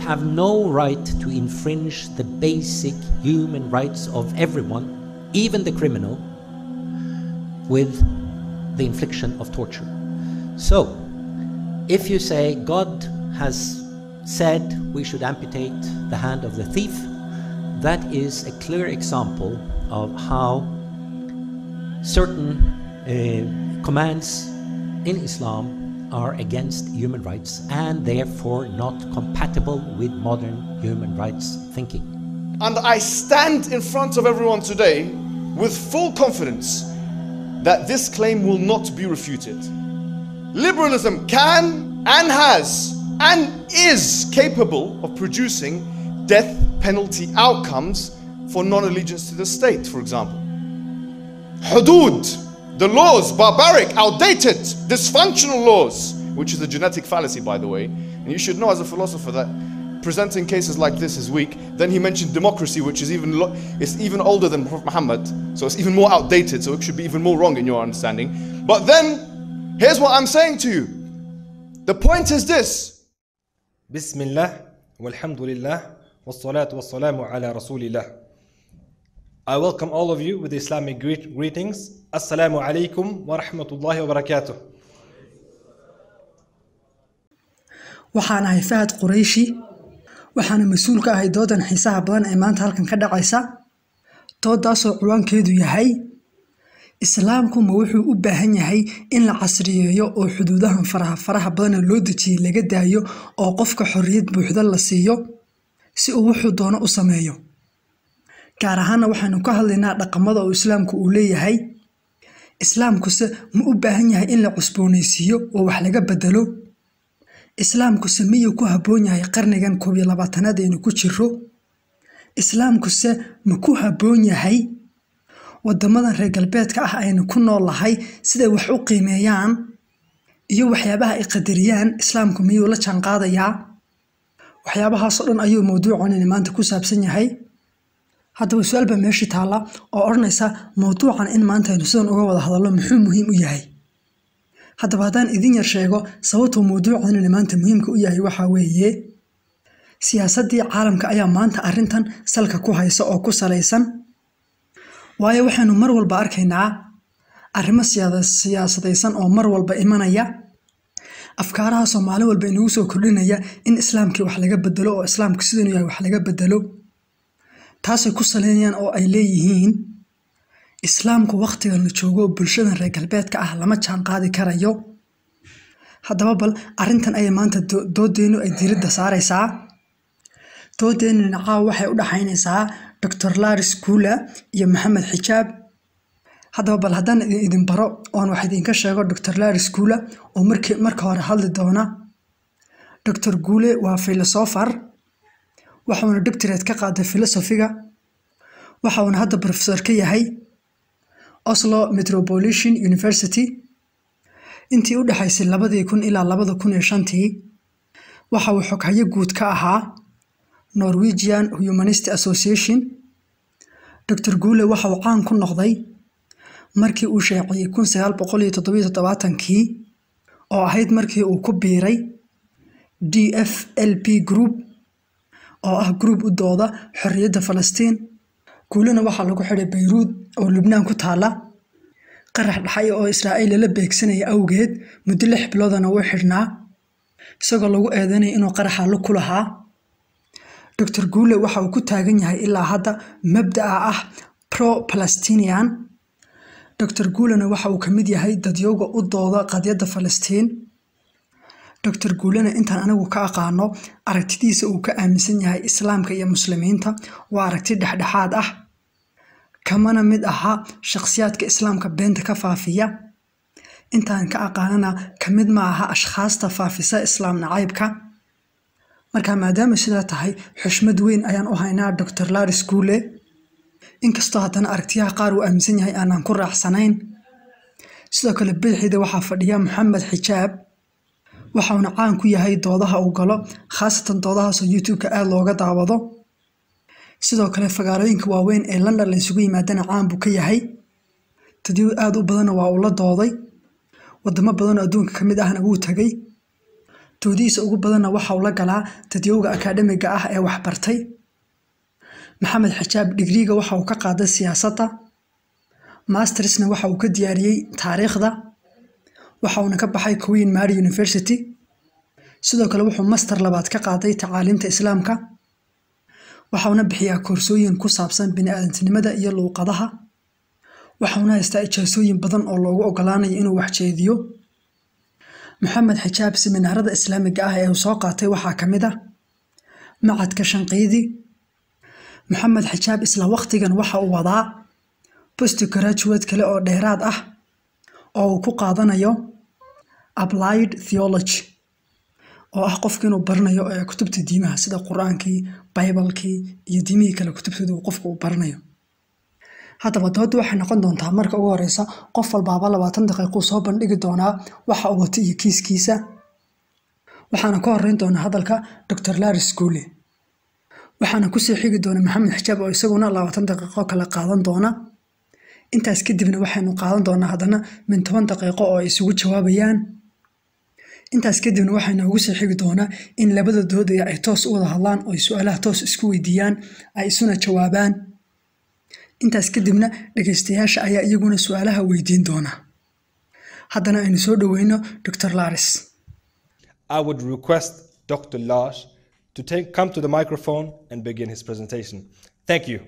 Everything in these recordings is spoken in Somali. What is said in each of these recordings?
have no right to infringe the basic human rights of everyone, even the criminal, with the infliction of torture. So, if you say God has said we should amputate the hand of the thief, that is a clear example of how certain uh, commands in Islam are against human rights and therefore not compatible with modern human rights thinking. And I stand in front of everyone today with full confidence that this claim will not be refuted. Liberalism can and has and is capable of producing death penalty outcomes for non allegiance to the state, for example. Hudud, the laws, barbaric, outdated, dysfunctional laws, which is a genetic fallacy, by the way. And you should know as a philosopher that presenting cases like this is weak. Then he mentioned democracy, which is even lo- is even older than Prophet Muhammad, so it's even more outdated. So it should be even more wrong in your understanding. But then, here's what I'm saying to you. The point is this: بسم الله والحمد لله والصلاة والسلام على رسول الله. I welcome all of you with Islamic greet- greetings. Assalamu alaikum wa rahmatullahi wa barakatuh. waxaan ahay fahad qurayshi waxaana mas-uul ka ahay doodan xiisaha badan ee maanta halkan ka dhacaysa doodaasoo ciwaankeedu yahay islaamku ma wuxuu u baahan yahay in la casriyeeyo oo xuduudahan faraha faraha badana loo dejiyey laga daayo oo qofka xorriyad buuxda la siiyo si uu wuxuu doono u sameeyo gaar ahaana waxaanu ka hadlaynaa dhaqamada oo islaamku uu leeyahay islaamkuse ma u baahan yahay in la cusboonaysiiyo oo wax laga bedelo islaamkuse miyuu ku habboon yahay qarnigan koob iyo labaatanaad aynu ku jiro islaamkuse ma ku habboon yahay wadamadan reer galbeedka ah aynu ku noolahay siday wax u qiimeeyaan iyo waxyaabaha ay qadariyaan islaamku miyuu la jaanqaadayaa waxyaabahaasoo dhan ayuu mowduucanini maanta ku saabsan yahay haddaba su-aal baa meeshii taalla oo odhanaysa mowduucan in maanta aynu sidan uga wada hadallo muxuu muhiim u yahay haddaba haddaan idin yar sheego sababtuu mowduucanini maanta muhiimka u yahay waxaa weeye siyaasaddii caalamka ayaa maanta arrintan salka ku haysa oo ku salaysan waayo waxaynu mar walba arkaynaa arrimo siyaada- siyaasadaysan oo mar walba imanaya afkaarahaasoo maalin walba inagu soo kordhinaya in islaamkii wax laga bedelo oo islaamku sidanu yahay wax laga bedelo taasay ku saleynayaan oo ay leeyihiin islaamku wakhtigan la joogo bulshadan reer galbeedka ah lama jaan qaadi karayo haddaba bal arrintan ayay maanta do- doodeennu ay diiradda saaraysaa doodeennu caawa waxay u dhaxaynaysaa dr laris kuula iyo maxamed xijaab haddaba bal haddaan idin idin baro oon wax idinka sheego dr laris kuula oo markii marka hore hadli doona dr guule waa filosofar waxauna doctorate ka qaaday filosofiga waxauna hadda professor ka yahay oslo metropolitan university intii u dhexaysay labadii kun ilaa labada kun iyo shantii waxa uu xoghayo guud ka ahaa norwegian humanist association dr guule waxa uu caan ku noqday markii uu sheeciyey kun sagaal boqol iyo toddobiyo toddobaatankii oo ahayd markii uu ku biiray d f l p group oo ah group u dooda xorriyadda falastiin guulena waxaa lagu xidhay bayruud oo lubnaan ku taala qarax dhaxay oo israa'iil lala beegsanaya awgeed muddo lix biloodana wuu xidhnaa isagoo lagu eedanaya inuu qaraxa lug ku lahaa dr guule waxa uu ku taagan yahay ilaa hadda mabda'a ah pro palestinian dr guulena waxa uu ka mid yahay dadyowga u dooda qadyadda falastiin dr guulena intaan anigu ka aqaano aragtidiisa uu ka aaminsan yahay islaamka iyo muslimiinta waa aragti dhexdhexaad ah kamana mid aha shakhsiyaadka islaamka beenta ka faafiya intaan ka aqaanana ka mid ma aha ashkhaasta faafisa islaam nacaybka marka maadaama sidaa tahay xushmad weyn ayaan u haynaa dr laris guule inkastoo haddana aragtiyaha qaar uu aaminsan yahay aanaan ku raacsanayn sidoo kale bidixida waxaa fadhiya maxamed xijaab waxauna caan ku yahay doodaha uu galo khaasatan doodahaasoo youtube-ka aada looga daawado sidoo kale fagaalooyinka waaweyn ee london la isugu yimaadana caan buu ka yahay dadyo aada u badanna waa uu la dooday wadamo badanoo adduunka ka mid ahna wuu tegay doodihiisa ugu badanna waxa uu la galaa dadyowga akaadhamiga ah ee waxbartay maxamed xijaab dhigriiga waxa uu ka qaaday siyaasadda mastersna waxa uu ka diyaariyey taariikhda waxa uuna ka baxay queen mary university sidoo kale wuxuu master labaad ka qaaday tacaaliimta islaamka waxauna bixiyaa koorsooyin ku saabsan bini'aadantinimada iyo luuqadaha waxauna haystaa ijaasooyin badan oo loogu ogolaanayo inuu waxjeediyo maxamed xijaab siminaarada islaamiga ah ee uu soo qaatay waxaa ka mid ah macadka shanqiidi maxamed xijaab isla waqtigan waxa uu wadaa post graduate kale oo dheeraad ah oo uu ku qaadanayo applied theology oo ah qofka inuu baranayo ee kutubta diimaha sida qur-aankii baybalkii iyo diimihii kale kutubtooda uu qofka uu baranayo haddaba doodda waxay noqon doontaa marka ugu horeysa qof walbaaba labaatan daqiiquu soo bandhigi doonaa waxa uu wato iyo kiiskiisa waxaana ka horeyn doonaa hadalka dr laris guule waxaana kusii xigi doona maxamed xijaab oo isaguna labaatan daqiiqo kale qaadan doona intaas kadibna waxaynu qaadan doonaa haddana min toban daqiiqo oo ay isugu jawaabayaan intaas kadibna waxaa noogu sii xigi doonaa in labada doodaya ay toos u wada hadlaan oo ay su-aalaha toos isku weydiiyaan ay isuna jawaabaan intaas kadibna dhegeystayaasha ayaa iyaguna su-aalaha weydiin doona haddana aynu soo dhoweyno dr laris I would request Dr. Lars to take, come to the microphone and begin his presentation. Thank you.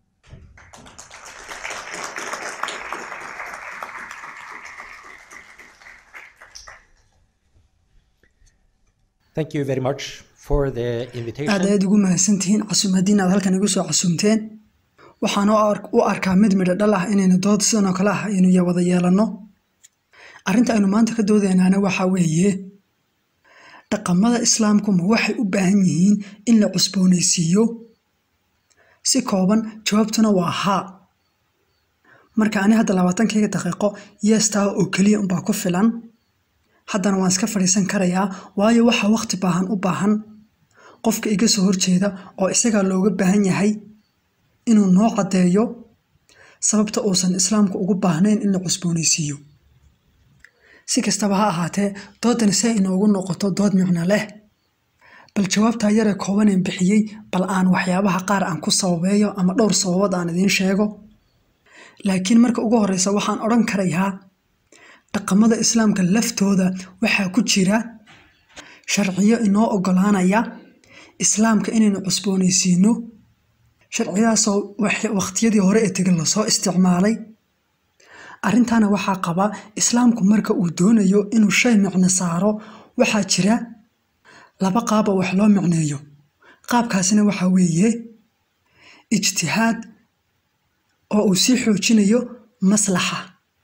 Thank you very much for the aad invitation. ayaad ugu mahadsantihiin casuumadiin aad halkan igu soo casuumteen waxaan u ar- u arkaa mid midho dhal ah inaynu dood sidan oo kale ah aynu ya- wada yeelanno arrinta aynu maanta ka doodaynaana waxaa weeye dhaqamada islaamku ma waxay u baahan yihiin in la cusboonaysiiyo si kooban jawaabtuna waa haa marka ani hadda labaatankayga daqiiqo yeestaa oo keliya unbaa ku filan haddana waan iska fadhiisan karayaa waayo waxa waqti baahan u baahan qofka iga soo horjeeda oo isagaa looga baahan yahay inuu noo caddeeyo sababta uusan islaamku ugu baahnayn in la cusboonaysiiyo si kastaba ha ahaatee doodani si ay inoogu noqoto dood micno leh bal jawaabtaa yaree koobaneen bixiyey bal aan waxyaabaha qaar aan ku sababeeyo ama dhowr sababood aan idiin sheego laakiin marka ugu horeysa waxaan odhan karayaa dhaqamada islaamka laftooda waxaa ku jira sharciyo inoo ogolaanaya islaamka inaynu cusboonaysiino sharciyadaasoo wax- waqtiyadii hore ee tegin lasoo isticmaalay arrintaana waxaa qaba islaamku marka uu doonayo inuu shay micno saaro waxaa jira laba qaab oo wax loo micneeyo qaabkaasina waxaa weeye ijtihaad oo uu sii xoojinayo maslaxa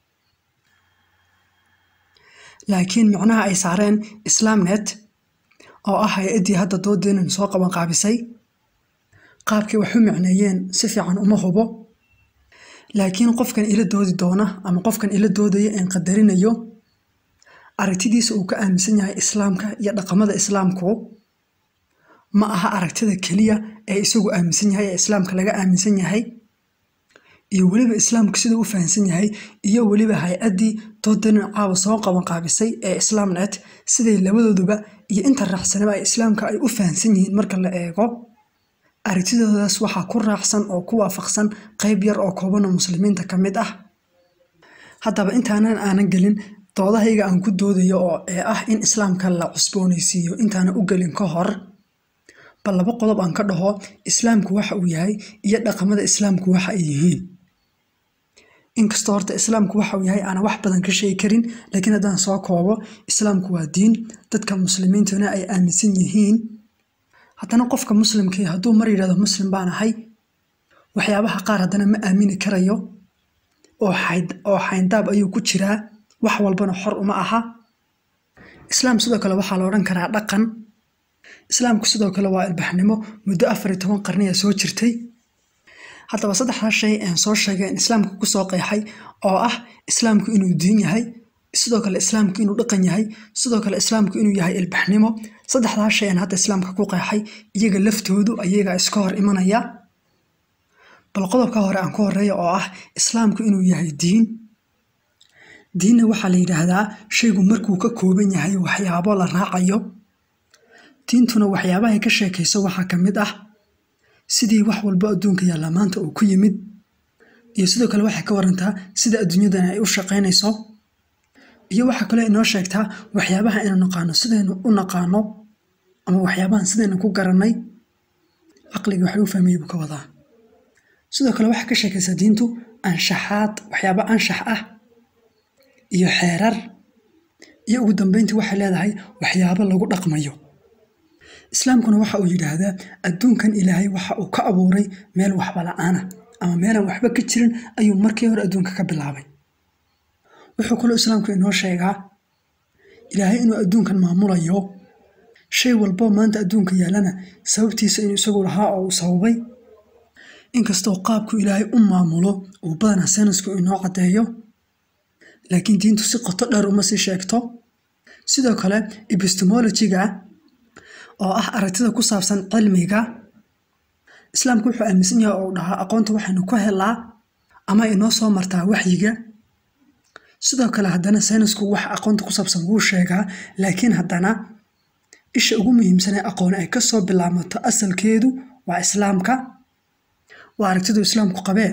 laakiin micnaha ay saareen islaamnet oo ah hay-addii hadda doodeenan soo qaban qaabisay qaabkay wax u micneeyeen si fiican uma hubo laakiin qofkan ila doodi doona ama qofkan ila doodaya een qadarinayo aragtidiisa uu ka aaminsan yahay islaamka iyo dhaqamada islaamku ma aha aragtida keliya ee isagu aaminsan yahay ee islaamka laga aaminsan yahay iyo weliba islaamku siduu u fahamsan yahay iyo weliba hay-addii doodanin caawa soo qaban qaabisay ee islaamnet siday labadooduba iyo inta raacsanaba ay islaamka ay u fahamsan yihiin marka la eego aragtidoodaas waxaa ku raacsan oo ku waafaqsan qayb yar oo kooban oo muslimiinta ka mid ah haddaba intaanan aanan gelin doodahayga aan ku doodayo oo ee ah in islaamka la cusboonaysiiyo intaanan u gelin ka hor bal laba qodob aan ka dhaho islaamku waxa uu yahay iyo dhaqamada islaamku waxa ay yihiin inkastoo horta islaamku waxa uu yahay aanan wax badan ka sheegi karin laakiin haddaan soo koobo islaamku waa diin dadka muslimiintuna ay aaminsan yihiin haddana qofka muslimkii hadduu mar yidhahdo muslim baan ahay waxyaabaha qaar haddana ma aamini karayo oo xayd- oo xayndaab ayuu ku jiraa wax walbana xor uma aha islaam sidoo kale waxaa la odhan karaa dhaqan islaamku sidoo kale waa ilbaxnimo muddo afar iyo toban qarniya soo jirtay haddaba saddexdaa shay aan soo sheegay in islaamka kusoo qeexay oo ah islaamku inuu diin yahay sidoo kale islaamku inuu dhaqan yahay sidoo kale islaamku inuu yahay ilbaxnimo saddexdaa shay aan hadda islaamka ku qeexay iyaga laftoodu ayaga iska hor imanaya bal qodobka hore aan ku horeeya oo ah islaamku inuu yahay diin diinna waxaa la yidhaahdaa shaygu markuu ka kooban yahay waxyaabo la raacayo diintuna waxyaabaha ay ka sheekayso waxaa ka mid ah sidii wax walba adduunka yaallaa maanta uu ku yimid iyo sidoo kale waxay ka warantaa sida adduunyadan ay u shaqaynayso iyo waxaa kaloo inoo sheegtaa waxyaabaha aynu naqaano sidaynu u naqaano ama waxyaabahan sidaynu ku garannay caqliga wax lagu fahmayey buu ka wadaa sidoo kale waxaa ka sheekaysaa diintu anshaxaad waxyaaba anshax ah iyo xeerar iyo ugu dambeyntii waxay leedahay waxyaabo lagu dhaqmayo islaamkuna waxa uu yidhaahdaa adduunkan ilaahay waxa uu ka abuuray meel waxba la'aana ama meelaan waxba ka jirin ayuu markii hore adduunka ka bilaabay wuxuu kaloo islaamku inoo sheegaa ilaahay inuu adduunkan maamulayo shay walboo maanta adduunka yaallana sababtiisa inuu isagu lahaa oo uu sababay inkastoo qaabku ilaahay u maamulo uu badanaa saynisku inoo caddeeyo laakiin diintu si qoto dheer uma sii sheegto sidoo kale epistemologiga oo ah aragtida ku saabsan cilmiga islaamku wuxuu aaminsan yahay oo uu dhahaa aqoonta waxaynu ku helaa ama inoo soo martaa waxyiga sidoo kale haddana saynisku wax aqoonta ku saabsan wuu sheegaa laakiin haddana isha ugu muhiimsanee aqoon ay ka soo bilaabmato asalkeedu waa islaamka waa aragtidu islaamku qabee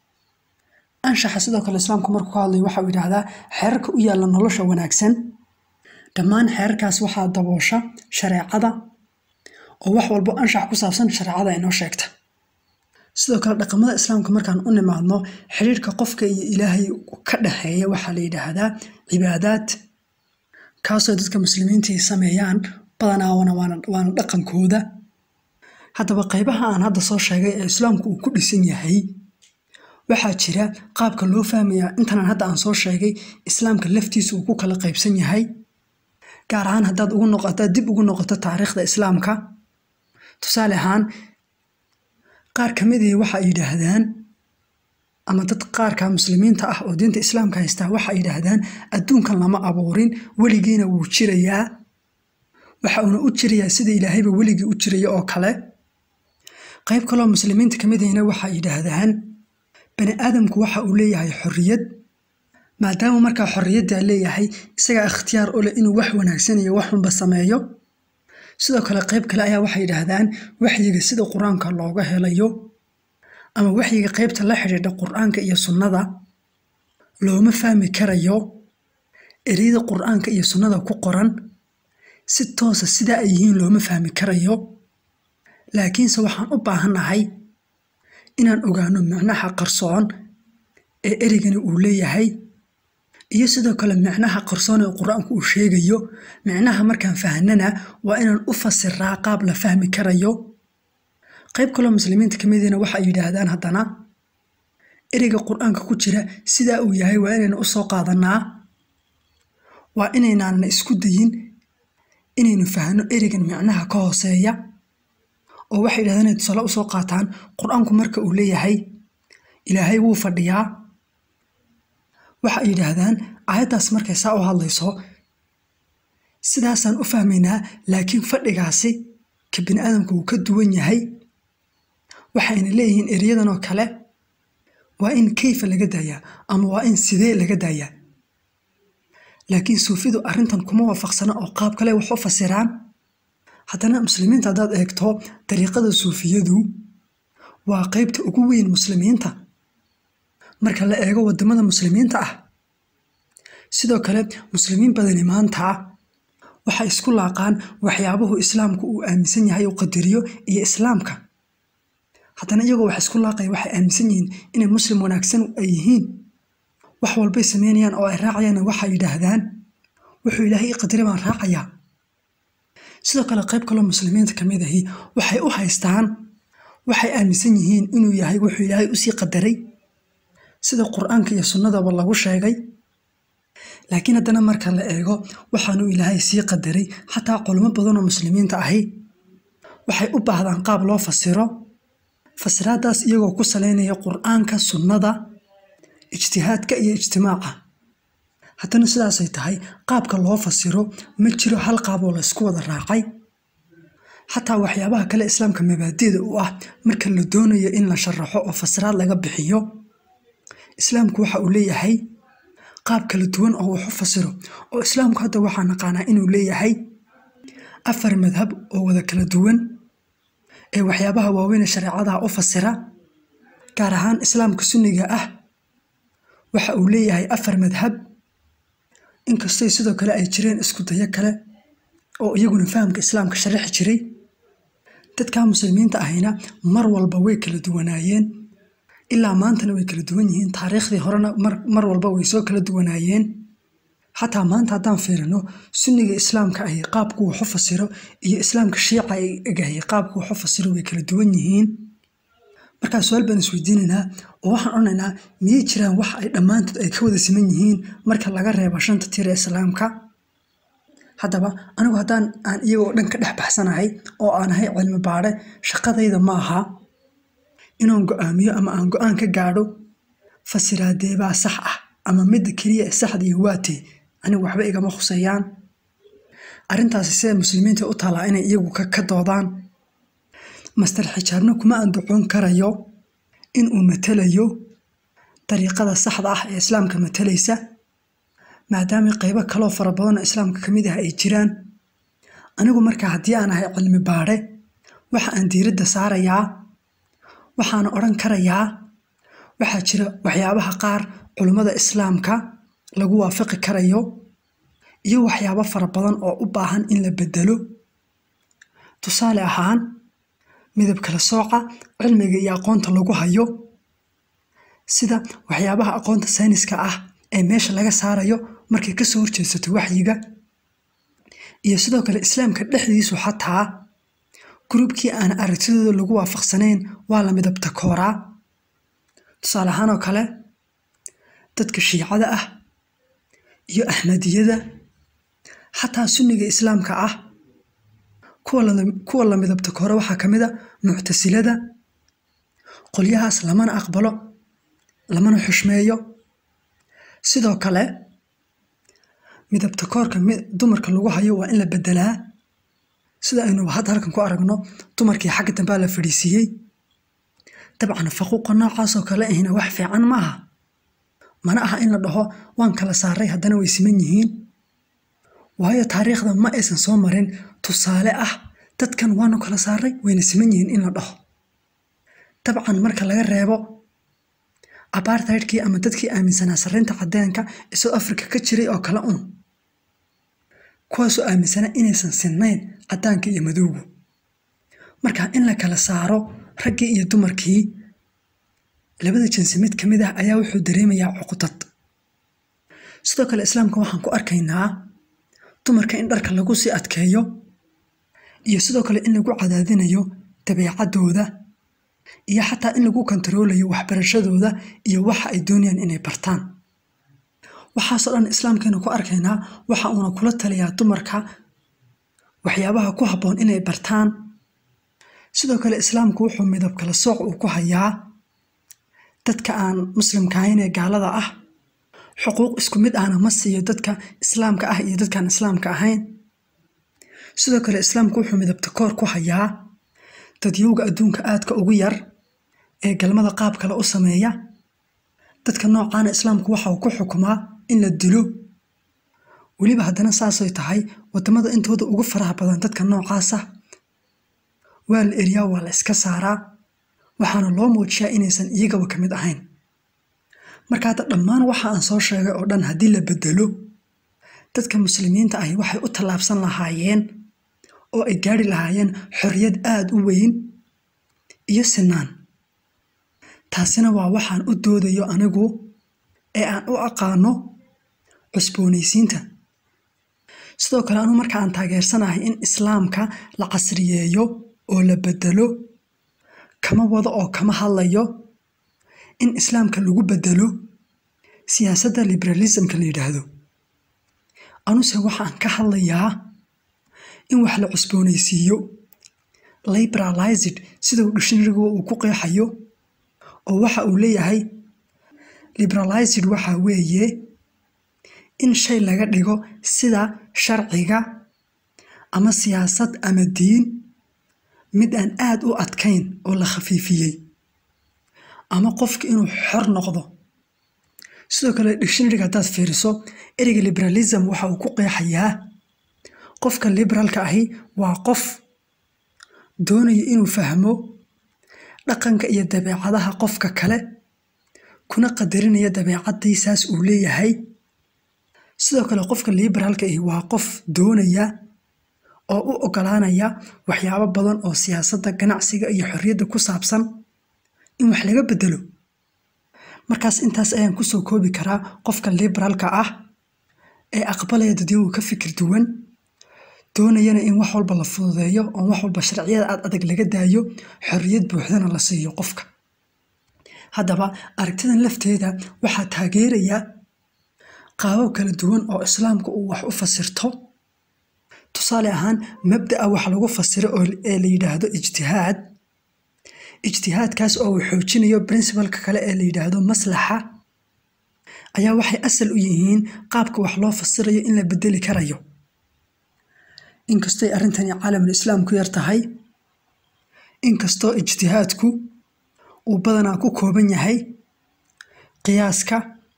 anshaxa sidoo kale islaamku markuu ka hadlayo waxa uu yidhaahdaa xeerarka u yaalla nolosha wanaagsan dhammaan xeerarkaas waxaa daboosha shareecada oo wax walbo anshax ku saabsan shareecada inoo sheegta sidoo kale dhaqamada islaamka markaan u nimaadno xidhiirka qofka iyo ilaahay ka dhexeeya waxaa la yidhaahdaa cibaadaad kaasoo dadka muslimiinta ay sameeyaan badanaa waana dhaqankooda haddaba qaybaha aan hadda soo sheegay ee islaamku uu ku dhisan yahay waxaa jira qaabka loo fahmayaa intanan hadda aan soo sheegay islaamka laftiisa uu ku kala qaybsan yahay gaar ahaan haddaad ugu noqotaad dib ugu noqoto taariikhda islaamka tusaale ahaan qaar ka mid ihi waxa ay yidhaahdaan ama dad qaarka muslimiinta ah oo diinta islaamka haystaa waxa ay yidhaahdaan adduunkan lama abuurin weligiina wuu jirayaa waxa uuna u jirayaa sida ilaahayba weligii u jiraya oo kale qayb kaloo muslimiinta ka mid ihina waxa ay yidhaahdaan bani aadamku waxa uu leeyahay xorriyad maadaama markaa xorriyaddaa leeyahay isagaa ikhtiyaar u leh inuu wax wanaagsan iyo waxunba sameeyo sidoo kale qayb kale ayaa waxay yidhaahdaan waxyiga sida qur-aanka looga helayo ama waxyiga qaybta la xidhiidha qur-aanka iyo sunnada looma fahmi karayo ereyada qur-aanka iyo sunnada ku qoran si toosa sidaa ay yihiin looma fahmi karayo laakiinse waxaan u baahannahay inaan ogaano micnaha qarsoon ee ereygani uu leeyahay iyo sidoo kale micnaha qarsoon ee qur-aanku uu sheegayo micnaha markaan fahnana waa inaan u fasiraa qaab la fahmi karayo qayb kaloo muslimiinta ka midiina waxa ay yidhaahdaan haddana ereyga qur-aanka ku jira sidaa uu yahay waa inaynu usoo qaadanaa waa inaynaanna isku dayin inaynu fahno ereygan micnaha ka hooseeya oo waxay yidhahdaan inay tusaale usoo qaataan qur-aanku marka uu leeyahay ilaahay wuu fadhiyaa waxa ay yidhaahdaan aayaddaas markay saa u hadlayso sidaasaan u fahmaynaa laakiin fadhigaasi ka bini aadamka wuu ka duwan yahay waxayna leeyihiin eryadan oo kale waa in kayfa laga daayaa ama waa in sidee laga daayaa laakiin suufidu arrintan kuma waafaqsana oo qaab kale wax u fasiraan haddana muslimiinta haddaad eegto dariiqada suufiyadu waa qaybta ugu weyn muslimiinta marka la eego waddamada muslimiinta ah sidoo kale muslimiin badani maanta waxay isku laaqaan waxyaabuhu islaamku uu aaminsan yahay uu qadariyo iyo islaamka haddana iyagoo wax isku laaqaya waxay aaminsan yihiin inay muslim wanaagsan ay yihiin wax walbay sameynayaan oo ay raacayaan waxay yidhaahdaan wuxuu ilaahay i qadari baan raacayaa sidoo kale qayb kaloo muslimiinta ka mid ahi waxay u haystaan waxay aaminsan yihiin inuu yahay wuxuu ilaahay usii qadaray sida qur-aanka iyo sunnadaba lagu sheegay laakiin haddana marka la eego waxaanuu ilaahay sii qadaray xataa culimo badanoo muslimiinta ahi waxay u baahdaan qaab loo fasiro fasiraadaas iyagoo ku saleynaya qur-aanka sunnada ijtihaadka iyo ijtimaaca haddana sidaasay tahay qaabka loo fasiro ma jiro hal qaaboo laysku wada raacay xataa waxyaabaha kale islaamka mabaadida u ah marka la doonayo in la sharaxo oo fasiraad laga bixiyo islaamku waxa uu leeyahay qaab kala duwan oo wax u fasiro oo islaamku hadda waxaa naqaanaa inuu leeyahay afar madhab oo wada kala duwan ee waxyaabaha waaweyn ee shareecadaha u fasira gaar ahaan islaamka sunniga ah waxa uu leeyahay afar madhab inkastoo sidoo kale ay jireen isku dayo kale oo iyaguna fahamka islaamka sharaxi jiray dadka muslimiinta ahayna mar walba way kala duwanaayeen ilaa maantana way kala duwan yihiin taariikhdii horena mar walba way soo kala duwanaayeen xataa maanta haddaan fiirino sunniga islaamka ahi qaabku waxu fasiro iyo islaamka shiica ay egahay qaabku waxu fasiro way kala duwan yihiin markaa su-aal baan isweydiinaynaa oo waxaan odhanaynaa miyay jiraan wax ay dhammaantood ay ka wada siman yihiin marka laga reebo shanta tir ee islaamka haddaba anigu haddaan aan iyagoo dhan ka dhex baxsanahay oo aan ahay cilmi baadhe shaqadayda ma aha inaan go-aamiyo ama aan go-aan ka gaadho fasiraadeebaa sax ah ama midda keliya ee saxdii waatee anigu waxba igama khuseeyaan arrintaasi sida muslimiinta u taalaa inay iyagu ka doodaan master xijaabna kuma andacoon karayo in uu matelayo dariiqada saxda ah ee islaamka matalaysa maadaama qaybo kaloo fara badanoo islaamka ka mid ah ay jiraan anigu markaa haddii aan ahay cilmi baadhe waxa aan diiradda saarayaa waxaana odhan karayaa waxaa jira waxyaabaha qaar culummada islaamka lagu waafaqi karayo iyo waxyaabo fara badan oo u baahan in la bedelo tusaale ahaan midab kala sooca cilmiga iyo aqoonta lagu hayo sida waxyaabaha aqoonta sayniska ah ee meesha laga saarayo markay kasoo horjeedsato waxyiga iyo sidoo kale islaamka dhexdiisu xataa gruubkii aan aragtidooda lagu waafaqsanayn waa la midabta kooraa tusaale ahaan oo kale dadka shiicada ah iyo axmadiyada xataa sunniga islaamka ah kuwa la midabta koore waxaa ka mid a muctasilada qolyahaas lamana aqbalo lamana xushmeeyo sidoo kale midabta koorka dumarka lagu hayo waa in la bedelaa sida aynu hadda halkan ku aragno dumarkii xagga dambaa la fadhiisiiyey dabcan faquuqa noocaasoo kale ahina wax fiican ma aha mana aha in la dhaho waan kala saaray haddana way siman yihiin waayo taariikhda ma aysan soo marin tusaale ah dadkan waanu kala saaray wayna siman yihiin in la dhaho dabcan marka laga reebo apartheidkii ama dadkii aaminsanaa sarreynta cadeenka ee south africa ka jiray oo kale un kuwaasoo aaminsanaa inaysan sinnayn caddaanka iyo madowgu marka in la kala saaro raggii iyo dumarkii labada jinsi mid ka mid ah ayaa wuxuu dareemayaa cuqdad sidoo kale islaamka waxaan ku arkaynaa dumarka in dharka lagu sii adkeeyo iyo sidoo kale in lagu cadaadinayo dabeecadooda iyo xataa in lagu kontaroolayo waxbarashadooda iyo waxa ay doonayaan inay bartaan waxaasoo dhan islaamkeenu ku arkaynaa waxa uuna kula taliyaa dumarka waxyaabaha ku habboon inay bartaan sidoo kale islaamku wuxuu midab kala sooc uu ku hayaa dadka aan muslimka ahayn ee gaalada ah xuquuq isku mid ahna ma siiyo dadka islaamka ah iyo dadkaan islaamka ahayn sidoo kale islaamku wuxuu midabta koor ku hayaa dadyowga adduunka aadka ugu yar ee galmada qaab kale u sameeya dadka noocaana islaamku waxa uu ku xukumaa in la dilo weliba haddana saasay tahay waddamada intooda ugu faraha badan dadka noocaasa waa la eriyaa waa la iska saaraa waxaana loo muujiyaa inaysan iyagaba ka mid ahayn marka hadda dhammaan waxa aan soo sheegay oo dhan haddii la bedelo dadka muslimiinta ahi waxay u tallaabsan lahaayeen oo ay gaari lahaayeen xorriyad aada u weyn iyo sinaan taasina waa waxaan u doodayo anigu ee aan u aqaano cusboonaysiinta sidoo kale anu marka aan taageersanahay in islaamka la casriyeeyo oo la bedelo kama wado oo kama hadlayo in islaamka lagu bedelo siyaasadda liberalismka la yidhaahdo anuse waxaan ka hadlayaa in wax la cusboonaysiiyo liberalized sida uu dhishinrigu uu ku qeexayo oo waxa uu leeyahay liberalized waxa weeye in shay laga dhigo sida sharciga ama siyaasad ama diin mid aan aada u adkayn oo la khafiifiyey ama qofka inuu xor noqdo sidoo kale dictionaryga haddaad fiiriso ereyga liberalism waxa uu ku qeexayaa qofka liberalka ahi waa qof doonaya inuu fahmo dhaqanka iyo dabeecadaha qofka kale kuna qadarinaya dabeecadiisaas uu leeyahay sidoo kale qofka liberaalka ahi waa qof doonaya oo u ogolaanaya waxyaabo badan oo siyaasadda ganacsiga iyo xorriyadda ku saabsan in wax laga bedelo markaas intaas ayaan kusoo koobi karaa qofka liberaalka ah ee aqbalaya dadyagu ka fikir duwan doonayana in wax walba la fududeeyo oo wax walba sharciyada aad adag laga daayo xorriyad buuxdana la siiyo qofka haddaba aragtidan lafteeda waxaa taageeraya qaabab kala duwan oo islaamka uu wax u fasirto tusaale ahaan mabda'a wax lagu fasiro oo ee la yidhaahdo ijtihaad ijtihaadkaas oo uu xoojinayo princibalka kale ee la yidhaahdo maslaxa ayaa waxay asal u yihiin qaabka wax loo fasirayo in la bedeli karayo inkastoy arrintani caalamul islaam ku yar tahay inkastoo ijtihaadku uu badanaa ku kooban yahay qiyaaska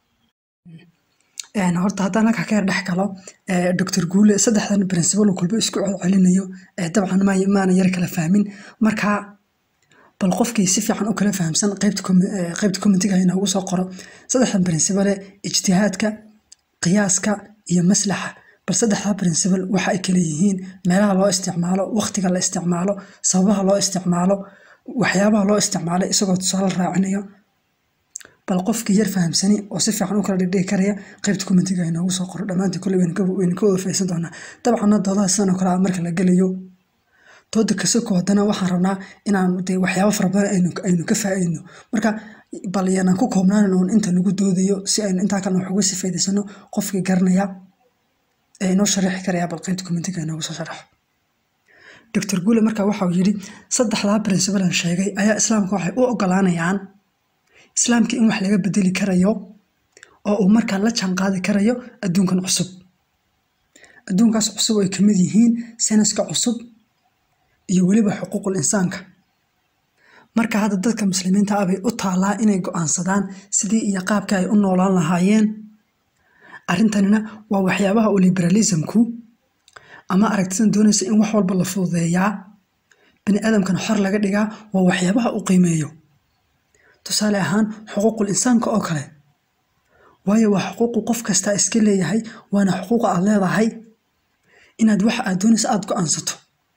horta haddaan halkaa ka yar dhex galo doctor guule saddexdan principal kulba isku celcelinayo dabcan maana yar kala fahmin marka bal qofkii si fiican u kala fahamsan qaybta commentiga inoogu soo qoro saddexdan principale ijtihaadka qiyaaska iyo maslaxa bal saddexdaa principal waxa ay kala yihiin meelaha loo isticmaalo waqtiga la isticmaalo sababaha loo isticmaalo waxyaabaha loo isticmaalay isagoo tusaale raacinayo bal qofkii yar fahamsani oo si fiican u kala dhigdhigi karaya qaybta commentiga inoogu soo qoro dhammaantii kolley waynu ka wada faysan doonaa dabcanna doodaha sidan oo kale ah marka la gelayo dooda kasoko haddana waxaan rabnaa inaan dee waxyaabo fara badan aynu ka faa'iidno marka bal yanaan ku koobnaanan uun inta lagu doodayo si aynu intaa kalena wax uga sii faa'iidaysano qofkii garanaya ee inoo sharaxi karaya bal qaybta commentiga inoogu soo sharaxo doctor guule marka waxau yidhi saddexdaa princibalan sheegay ayaa islaamka waxay u ogolaanayaan islaamka in wax laga bedeli karayo oo uu markaa la jaanqaadi karayo adduunkan cusub adduunkaas cusub ay kamid yihiin senaska cusub iyo weliba xuquuqul insaanka marka hadda dadka muslimiinta ah bay u taallaa inay go'aansadaan sidii iyo qaabka ay u noolaan lahaayeen arrintanina waa waxyaabaha uu liberalismku ama aragtidan doonaysa in wax walba la fududeeyaa bani aadamkan xor laga dhigaa waa waxyaabaha uu qiimeeyo tusaale ahaan xuquuqul insaanka oo kale waayo waa xuquuqu qof kastaa iska leeyahay waana xuquuqa aad leedahay inaad waxa aad doonaysa aada go'aansato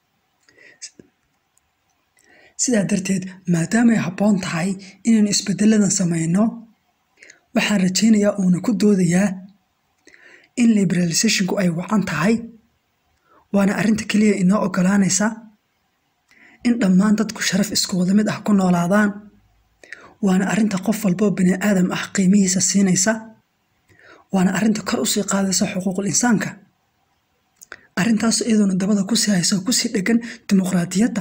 sidaa darteed maadaamay habboon tahay inaynu isbedeladan samayno waxaan rajaynayaa uuna ku doodayaa in liberalisationku ay wacan tahay waana arrinta keliya inoo ogolaanaysa in dhammaan dadku sharaf isku wada mid ah ku noolaadaan waana arrinta qof walboo bani aadam ah qiimihiisa siinaysa waana arrinta kor usii qaadaysa xuquuqul insaanka arrintaas iyadoona dabada kusii haysa oo kusii dhegan dimuqraadiyadda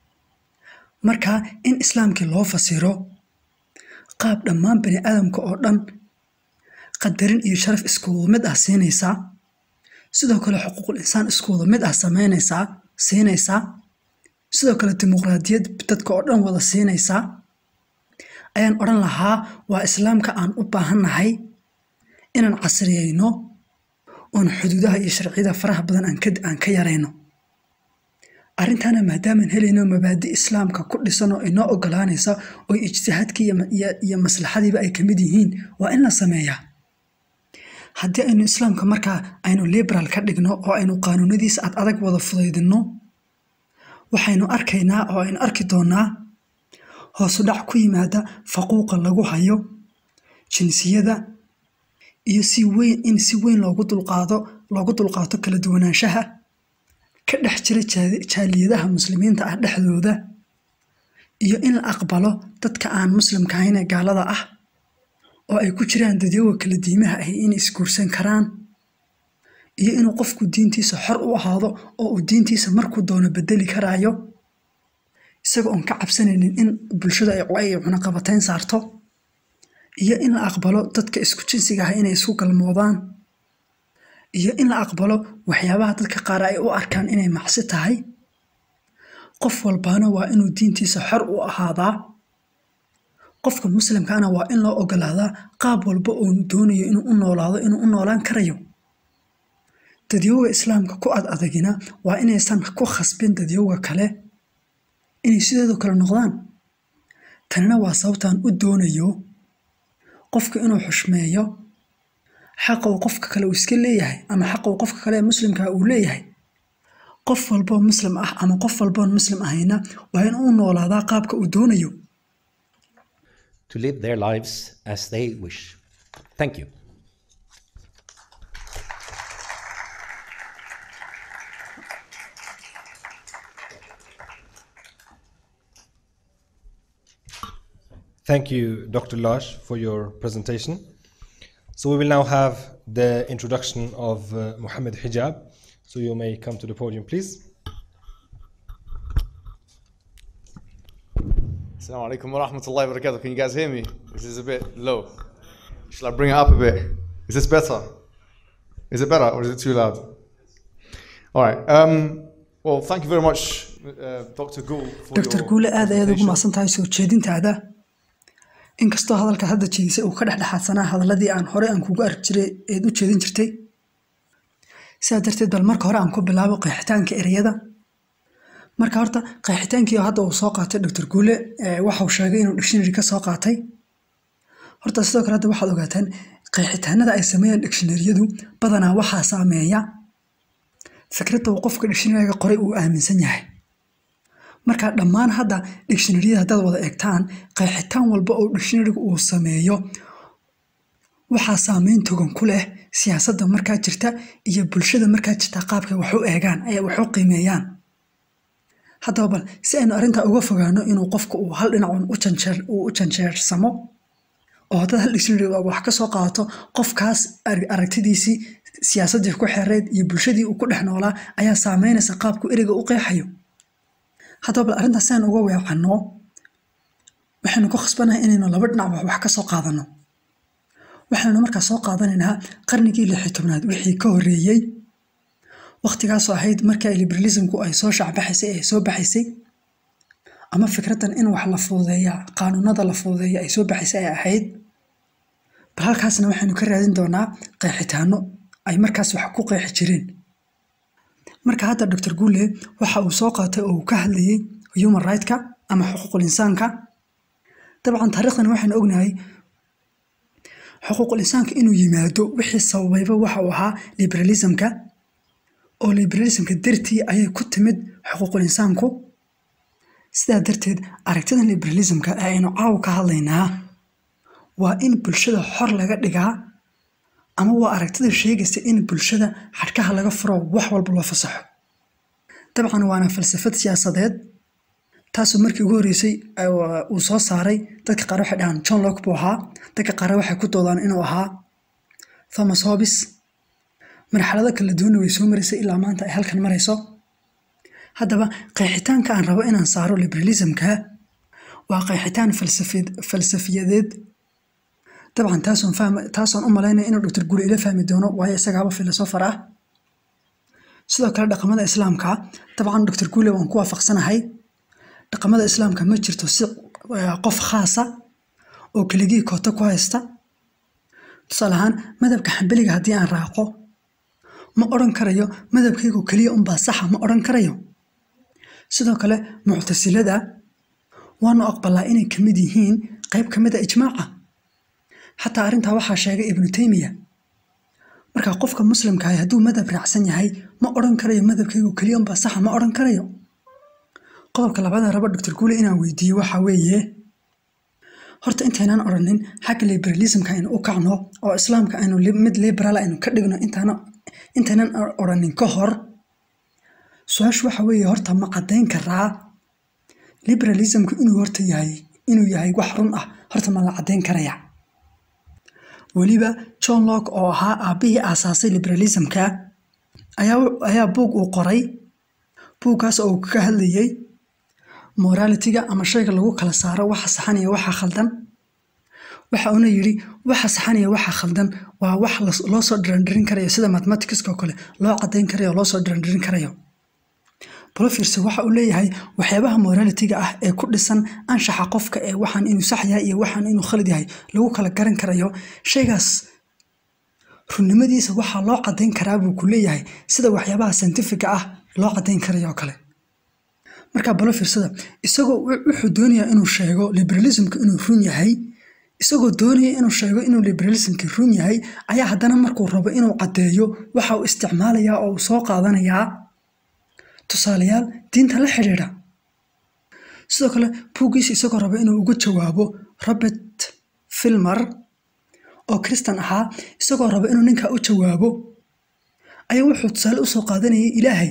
marka in islaamkii loo fasiro qaab dhammaan bani aadamka oo dhan qadarin iyo sharaf iskuwada mid ah siinaysaa sidoo kale xuquuqul insaan iskuwada mid ah samaynaysaa siinaysaa sidoo kale dimuqraadiyad dadka oo dhan wada siinaysaa ayaan odhan lahaa waa islaamka aan u baahannahay inaan casriyeyno oon xuduudaha iyo sharciyada faraha badan aan ka yarayno arrintana maadaamaan helayno mabaadi islaamka ku dhisan oo inoo ogolaanaysa oo ijtihaadkii iyo maslaxadiiba ay kamid yihiin waa in la sameeyaa haddii aynu islaamka markaa aynu liberal ka dhigno oo aynu qaanuunadiisa ad adag wada fudaydinno waxaynu arkaynaa oo aynu arki doonaa hoosudhac ku yimaada faquuqa lagu hayo jinsiyada iyo si weyn in si weyn loogu dulqaado loogu dulqaato kala duwanaanshaha ka dhex jira jaaliyadaha muslimiinta ah dhexdooda iyo in la aqbalo dadka aan muslimka ahayn ee gaalada ah oo ay ku jiraan dadyaga kala diimaha ahi inay isguursan karaan iyo inuu qofku diintiisa xor u ahaado oo uu diintiisa markuu doono bedeli karaayo isaga oon ka cabsanaynin in bulshada ay cunaqabatayn saarto iyo in la aqbalo dadka isku jinsiga ah inay isku galmoodaan iyo in la aqbalo waxyaabaha dadka qaar ay u arkaan inay macsi tahay qof walbaana waa inuu diintiisa xor u ahaadaa qofka muslimkaana waa in loo ogolaadaa qaab walba uu doonayo inuu u noolaado inuu u noolaan karayo dadyowga islaamka ku ad adagina waa inaysan ku khasbin dadyowga kale inay sideedu kale noqdaan tanina waa sababtaan u doonayo qofka inuu xushmeeyo xaqa uu qofka kale uu iska leeyahay ama xaqa uu qofka kale ee muslimka uu leeyahay qof walboo muslim ah ama qof walboon muslim ahayna waa in uu noolaadaa qaabka uu doonayo to live their lives as they wish. Thank you. Thank you, Dr. Lash, for your presentation. So we will now have the introduction of uh, Muhammad Hijab. So you may come to the podium, please. Assalamu alaikum wa rahmatullahi wa barakatuh. Can you guys hear me? This is a bit low. Shall I bring it up a bit? Is this better? Is it better or is it too loud? All right. Um, well, thank you very much, uh, Dr. Gould, for dr your guule aad ayaad ugu presentation. mahadsan tahay soo jeedintaada inkastoo hadalka hadda jeedisay uu ka dhexdhexaadsanaa hadaladii aan horey aan kugu arki jiray eed u jeedin jirtay sidaa darteed bal marka hore aan ku bilaabo qeexitaanka ereyada marka horta qeexitaankii hadda uu soo qaatay dr guule eh, waxa uu sheegay inuu dictionary ka soo qaatay horta sidoo kale hadda waxaad ogaataan qeexitaanada ay sameeyaan dictionaryadu badanaa waxaa saameeya fikradda uu qofka dictionaryga qoray uu aaminsan yahay marka dhammaan hadda dictionaryada haddaad wada eegtaan qeexitaan walba oo dictionaryga uu sameeyo waxaa saameyn togan ku leh siyaasadda markaa jirta iyo bulshada markaa jirta qaabkay wax u eegaan ay wax u qiimeeyaan haddaba bal si aynu arrintaa uga fogaano inuu qofku uu hal dhinac un u janjeer uu u janjeersamo oo haddaad hal dictionary wax ka soo qaadato qofkaas ar- aragtidiisii siyaasaddii ku xereed iyo bulshadii uu ku dhex noolaa ayaa saameynaysa qaabku ereyga u qeexayo haddaba bal arrintaas si aynu uga weecanno waxaynu ku khasbanahay inaynu laba dhinac wax wax ka soo qaadano waxaynu markaa soo qaadanaynaa qarnigii lixi tobnaad wixii ka horreeyey waqtigaasoo ahayd markii ay liberalismku ay soo shacbaxaysay ay soo baxaysay ama fikraddan in wax la fududeeya qaanuunada la fududeeya ay soo baxaysay ay ahayd bal halkaasna waxaynu ka raadin doonaa qeexitaano ay markaas wax ku qeexi jireen marka hadda dr guule waxa uu soo qaatay oo uu ka hadlayay human right-ka ama xuquuqul insaanka dabcan taariikhdan waxaynu ognahay xuquuqul insaanka inuu yimaado wixii sababayba waxa uu ahaa liberalismka oo liberalismka dartii ayay ku timid xuquuqul insaanku sidaa darteed aragtidan liberalismka ee aynu caawa ka hadlaynaa waa in bulshada xor laga dhigaa ama waa aragtida sheegaysa in bulshada xadhkaha laga furo wax walba loo fasaxo dabcan waana falsafad siyaasadeed taasoo markii ugu horreysay uh, uu soo saaray dadka qaar waxay dhahaan john locke buu ahaa dadka qaar waxay ku doodaan inuu ahaa thomas hobbes marxalado kala duwanna way soo maraysay ilaa maanta ay halkan marayso haddaba qeexitaanka aan rabo inaan saaro liberalismka waa qeexitaan falsafid falsafiyadeed dabcan taasoon fahma taasoon u malaynaya inuu dr guri ila fahmi doono waayo isagaaba filosofar ah sidoo kale dhaqamada islaamka dabcan dr gule waan ku waafaqsanahay dhaqamada islaamka ma jirto si eh, qof khaasa oo keligii koota ku haysta tusaale ahaan madhabka xambeliga haddii aan raaqo ma odhan karayo madhabkaygu keliya unbaa saxa ma odhan karayo sidoo kale muctasilada waanu aqbalaa inay ka mid yihiin qayb ka mid a ijmaaca xataa arrintaa waxaa sheegay ibnu taymiya marka qofka muslimka ahi hadduu madhab raacsan yahay ma odhan karayo madhabkaygu keliya unbaa saxa ma odhan karayo qodobka labaad rabo dr guule inaan weydiiyo waxaa weeye horta intaynaan odhanin xagga liberalismka aynu u kacno oo islaamka aynu li- mid liberal aynu ka dhigno intaana intaynan odhanin ka hor su-aashu waxa weeye horta ma caddayn karaa liberalismku inuu horta yahay inuu yahay wax run ah horta ma la caddayn karaya weliba john locke oo ahaa aabbihii aasaasay liberalismka ayaa ayaa buug uu qoray buuggaas oo uu ka hadlayay moralitiga ama shayga lagu kala saaro waxa saxan iyo waxa khaldan waxa uuna yidhi waxa saxan iyo waxa khaldan waa wax las- loo soo dhirandirin karayo sida mathematicska oo kale loo caddayn karayo oo loo soo dhirandirin karayo brofirse waxa uu leeyahay waxyaabaha moralitiga ah ee ku dhisan anshaxa qofka ee waxaan inuu sax yahay iyo waxaan inuu khalid yahay lagu kala garan karayo shaygaas runnimadiisa waxaa loo caddayn karaa buu ku leeyahay sida waxyaabaha scientifiga ah loo caddayn karaya oo kale markaa balo fiirsada isagoo wuxuu doonayaa inuu sheego liberalismka inuu run yahay isagoo doonaya inuu sheego inuu liberalismki run yahay ayaa haddana markuu rabo inuu caddeeyo waxa uu isticmaalayaa oo uu soo qaadanayaa tusaalayaal diinta la xidhiidha sidoo kale buuggiisa isagoo raba inuu uga jawaabo robert filmer oo kristan ahaa isagoo raba inuu ninkaa u jawaabo ayaa wuxuu tusaale usoo qaadanayay ilaahay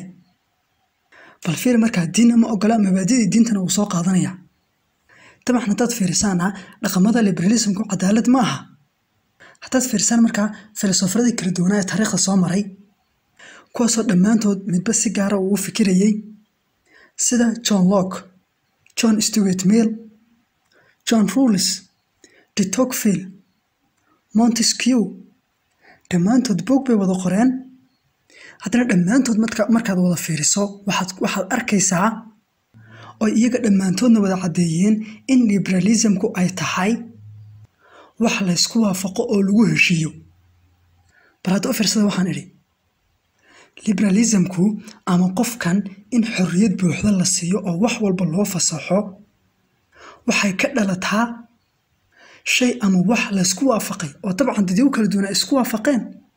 bal fiir markaa diinna ma ogola mabaadidii diintana wuu soo qaadanaya dabcan haddaad fiirisaana dhaqamada liberalismku cadaalad ma aha haddaad fiirisaan markaa filosofaradii kala duwanaa ee taariikhda soo maray kuwaasoo dhammaantood midba si gaara uu u fikirayey sida john locke john stewart mill john rules de tocqueville montesquieu dhammaantood boog bay wada qoreen haddana dhammaantood markaad wada fiiriso waxaad arkaysaa oo iyaga dhammaantoodna wada caddeeyeen in liberalismku ay tahay wax laysku waafaqo oo lagu heshiiyo bal hadda u fiirsada waxaan idhi liberalismku ama qofkan in xorriyad buuxda la siiyo oo wax walba loo fasaxo waxay ka dhalataa shay ama wax laysku waafaqay oo dabcan dadii u kala duwana ay isku waafaqeen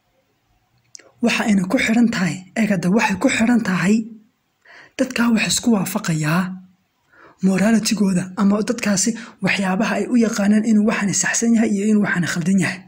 waxa ayna ku xidhan tahay eegada waxay ku xidhan tahay dadkaa wax isku waafaqayaa moraalitigooda ama dadkaasi waxyaabaha ay u yaqaanaan inuu waxaana saxsan yahay iyo inuu waxaana khaldan yahay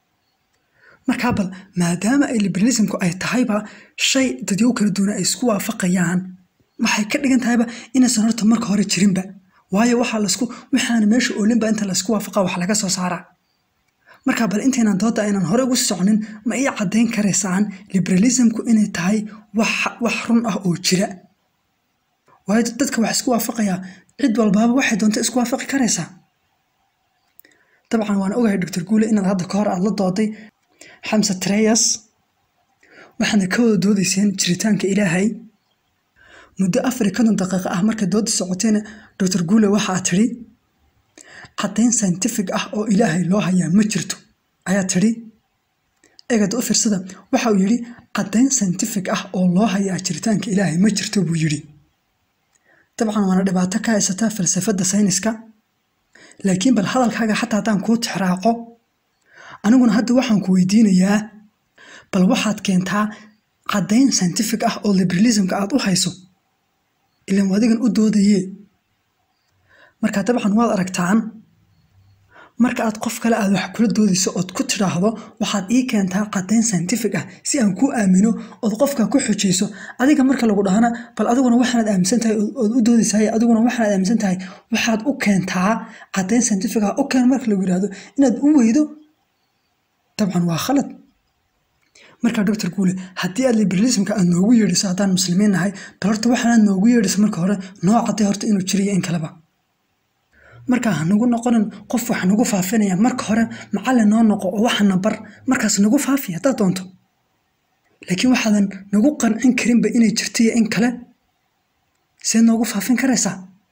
markaa bal maadaama ay liberalismku ay tahayba shay dadyo kala duwana ay isku waafaqayaan waxay ka dhigan tahayba inaysan horta marka hore jirinba waayo waxaa lasku waxaana meesha oolinba inta laysku waafaqa wax laga soo saaraa markaa bal intaynan dooda aynan hore ugu soconin ma ii caddayn karaysaan liberalismku inay tahay wax run ah oo jira waayo dadka wax isku waafaqayaa cid walbaaba waxay doonta isku waafaqi karaysaa dabcan waan ogahay doctor guule inaad hadda ka hor aad la dooday xamse treyas waxaadna ka wada doodayseen jiritaanka ilaahay muddo afar iyo konton daqiiqo ah markay dooda socotayna doctor guule waxaa tidhi caddayn scientific ah oo ilaahay loo hayaa ma jirto ayaa tidhi eegada u fiirsada waxa uu yidhi caddayn scientific ah oo loo hayaa jiritaanka ilaahay ma jirto buu yidhi dabcan waana dhibaato ka haysataa falsafadda sayniska laakiin bal hadalkaaga xataa haddaan kuu tixraaco aniguna hadda waxaan ku weydiinayaa bal waxaad keentaa caddayn scientific ah oo liberalismka aad u hayso ilaan adigan u doodayee marka dabcan waad aragtaan marka aad qof kale aad wax kula doodayso ood ku tidhaahdo waxaad ii keentaa caddayn scientific ah si aan kuu aamino ood qofka ku xujayso adiga marka lagu dhahana bal adiguna waxaanaad aaminsan tahay ood u doodaysahay adiguna waxaanaad aaminsan tahay waxaad u keentaa caddayn scientific ah u keen marka lagu yidhahdo inaad u weydo dabcan waa khalad marka doctor guule haddii aad liberalismka aad noogu yeedhiso haddaan muslimiin nahay bal horta waxaanaad noogu yeedhiso marka hore noo cadday horta inuu jiriyo in kaleba markaa hanagu noqonin qof wax nagu faafinaya marka hore macallin noo noqo oo waxana bar markaas nagu faafi haddaad doonto laakiin waxaadan nagu qancin karinba inay jirtiyo in kale see noogu faafin karaysaa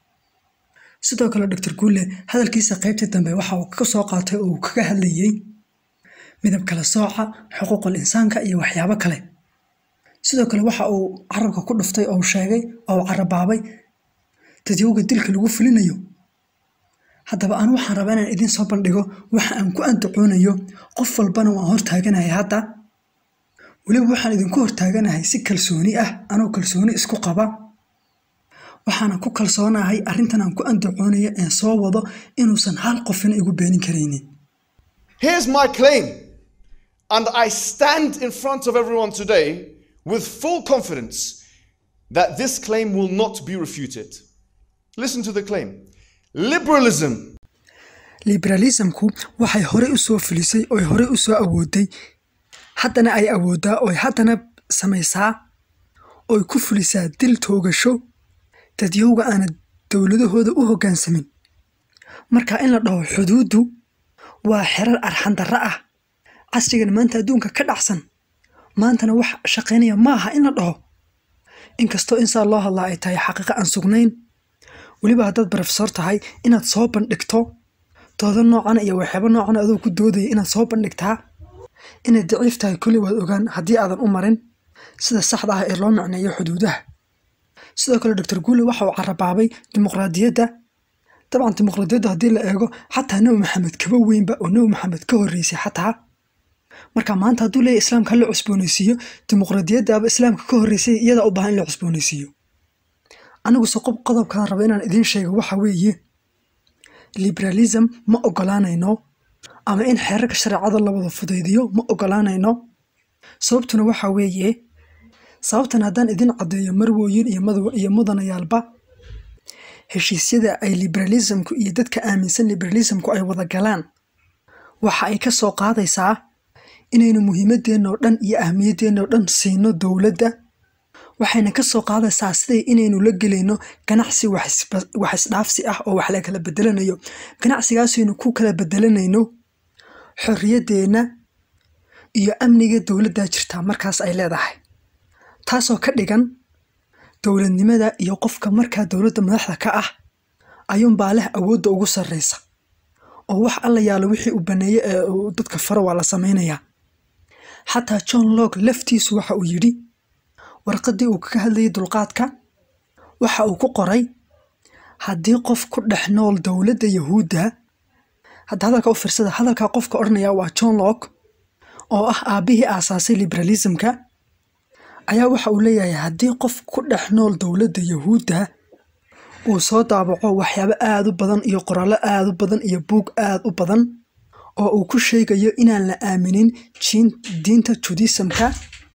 sidoo kale doctor guule hadalkiisa qaybtii dambe waxa uu ka soo qaatay oo uu kaga hadlayey midab kala sooca xuquuqul insaanka iyo waxyaabo kale sidoo kale waxa uu carabka ku dhuftay oo sheegay oo carabaabay dadyowga dilka lagu fulinayo haddaba aan waxaan rabaa inaan idiin soo bandhigo waxa aan ku andacoonayo qof walbana waan hortaaganahay hadda weliba waxaan idinku hortaaganahay si kalsooni ah anoo kalsooni isku qaba waxaana ku kalsoonahay arrintan aan ku andacoonayo een soo wado inuusan hal qofina igu beenin karaynin Here's my claim, and I stand in front of everyone today with full confidence that this claim will not be refuted. Listen to the claim liberalism liberalismku waxay horey u soo filisay oy horey u soo awooday haddana ay awooddaa oy haddana samaysaa oy ku fulisaa dil toogasho dadyowga aana dowladahooda u hoggaansamin marka in la dhaho xuduuddu waa xerar arxandarra ah casrigan maanta adduunka ka dhacsan maantana wax shaqaynaya ma aha in la dhaho inkastoo insaa loo hadlaa ay tahay xaqiiqo aan sugnayn weliba haddaad barofesor tahay inaad soo bandhigto doodo noocan iyo waxyaabo noocan adoo ku doodaya inaad soo bandhigtaa inay daciif tahay kulli waad ogaan haddii aadan u marin sida saxda ah ee loo macneeyo xuduudaha sidoo kale doctor guule waxa uu carabaabay dimuqraadiyadda dabcan dimuqraadiyadda haddii la eego xataa nebi maxamed kaba weynba oo nebi maxamed ka horreysay xataa marka maanta hadduu leeyahy islaamka ha la cusboonaysiiyo dimuqraadiyaddaaba islaamka ka horreysay iyadaa u baahan in la cusboonaysiiyo aniguse qob qodobkaan raba inaan idiin sheego waxa weeye liberalism ma ogolaanayno ama in xeerarka shareecada la wada fudaydiyo ma ogolaanayno sababtuna waxa weeye sababtan haddaan idin caddeeyo marwooyin iyo madaw iyo mudanayaalba heshiisyada ay liberalismku iyo dadka aaminsan liberalismku ay wada galaan waxa ay ka soo qaadaysaa inaynu muhiimadeenna oo dhan iyo ahmiyadeenna oo dhan siino dowladda waxayna ka soo qaadaysaa siday inaynu la gelayno ganacsi wax isba- wax isdhaafsi ah oo wax la kala bedelanayo ganacsigaasaynu ku kala bedelanayno xorriyaddeenna iyo amniga dowladdaa jirtaa markaas ay leedahay taasoo ka dhigan dowladnimada iyo qofka markaa dowladda madaxda ka ah ayuunbaa leh awoodda ugu sarreysa oo wax alla yaalo wixii uu baneeye ee uu dadka faro waa la samaynayaa xataa john locke laftiisu waxa uu yidhi warqaddii uu kaga hadlayay dulqaadka waxa uu ku qoray haddii qof ku dhex nool dowladda yahuudda hadda hadalka u fiirsada hadalkaa qofka odhanaya waa john locke oo ah aabbihii aasaasay liberalismka ayaa waxa uu leeyahay haddii qof ku dhex nool dowladda yahuudda uu soo daabaco waxyaabo aad u badan iyo qoraallo aad u badan iyo buug aad u badan oo uu ku sheegayo inaan la aaminin jiin diinta judisamka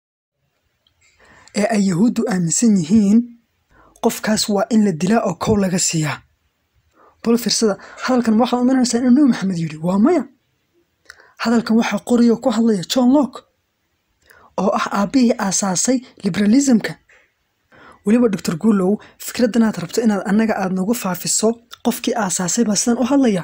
ee ay yahuuddu aaminsan yihiin qofkaas waa in la dilaa oo kow laga siiyaa bal fiirsada hadalkan waxaad umaranaysaa inuu nebi maxamed yidhi waa maya hadalkan waxaa qoraya oo ku hadlaya john locke oo ah aabbihii aasaasay liberalismka weliba doctor guulow fikraddan aad rabto inaad annaga aad nagu faafiso qofkii aasaasay baa sidan u hadlaya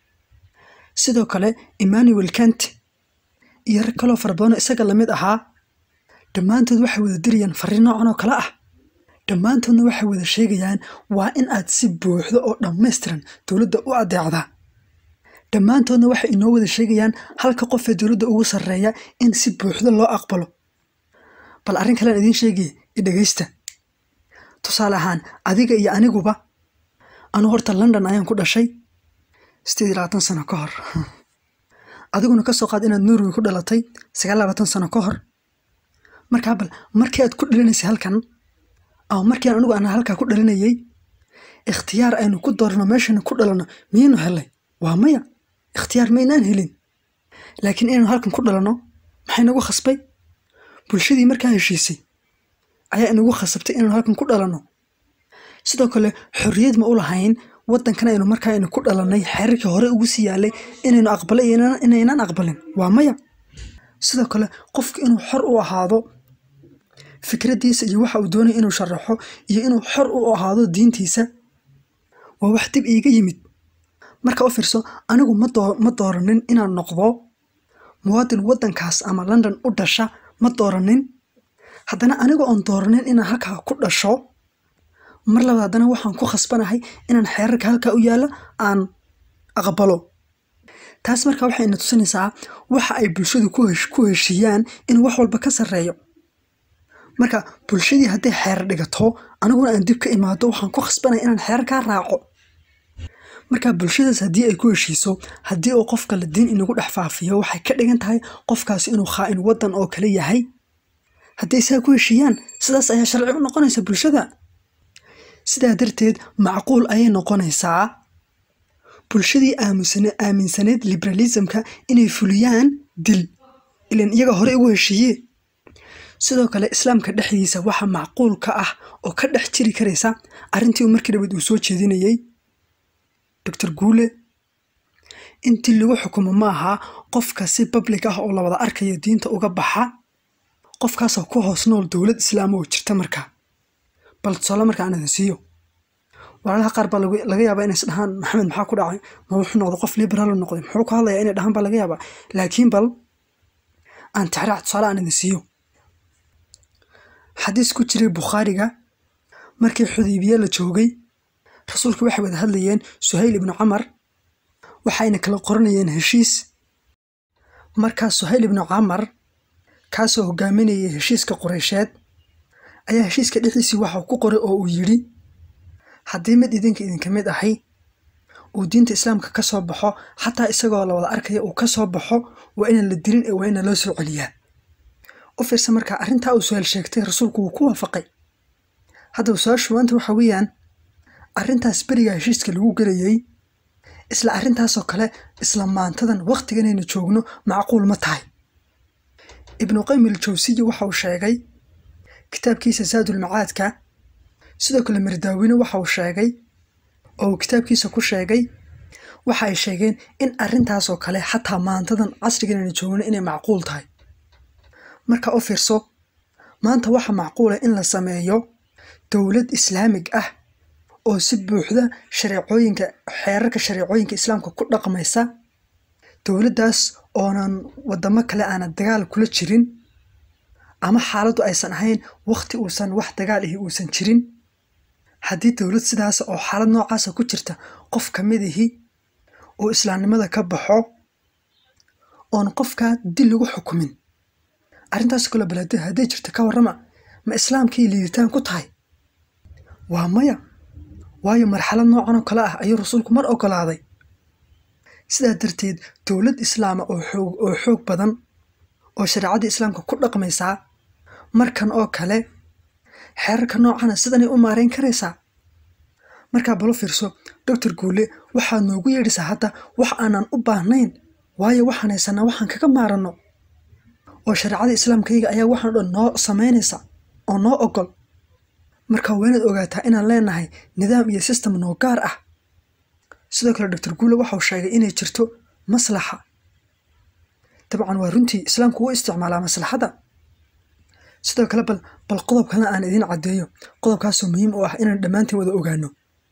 sidoo kale emmanuel kant iyo rag kaloo fara badanoo isaga lamid ahaa dhammaantood waxay wada dirayaan fariin noocan oo kale ah dhammaantoodna waxay wada sheegayaan waa in aad si buuxdo oo dhammaystiran dowladda u adeecdaa dhammaantoodna waxay inoo wada sheegayaan halka qofee dowladda ugu sarreeya in si buuxdo loo aqbalo bal arrin kalean idiin sheegaya i dhegaysta tusaale ahaan adiga iyo aniguba anu horta london ayaan ku dhashay sideed iyo labaatan sano ka hor adiguna ka soo qaad inaad norway ku dhalatay sagaal iyo labaatan sano ka hor markaa bal markii aad ku dhalinaysay halkan ama markii aan anigu aan halkaa ku dhalinayay ikhtiyaar aynu ku doorno meeshaynu ku dhalanno miyaynu helay waa maya ikhtiyaar maynaan helin laakiin inaynu halkan ku dhalanno maxay nagu khasbay bulshadii markaa heshiisay ayaa inagu khasabtay inaynu halkan ku dhalanno sidoo kale xorriyad ma u lahayn waddankan aynu markaa aynu ku dhalannay xeerarkii hore ugu sii yaalay inaynu aqbalay iyo inaan- inaynaan aqbalin waa maya sidoo kale qofku inuu xor u ahaado fikraddiisa iyo waxa uu doonaya inuu sharaxo iyo inuu xor u ahaado diintiisa waa wax dib iiga yimid marka u fiirso anigu ma doo ma dooranin inaan noqdo muwaadin waddankaas ama london u dhasha ma dooranin haddana aniga oon dooranin inaan halkaa ku dhasho mar labaad haddana waxaan ku khasbanahay inaan xeerarka halkaa u yaalla aan aqbalo taas marka waxay ina tusinaysaa waxa ay bulshadu ku hesh- ku heshiiyaan inuu wax walba ka sarreeyo marka bulshadii hadday xeerar dhigato aniguna aan dib ka imaado waxaan ku khasbanaya inaan xeerarkaa raaco marka bulshadaas haddii ay ku heshiiso haddii uu qof kale diin inagu dhex faafiyo waxay ka dhigan tahay qofkaasi inuu khaa'in waddan oo kale yahay hadday saa ku heshiiyaan sidaas ayaa sharci u noqonaysa bulshada sidaa darteed macquul ayay noqonaysaa bulshadii aamusane aaminsaneed liberalismka inay fuliyaan dil ilan iyaga hore ugu heshiiye sidoo kale islaamka dhexdiisa waxa macquul ka ah oo ka dhex jiri karaysa arrintii uu markii dhaweyd uu soo jeedinayey doctor guule intii lagu xukumo ma aha qofka si public ah oo la wada arkayo diinta uga baxa qofkaasoo ku hoos nool dowlad islaam oo jirta markaa bal tusaale marka aan idin siiyo walaalaha qaar baa lagu- laga yaabaa inay is dhahaan maxamed maxaa ku dhacay ma wuxuu noqday qof liberaal u noqday muxuu ka hadlayaa inay dhahaan baa laga yaabaa laakiin bal aan tixraac tusaale aan idin siiyo xadiis ku jiray bukhaariga markii xudaybiye la joogay rasuulku waxay wada hadlayeen suhayl ibnu camar waxayna kala qoranayeen heshiis markaa suhayl ibnu camar kaasoo hogaaminayay heshiiska qureysheed ayaa heshiiska dhexdiisii waxau ku qoray oo uu yidhi haddii mid idinka idinka mid ahay uu diinta islaamka ka soo baxo xataa isagoo la wada arkaya uu ka soo baxo waa inaan la dilin ee waa ina loo soo celiyaa u fiirsa markaa arrintaa uu su-aal sheegtay rasuulku wuu ku waafaqay haddaba su-aashu maanta waxa weeyaan arrintaas berigaa heshiiska lagu gelayay isla arrintaasoo kale isla maantadan wakhtiganaynu joogno macquul ma tahay ibnu qaym iljawsiyi waxa uu sheegay kitaabkiisa saadulmacaadka sidoo kale mardaawine waxa uu sheegay oo uu kitaabkiisa ku sheegay waxa ay sheegeen in arrintaasoo kale xataa maantadan casriganaynu joogno inay macquul tahay marka u fiirso maanta waxa macquula in la sameeyo dowlad islaamig ah oo si buuxda shareecooyinka xeerarka shareecooyinka islaamka ku dhaqmaysa dowladdaas oonan wadamo kale aanan dagaal kula jirin ama xaaladdu aysan ahayn wakhti uusan wax dagaal ahi uusan jirin haddii dowlad sidaas oo xaalad noocaasa ku jirta qof ka mid ihi uu islaamnimada ka baxo oon qofkaa dil lagu xukumin arrintaas kale balade hadday jirta ka warrama ma islaamkii liiditaan ku tahay waa maya waayo marxalad noocan oo kale ah ayuu rasuulku mar ogolaaday sidaa darteed dowlad islaama oo xoog oo xoog badan oo shareecadii islaamka ku dhaqmaysaa markan oo kale xeerarka noocana sidanay u maarayn karaysaa markaa balo fiirso doctor guule waxaad noogu yeedhisaa hadda wax aanan u baahnayn waayo waxaan haysanaa waxaan kaga maaranno oo shareecada islaamkayga ayaa waxaan dhan noo samaynaysa oo noo ogol marka waa inaad ogaataa inaan leenahay nidaam iyo system noo gaar ah sidoo kale doctor guule waxau sheegay inay jirto maslaxa dabcan waa runtii islaamku wuu isticmaalaa maslaxada sidoo kale bal bal qodob kalena aan idiin caddeeyo qodobkaasoo muhiim u ah inaan dhammaantiin wada ogaano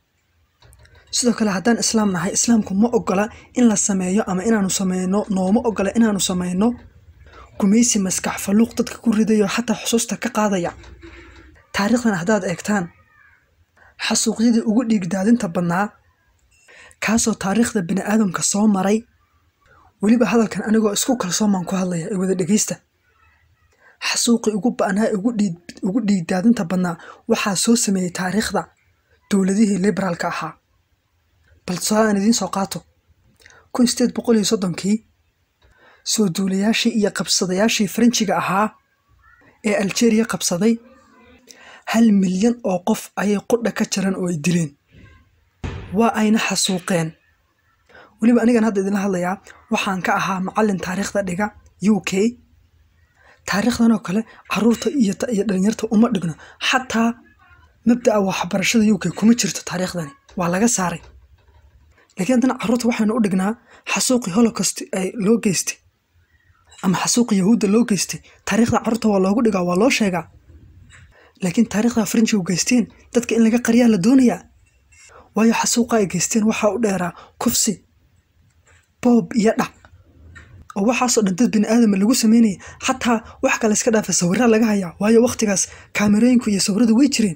sidoo kale haddaan islaam nahay islaamku ma ogola in la sameeyo ama inaanu sameyno nooma ogola inaanu sameyno gumaysi maskax falluuq dadka ku ridayo xataa xusuusta ka qaadaya taariikhdan haddaad eegtaan xasuuqyadii ugu dhiigdaadinta badnaa kaasoo taariikhda bini aadamka soo maray weliba hadalkan anigoo isku kalsoomaan ku hadlaya ee wada dhegeysta xasuuqii ugu ba'naa ugu dhiigdaadinta badnaa waxaa soo sameeyey taariikhda dowladihii liberaalka ahaa bal tusaale aan idiin soo qaato kun sideed boqol iyo soddonkii soo duulayaashii iyo qabsadayaashii faranjiga ahaa ee aljeeriya qabsaday hal milyan oo qof ayay qudha ka jaran oo ay dileen waa ayna xasuuqeen weliba anigan hadda idinla hadlayaa waxaan ka ahaa macallin taariikhda dhiga u k taariikhdan oo kale caruurta iyo dhalinyarta uma dhigno xataa mabda'a waxbarashada u k kuma jirto taariikhdani waa laga saaray laakiin haddana caruurta waxaynu u dhignaa xasuuqii holocaust ay loo geystay ama xasuuqii yahuudda loo geystay taariikhda caruurta waa loogu dhigaa waa loo sheegaa laakiin taariikhda faranjigu geysteen dadka in laga qariyaa la doonayaa waayo xasuuqa ay geysteen waxaa u dheeraa kufsi boob iyo dhac oo waxaasoo dhan dad bini aadama lagu sameynaya xataa wax kale iska dhaafa sawiraa laga hayaa waayo wakhtigaas kaamerooyinku iyo sawiradu way jireen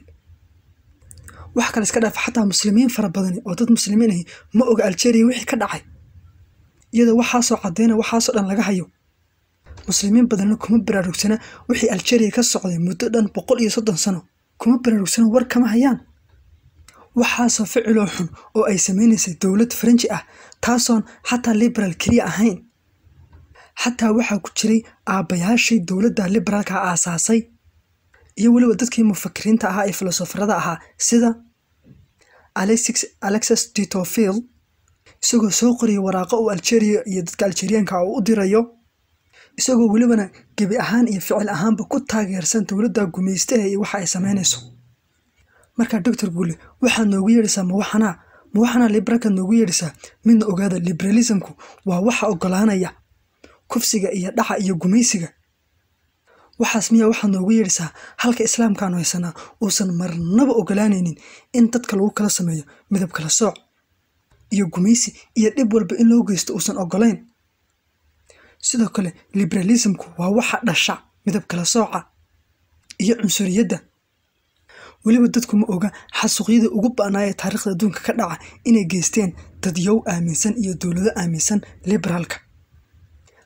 wax kale iska dhaafa xataa muslimiin fara badani oo dad muslimiin ahi ma oga aljeeriya wixii ka dhacay iyadoo waxaasoo cadeyna waxaasoo dhan laga hayo muslimiin badanna kuma baraarugsana wixii aljeeriya ka socday muddo dhan boqol iyo soddon sano kuma baraarugsana war kama hayaan waxaasoo ficiloo xun oo ay sameynaysay dowlad faranji ah taasoon xataa liberaal keliya ahayn xataa waxaa ku jiray aabbayaashii dowladda liberaalka aasaasay iyo weliba dadkii mufakiriinta ahaa ee filosofarada ahaa sida alexis ditofil isagoo soo qoriyay waraaqo uu aljeeriya iyo dadka aljeeriyaanka uu u dirayo isagoo welibana gebi ahaan iyo ficil ahaanba ku taageersan dowladda gumaystaha iyo waxa ay sameynayso markaa doctor guule waxaad noogu yeedhaysaa ma waxanaa ma waxanaa liberaalkaad noogu yeedhaysaa midna ogaada liberalismku waa waxa ogolaanaya kufsiga iyo dhaca iyo gumaysiga waxaas miyaa waxaad noogu yeedhaysaa halka islaamkaanu haysanaa uusan marnaba ogolaanaynin in dadka lagu kala sameeyo midab kala sooc iyo gumaysi iyo dhib walba in loo geysto uusan ogolayn sidoo kale liberalismku waa waxa dhasha midab kala sooca iyo cunsuriyadda weliba dadku ma oga xasuuqyadii ugu ba'naayee taariikhda adduunka ka dhaca inay geysteen dadyow aaminsan iyo dowlado aaminsan liberaalka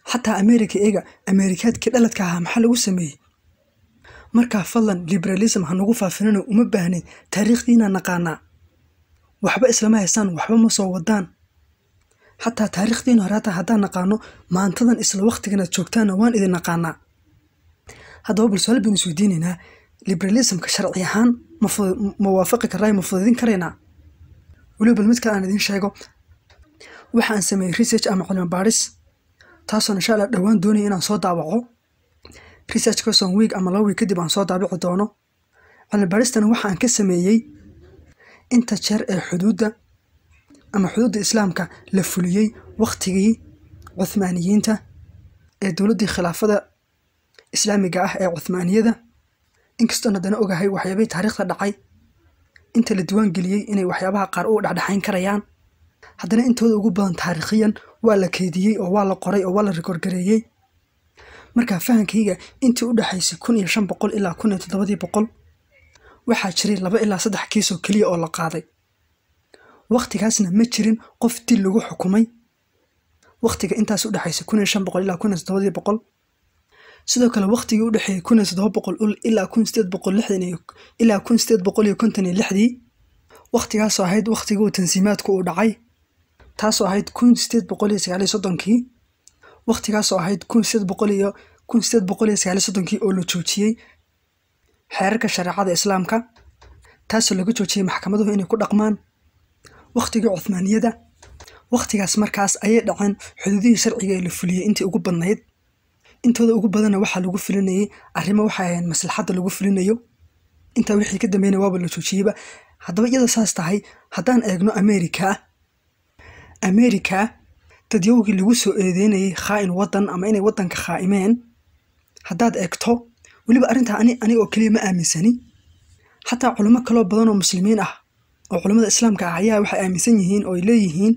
xataa ameerika eega ameerikaadkii dhaladka ahaa maxaa lagu sameeyey markaa fadlan liberalism ha nagu faafinano uma baahnayn taariikhdiina naqaanaa waxba islama haysaan waxba ma soo wadaan xataa taariikhdiina hore hataa haddaan naqaano maantadan isla waqtiganaad joogtaana waan idin naqaanaa haddaba bal su-aal baynu isweydiinaynaa liberalismka sharci ahaan ma fu- ma waafaqi karraa ma fududin karaynaa weliba bal mid kale aan idiin sheego waxaan sameeyey research ama cilmi baadhis taasoo insha allah dhowaan doonaya inaan soo daawaco research kason week ama laba week kadib aan soo daabici doono cilmi baadhistana waxaan ka sameeyey inta jeer ee xuduudda ama xuduudda islaamka la fuliyey waqtigii cuthmaaniyiinta ee dowladdii khilaafada islaamiga ah ee cuthmaaniyada inkastoon haddana ogahay waxyaabihii taariikhda dhacay inta la diiwaan geliyey inay waxyaabaha qaar u dhexdhexayn karayaan haddana intooda ugu badan taariikhiyan waa la keydiyey oo waa la qoray oo waa la rikoorgareeyey markaa fahankayga intii u dhexaysay kun iyo shan boqol ilaa kun iyo toddobadii boqol waxaa jiray laba ilaa saddex kiis oo keliya oo la qaaday wakhtigaasna ma jirin qof dil lagu xukumay wakhtiga intaas u dhexaysay kun iyo shan boqol ilaa kun iyo toddobadii boqol sidoo kale wakhtigii u dhexeeyey kun iyo toddoba boqol ul- ilaa kun sideed boqol lixdan iyo ilaa kun sideed boqol iyo konton iyo lixdii wakhtigaasoo ahayd wakhtigii uu tansiimaadku uu dhacay taasoo ahayd kun sideed boqol iyo sagaal iyo soddonkii wakhtigaasoo ahayd kun sideed boqol iyo kun sideed boqol iyo sagaal iyo soddonkii oo la joojiyey xeerarka shareecada islaamka taasoo laga joojiyey maxkamaduhu inay ku dhaqmaan wakhtigii cuthmaaniyada wakhtigaas markaas ayay dhaceen xuduudihii sharciga ee la fuliyey intii ugu badnayd intooda ugu badanna waxaa lagu fulinayey arrimo waxay ahayn maslaxadda lagu fulinayo intaa wixii ka dambeynaya waaba la joojiyeyba haddaba iyada saas tahay haddaan eegno ameerika ameerika dadyowgii lagu soo eedeynayey khaa'in waddan ama inay waddanka khaa'imeen haddaad eegto weliba arrintaa ani aniga oo keliya ma aaminsani xataa culimo kaloo badan oo muslimiin ah oo culammada islaamka ah ayaa waxay aaminsan yihiin oo ay leeyihiin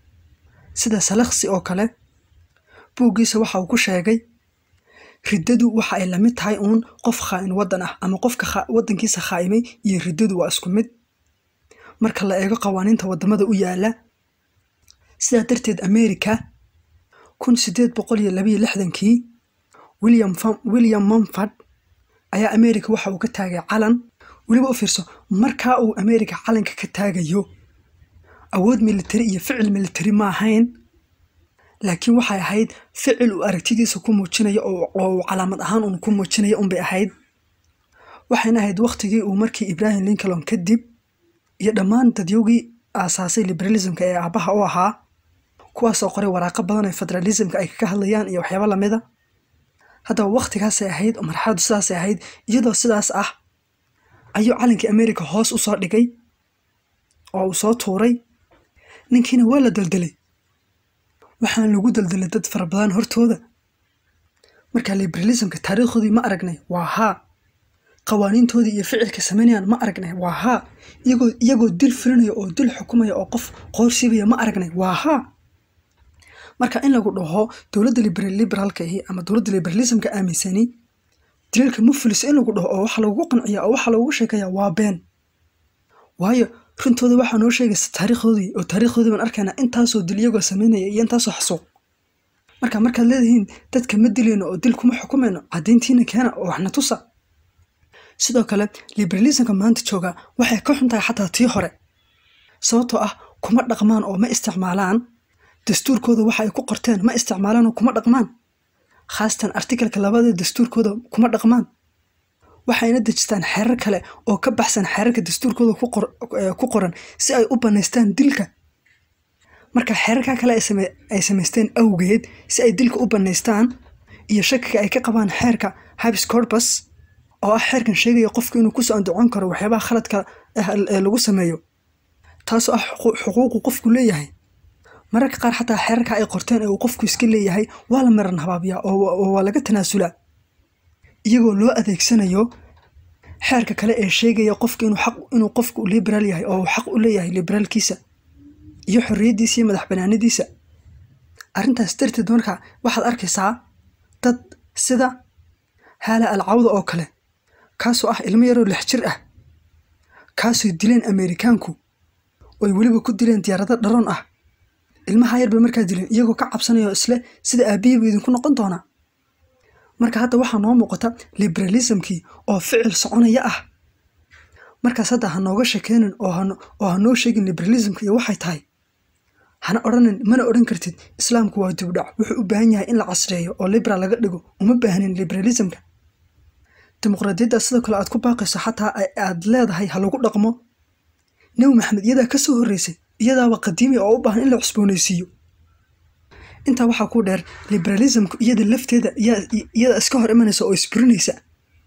sida salakhsi oo kale buuggiisa waxa uu ku sheegay riddadu waxa ay la mid tahay uun qof khaa'in waddan ah ama qofka kha- waddankiisa khaa'imay iyo riddadu waa isku mid marka la eego qawaaniinta waddamada u yaala sidaa darteed ameerika kun sideed boqol iyo labayo lixdankii william Fam- william mumford ayaa ameerika waxa uu ka taagay calan weliba u fiirso markaa uu ameerika calanka ka taagayo awood militari iyo ficil militari ma ahayn laakiin waxay ahayd ficil uu aragtidiisa ku muujinayo oo oo uu calaamad ahaan uun ku muujinayo unbay ahayd waxayna ahayd wakhtigii uu markii ibrahim lincoln kadib iyo dhammaan dadyowgii aasaasay liberalismka ee aabbaha u ahaa kuwaasoo qoray waraaqo badan ee federalismka ay kaga hadlayaan iyo waxyaabo lamida haddaba wakhtigaasay ahayd oo marxaladu sidaasay ahayd iyadoo sidaas ah ayuu calankii ameerika hoos u soo dhigay oo uu soo tuuray ninkiina waa la deldelay waxaan lagu deldelay dad fara badan hortooda marka liberalismka taariikhdoodii ma aragnay waa haa qawaaniintoodii iyo ficilka samaynayaan ma aragnay waa haa iyagoo iyagoo dil fulinaya oo dil xukumaya oo qof qoorsiibaya ma aragnay waa haa marka in lagu dhaho dowladda liber- liberaalka ahi ama dowladda liberalismka aaminsani dilalka ma fuliso in lagu dhaho oo waxa lagu qanciya oo waxa lagu sheekaya waa been waayo runtooda waxaa noo sheegaysa taariikhdoodii oo taariikhdoodii baan arkaynaa intaasoo dil iyagoo samaynaya iyo intaasoo xasuuq marka markaad leedihiin dadka ma dilayno oo dil kuma xukumayno caddayntiina keena oo waxna tusa sidoo kale liberalismka maanta jooga waxay ka xun tahay xataa tii hore sababtoo ah kuma dhaqmaan oo ma isticmaalaan dastuurkooda waxa ay ku qorteen ma isticmaalaan oo kuma dhaqmaan khaasatan artikalka labada dastuurkooda kuma dhaqmaan waxayna dejistaan xeerar kale oo ka baxsan xeerarka dastuurkooda ku qor- eh, ku qoran si ay u banaystaan dilka marka xeerarka kale ay same- ay samaysteen awgeed si ay dilka u banaystaan iyo shakiga ay ka qabaan xeerka habis corpus oo ah xeerkan sheegaya qofku inuu kusoo andacon karo waxyaabaha khaladka ah ee lagu sameeyo taasoo ah xuqu- xuquuqu qofku leeyahay mararka qaar xataa xeerarka ay qorteen ee uu qofku iska leeyahay waa la maran habaabiyaa oo wa- oo waa laga tanaasulaa iyagoo loo adeegsanayo xeerka kale ee sheegaya qofka inuu xaq inuu qofku liberaal yahay oo uu xaq u leeyahay liberaalkiisa iyo xorriyaddiisa iyo madax banaanadiisa arrintaas darteed marka waxaad arkaysaa dad sida haala alcawda oo kale kaasoo ah ilmo yaroo lix jir ah kaasoo dileen ameerikaanku oy weliba ku dileen diyaarado dharoon ah ilmaha yar bay markaa dileen iyagoo ka cabsanaya oo isle sida aabihii buu idinku noqon doonaa marka hadda waxaa noo muuqata liberalismkii oo ficil soconaya ah markaas hadda ha nooga shakeynin oo hano- oo ha noo sheegin liberalismka iyo waxay tahay hana odhanin mana odhan kartid islaamku waa dibdhac wuxuu u baahan yahay in la casreeyo oo liberal laga dhigo uma baahnin liberalismka dimuqraadiyadda sidoo kale aad ku baaqayso xataa ay- aad leedahay ha lagu dhaqmo nebi maxamed iyadaa ka soo horreysay iyadaaba qadiimi oo u baahan in la cusboonaysiiyo intaa waxaa ku dheer liberalismku iyada lafteeda iyaa- iyada iska hor imanaysa oo isburinaysa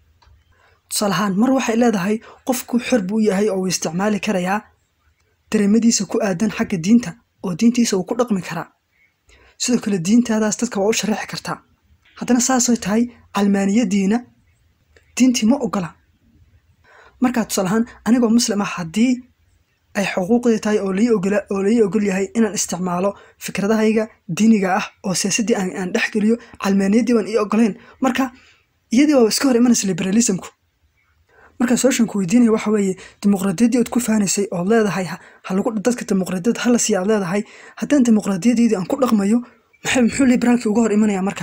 tusaale ahaan mar waxay leedahay qofku xor buu yahay oo uu isticmaali karayaa dareemadiisa ku aadan xagga diinta oo diintiisa uu ku dhaqmi karaa sidoo kale diintaadaas dadka waa u sharaxi kartaa haddana saasay tahay calmaaniyadiina diintii ma ogola markaa tusaale ahaan anigoo muslim ah haddii ay xuquuqdii tahay oo lai ogola oo lai ogol yahay inaan isticmaalo fikradahayga diiniga ah oo siyaasaddii aan, aan dhex geliyo calmaaniyaddii baan ii ogolayn marka iyadii baa iska hor imanaysa liberalismku marka sooshanku weydiinaya waxa weeye dimuqraadiyaddii ood ku faanaysay ood leedahay ha ha lagu dadka dimuqraadiyadda hala siiya aad leedahay haddaan dimuqraadiyadeydii aan ku dhaqmayo maxay muxuu liberaalkii uga hor imanaya marka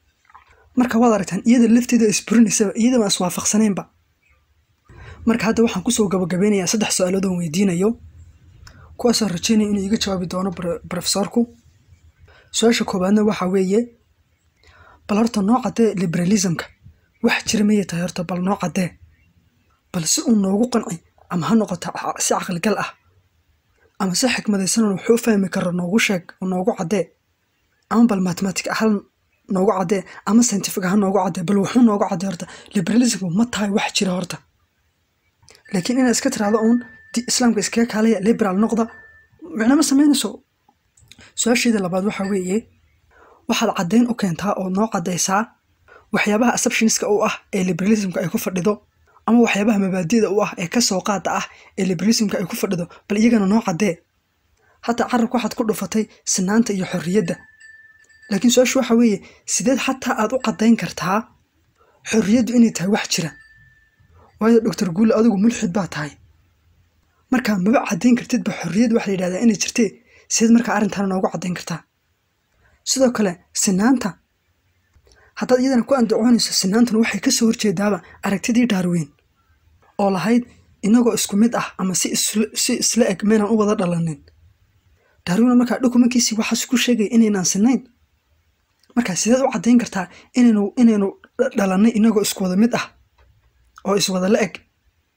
marka waad aragtaan iyada lafteeda isburinaysaba iyada baan iswaafaqsanaynba marka hadda waxaan kusoo gabagabeynayaa saddex su-aalood oon weydiinayo kuwaasoo rajeynaya inuu iga jawaabi doono bro- profesorku su-aasha koowaadna waxa weeye bal horta noo caddee liberalismka wax jira mayay tahay horta bal noo caddee bal si uu noogu qanci ama ha noqoto ca- si caqligal ah ama si xikmadaysan oo wuxuu fahmi karo noogu sheeg oo noogu caddee ama bal mathematic ahaan noogu caddee ama scientific ahaan noogu caddee bal wuxuu noogu caddee horta liberalismku ma tahay wax jira horta laakiin inaad iska tiraahdo uun di- islaamka iskaga kaalaya liberal noqda micno ma samaynayso su-aasheeda labaad waxa weeye waxaad caddayn u keentaa oo noo caddaysaa waxyaabaha assumptionska u ah ee liberalismka ay ku fadhido ama waxyaabaha mabaadida u ah ee kasoo qaada ah ee liberalismka ay ku fadhido bal iyagana noo caddee hataa carabka waxaad ku dhufatay sinaanta iyo xorriyadda laakiin su-aashu waxa weeye sideed xataa aad u caddayn kartaa xorriyaddu inay tahay wax jira waayo doctor guule adigu mulxid baa tahay marka maba caddayn kartidba xorriyad waxa la yidhahdaa inay jirtee sideed markaa arrintaana noogu caddayn kartaa sidoo kale sinaanta haddaad iyadana ku andacoonayso sinaantuna waxay ka soo horjeedaaba aragtidii darwin oo lahayd inagoo isku mid ah ama si isla, si isla eg maynaan u wada dhalanin darwin markaa dokumenkiisii waxaas ku sheegaya inaynaan sinayn marka sideed u caddayn kartaa inaynu inaynu dhalannay inagoo isku wada mid ah oo iswada la eg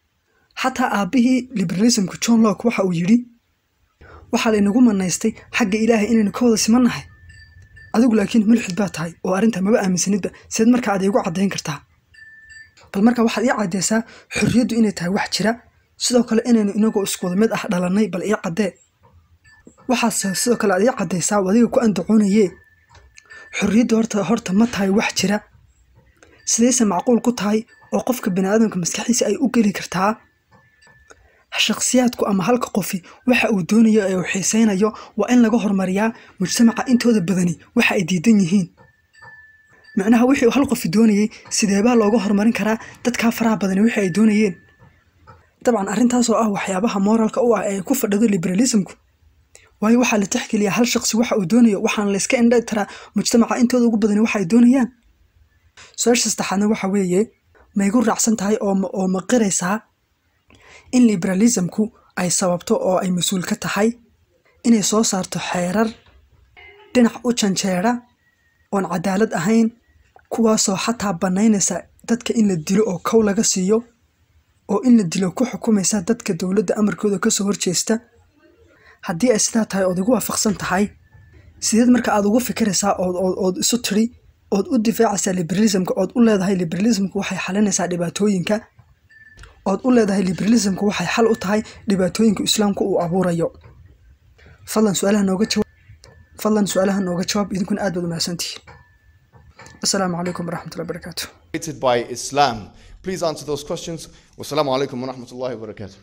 xataa aabbihii liberalismka john locke waxa uu yidhi waxaa laynagu manaystay xagga ilaahay inaynu ka wada simannahay adigu laakiin mulxid baa tahay oo arrintaa maba aaminsanidba sideed markaa aad iigu caddayn kartaa bal marka waxaad ii caddaysaa xorriyaddu inay tahay wax jira sidoo kale inaynu inagoo isku wada mid ah dhalannay bal ii caddee waxaase sidoo kale aad ii caddaysaa oo adiga ku andacoonayee xorriyaddu horta horta ma tahay wax jira sidayse macquul ku tahay oo qofka biniaadamka maskaxdiisa ay u geli kartaa shakhsiyaadku ama halka qofi waxa uu doonayo ee uu xiiseynayo waa in laga hormariyaa mujtamaca intooda badani waxa ay diidan yihiin macnaha wixii uu hal qofi doonayey sideebaa looga horumarin karaa dadkaa faraha badani wixii ay doonayeen dabcan arrintaas oo ah waxyaabaha moralka u ah ee ay ku fadhido liberalismku waayo waxaa la tixgeliyaa hal shaqsi waxa uu doonayo waxaana la iska indha taraa mujtamaca intooda ugu badani waxa ay doonayaan su-aasha saddexaadna waxa weeye ma igu raacsan tahay oo ma- oo ma qiraysaa in liberalismku ay sababto oo ay mas-uul ka tahay inay soo saarto xeerar dhinac u janjeera oon cadaalad ahayn kuwaasoo xataa bannaynaysa dadka in la dilo oo kow laga siiyo oo in la dilo ku xukumaysa dadka dowladda amarkooda kasoo horjeesta haddii ay sidaa tahay ood igu waafaqsan tahay sideed marka aad ugu fikiraysaa ood ood ood isu tiri ood u difaacaysaa liberalismka ood u leedahay liberalismku waxay xalinaysaa dhibaatooyinka ood u leedahay liberalismku waxay xal u tahay dhibaatooyinka islaamku uu abuurayo fadlan su-aalaha nooga jawaab fadlan su-aalaha nooga jawaab idinkuna aad baad u mahadsantihiin asalaamu calaykum waraxmatullahi wabarakaatu Created by Islam. Please answer those questions. Wassalamu alaikum wa rahmatullahi wa barakatuh.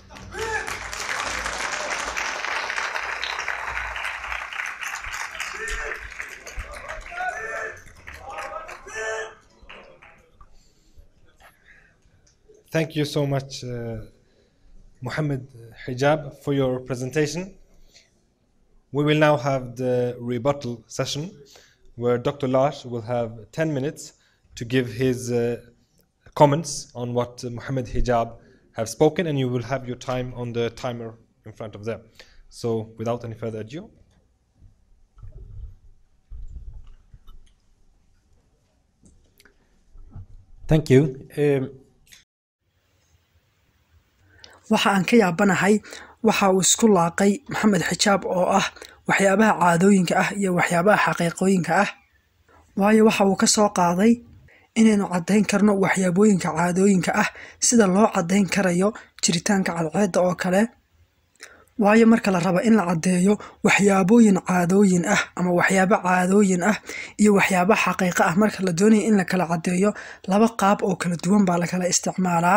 Thank you so much, uh, Muhammad Hijab, for your presentation. we will now have the rebuttal session where Dr. Lash will have 10 minutes to give his uh, comments on what uh, Muhammad Hijab have spoken and you will have your time on the timer in front of them. So without any further ado, Thank you. Um, waxa aan ka yaabanahay waxa uu isku laaqay maxamed xijaab oo ah waxyaabaha caadooyinka ah iyo waxyaabaha xaqiiqooyinka ah waayo waxa uu ka soo qaaday inaynu caddayn karno waxyaabooyinka caadooyinka ah sida loo caddayn karayo jiritaanka cadceedda oo kale waayo marka la rabo in la caddeeyo waxyaabooyin caadooyin ah ama waxyaabo caadooyin ah iyo waxyaabo xaqiiqo ah marka la doonayo in la kala caddeeyo laba qaab oo kala duwan baa la kala isticmaalaa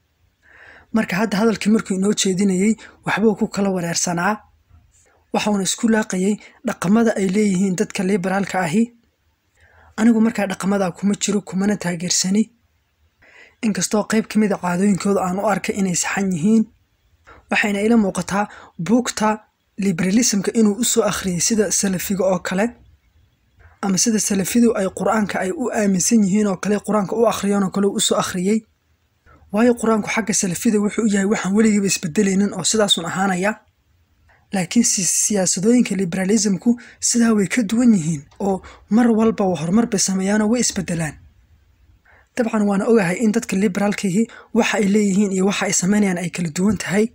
marka hadda hadalkii markuu inoo jeedinayey waxbuu ku kala wareersanaa waxauna isku laaqayay dhaqamada ay leeyihiin dadka liberaalka ahi anigu markaa dhaqamadaa kuma jiro kumana taageersani inkastoo qayb ka mida caadooyinkooda aan u arkay inay saxan yihiin waxayna ila muuqataa buugta liberalismka inuu usoo akhriyey sida salafiga oo kale ama sida salafidu ay qur-aanka ay u aaminsan yihiin oo kale qur-aanka u akhriyeen oo kale uu usoo akhriyey waayo qur-aanku xagga salafida wuxuu u yahay waxaan weligiiba isbedelaynin oo sidaasun ahaanaya laakiin siyaasadooyinka liberalismku sidaa way ka duwan yihiin oo mar walba horumar bay sameeyaanoo way isbedelaan dabcan waana ogahay in dadka liberaalkihi waxa ay leeyihiin iyo waxa ay sameynayaan ay kala duwan tahay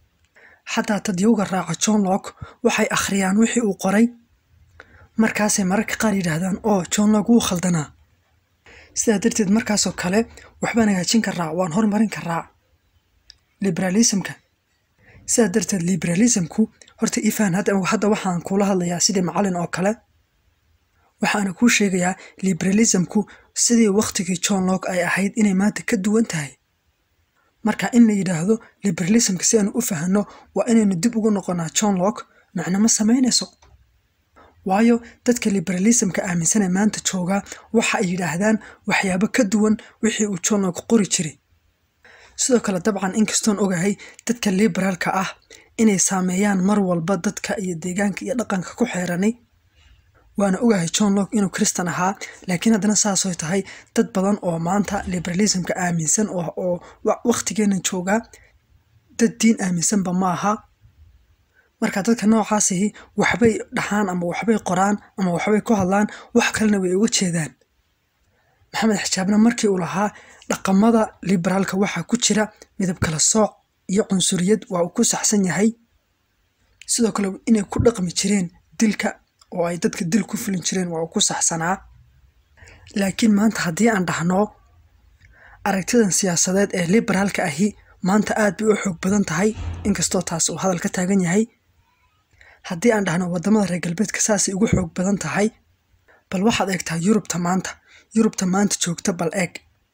xataa tadyowga raaca john lock waxay akhriyaan wixii uu qoray markaasay mararka qaar yidhaahdaan oo john lock wuu khaldanaa sidaa darteed markaasoo kale waxbaan hagaajin karaa waan hormarin karaa liberalismka sidaa darteed liberalismku horta ifaan hadda waxaan kula hadlayaa sidii macalin oo kale waxaana kuu sheegayaa liberalismku sidii wakhtigii john lock ay ahayd inay maanta ka duwan tahay marka in la yidhaahdo liberalismka si aanu u fahanno waa inaynu dib ugu noqonaa john lock macno ma samaynayso waayo dadka liberalismka aaminsanee maanta joogaa waxa ay yidhaahdaan waxyaabo ka duwan wixii uu john lock qori jiray sidoo kale dabcan inkastoon ogahay dadka liberaalka ah inay saameeyaan mar walba dadka iyo deegaanka iyo dhaqanka ku xeeranay waana ogahay john lock inuu kristan ahaa laakiin haddana saasooy tahay dad badan oo maanta liberalismka aaminsan oo wakhtigeenna joogaa dad diin aaminsanba ma aha marka dadka noocaasihi waxbay dhaxaan ama waxbay qoraan ama waxbay ku hadlaan wax kalena way uga jeedaan maxamed xijaabna markii uu lahaa dhaqamada liberaalka waxaa ku jira midab kala sooc iyo cunsuriyad waa uu ku saxsan yahay sidoo kale inay ku dhaqmi jireen dilka oo ay dadka dil ku fulin jireen waa uu ku saxsanaa laakiin maanta haddii aan dhahno aragtidan siyaasadeed ee liberaalka ahi maanta aad bay u xoog badan tahay inkastoo taas uu hadal ka taagan yahay haddii aan dhahno waddamada reer galbeedka saasay ugu xoog badan tahay bal waxaad eegtaa yurubta maanta yurubta maanta joogta bal eeg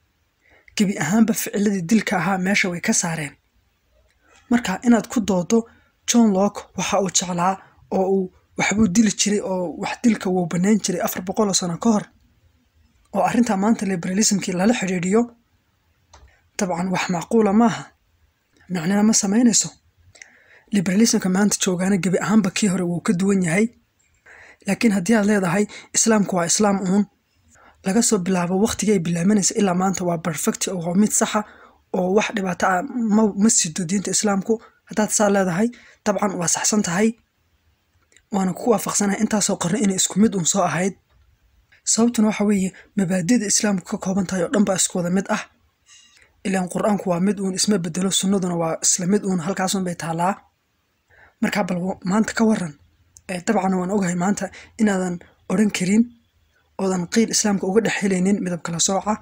gebi ahaanba ficiladii dilka ahaa meesha way ka saareen marka inaad ku doodo john lock waxa uu jeclaa oo uu waxbuu dili jiray oo wax dilka wuu banayn jiray afar boqoloo sano ka hor oo arrintaa maanta liberalismkii lala xidhiidhiyo dabcan wax macquula maaha micnana ma samaynayso liberalismka maanta joogaana gebi ahaanba kii hore wuu ka duwan yahay laakiin haddii aad leedahay islaamku waa islaam uun laga soo bilaabo wakhtigii ay bilaabanaysa ilaa maanta waa perfect oo mid saxa oo wax dhibaato ah ma sido diinta islaamku haddaad saa leedahay dabcan waa saxsan tahay waana ku waafaqsanahay intaasoo qarno inay isku mid uun soo ahayd sababtuna waxa weeye mabaadida islaamku ka kooban tahay oo dhan baa isku wada mid ah ilaan qur-aanku waa mid uun isma bedelo sunnaduna waa isla mid uun halkaasun bay taallaa markaa bal maanta ka waran dabcan waan ogahay maanta inaadan odhan karin oodan qiil islaamka uga dhex helaynin midab kala sooca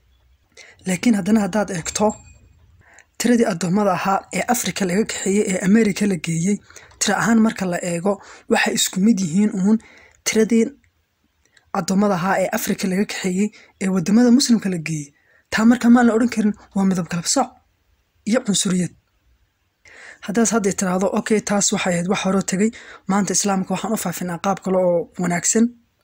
laakiin haddana haddaad eegto tiradii addoommada ahaa ee afrika laga kaxeeyey ee america la geeyey tira ahaan marka la eego waxay isku mid yihiin uun tiradii addoommada ahaa ee afrika laga kaxeeyey ee waddamada muslimka la geeyey taa marka maan la odhan karin waa midab kala sooc iyo cunsuriyad haddaas hadday tiraahdo okay taas waxay ahayd wax horoo tegey maanta islaamka waxaan u faafinaa qaab kale oo wanaagsan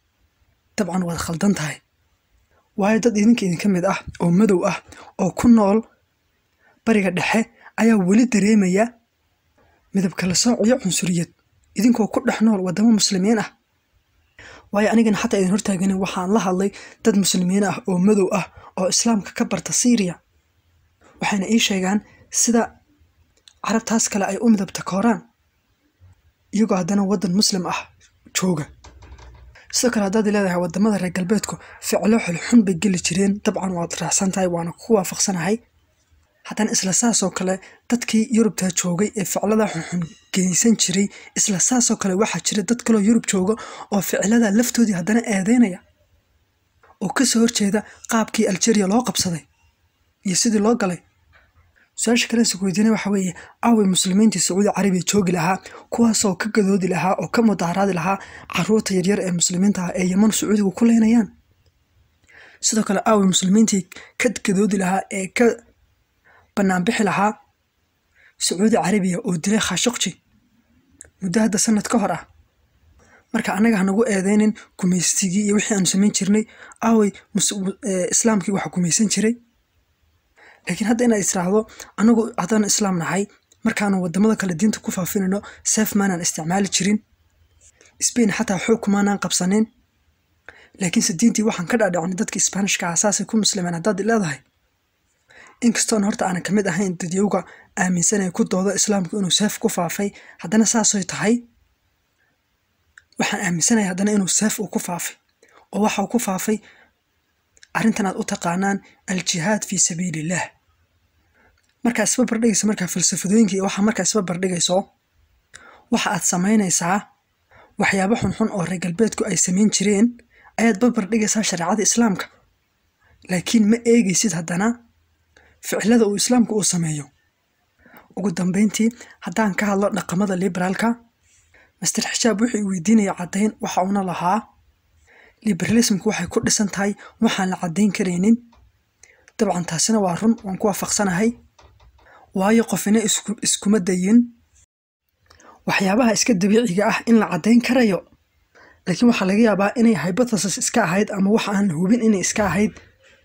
dabcan waad khaldan tahay waayo dad idinka idinka mid ah oo madow ah oo ku nool bariga dhexe ayaa weli dareemaya midab kala sooc iyo cunsuriyad idinkoo ku dhex nool waddamo muslimiin ah waayo anigana xataa idin hortaaganin waxaan la hadlay dad muslimiin ah oo madow ah oo islaamka ka barta syriya waxayna ii sheegaan sida carabtaas kale ay u midabta kooraan iyagoo haddana waddan muslim ah jooga sidoo kale haddaad leedahay wadamada reer galbeedku ficlo xulxun bay geli jireen dabcan waad raacsan tahay waana ku waafaqsanahay haddana isla saasoo kale dadkii yurubta joogay ee ficlada xunxun geysan jiray isla saasoo kale waxaa jira dad kaloo yurub jooga oo ficlada laftoodii haddana eedeynaya oo kasoo horjeeda qaabkii algeria loo qabsaday iyo sidii loo galay su-aasha kale is weydiina waxa weeye aaway muslimiintii sacuudi carabiya joogi lahaa kuwaasoo ka gadoodi lahaa oo ka mudaaharaadi lahaa caruurta yaryar ee muslimiinta ah ee yeman sacuudigu ku leynayaan sidoo kale aaway muslimiintii ka gadoodi lahaa ee ka banaanbixi lahaa sacuudi carabiya oo dilay khashuqji muddo hadda sanad ka hor ah marka annaga hanagu eedeynin gumaystigii iyo wixii aanu samayn jirnay aaway islaamkii waxa gumaysan jiray laakiin hadda inaad israahdo anagu haddaan islaam nahay markaanu wadamada kale diinta ku faafinayno seef maanaan isticmaali jirin sbain xataa xoog kumaanaan qabsanin laakiinse diintii waxaan ka dhaadhicinay dadka isbaanishka ah saasay ku muslimeen haddaad leedahay inkastoon horta aanan kamid ahayn dadyowga aaminsanaya ku dooda islaamku inuu seef ku faafay haddana saasoy tahay waxaan aaminsanaya haddana inuu seef uu ku faafay oo waxa uu ku faafay arrintan aad u taqaanaan aljihaad fii sabiiliillah markaa isba bardhigaysa markaa falsafadooyinka iyo waxaa markaa isba bardhigayso waxa aad samaynaysaa waxyaabo xunxun oo reer galbeedku ay samayn jireen ayaad babardhigaysaa shareecada islaamka laakiin ma eegaysid haddana ficilada uu islaamku uu sameeyo ugu dambeyntii haddaan ka hadlo dhaqamada liberaalka master xijaab wuxuu weydiinaya caddayn waxa uuna lahaa liberalismku waxay ku dhisan tahay waxaan la caddayn karaynin dabcan taasina waa run waan ku waafaqsanahay waayo qofina iskuma dayin waxyaabaha iska dabiiciga ah in la caddayn karayo laakiin waxaa laga yaabaa inay hypothesis iska ahayd ama waxa aan hubin inay iska ahayd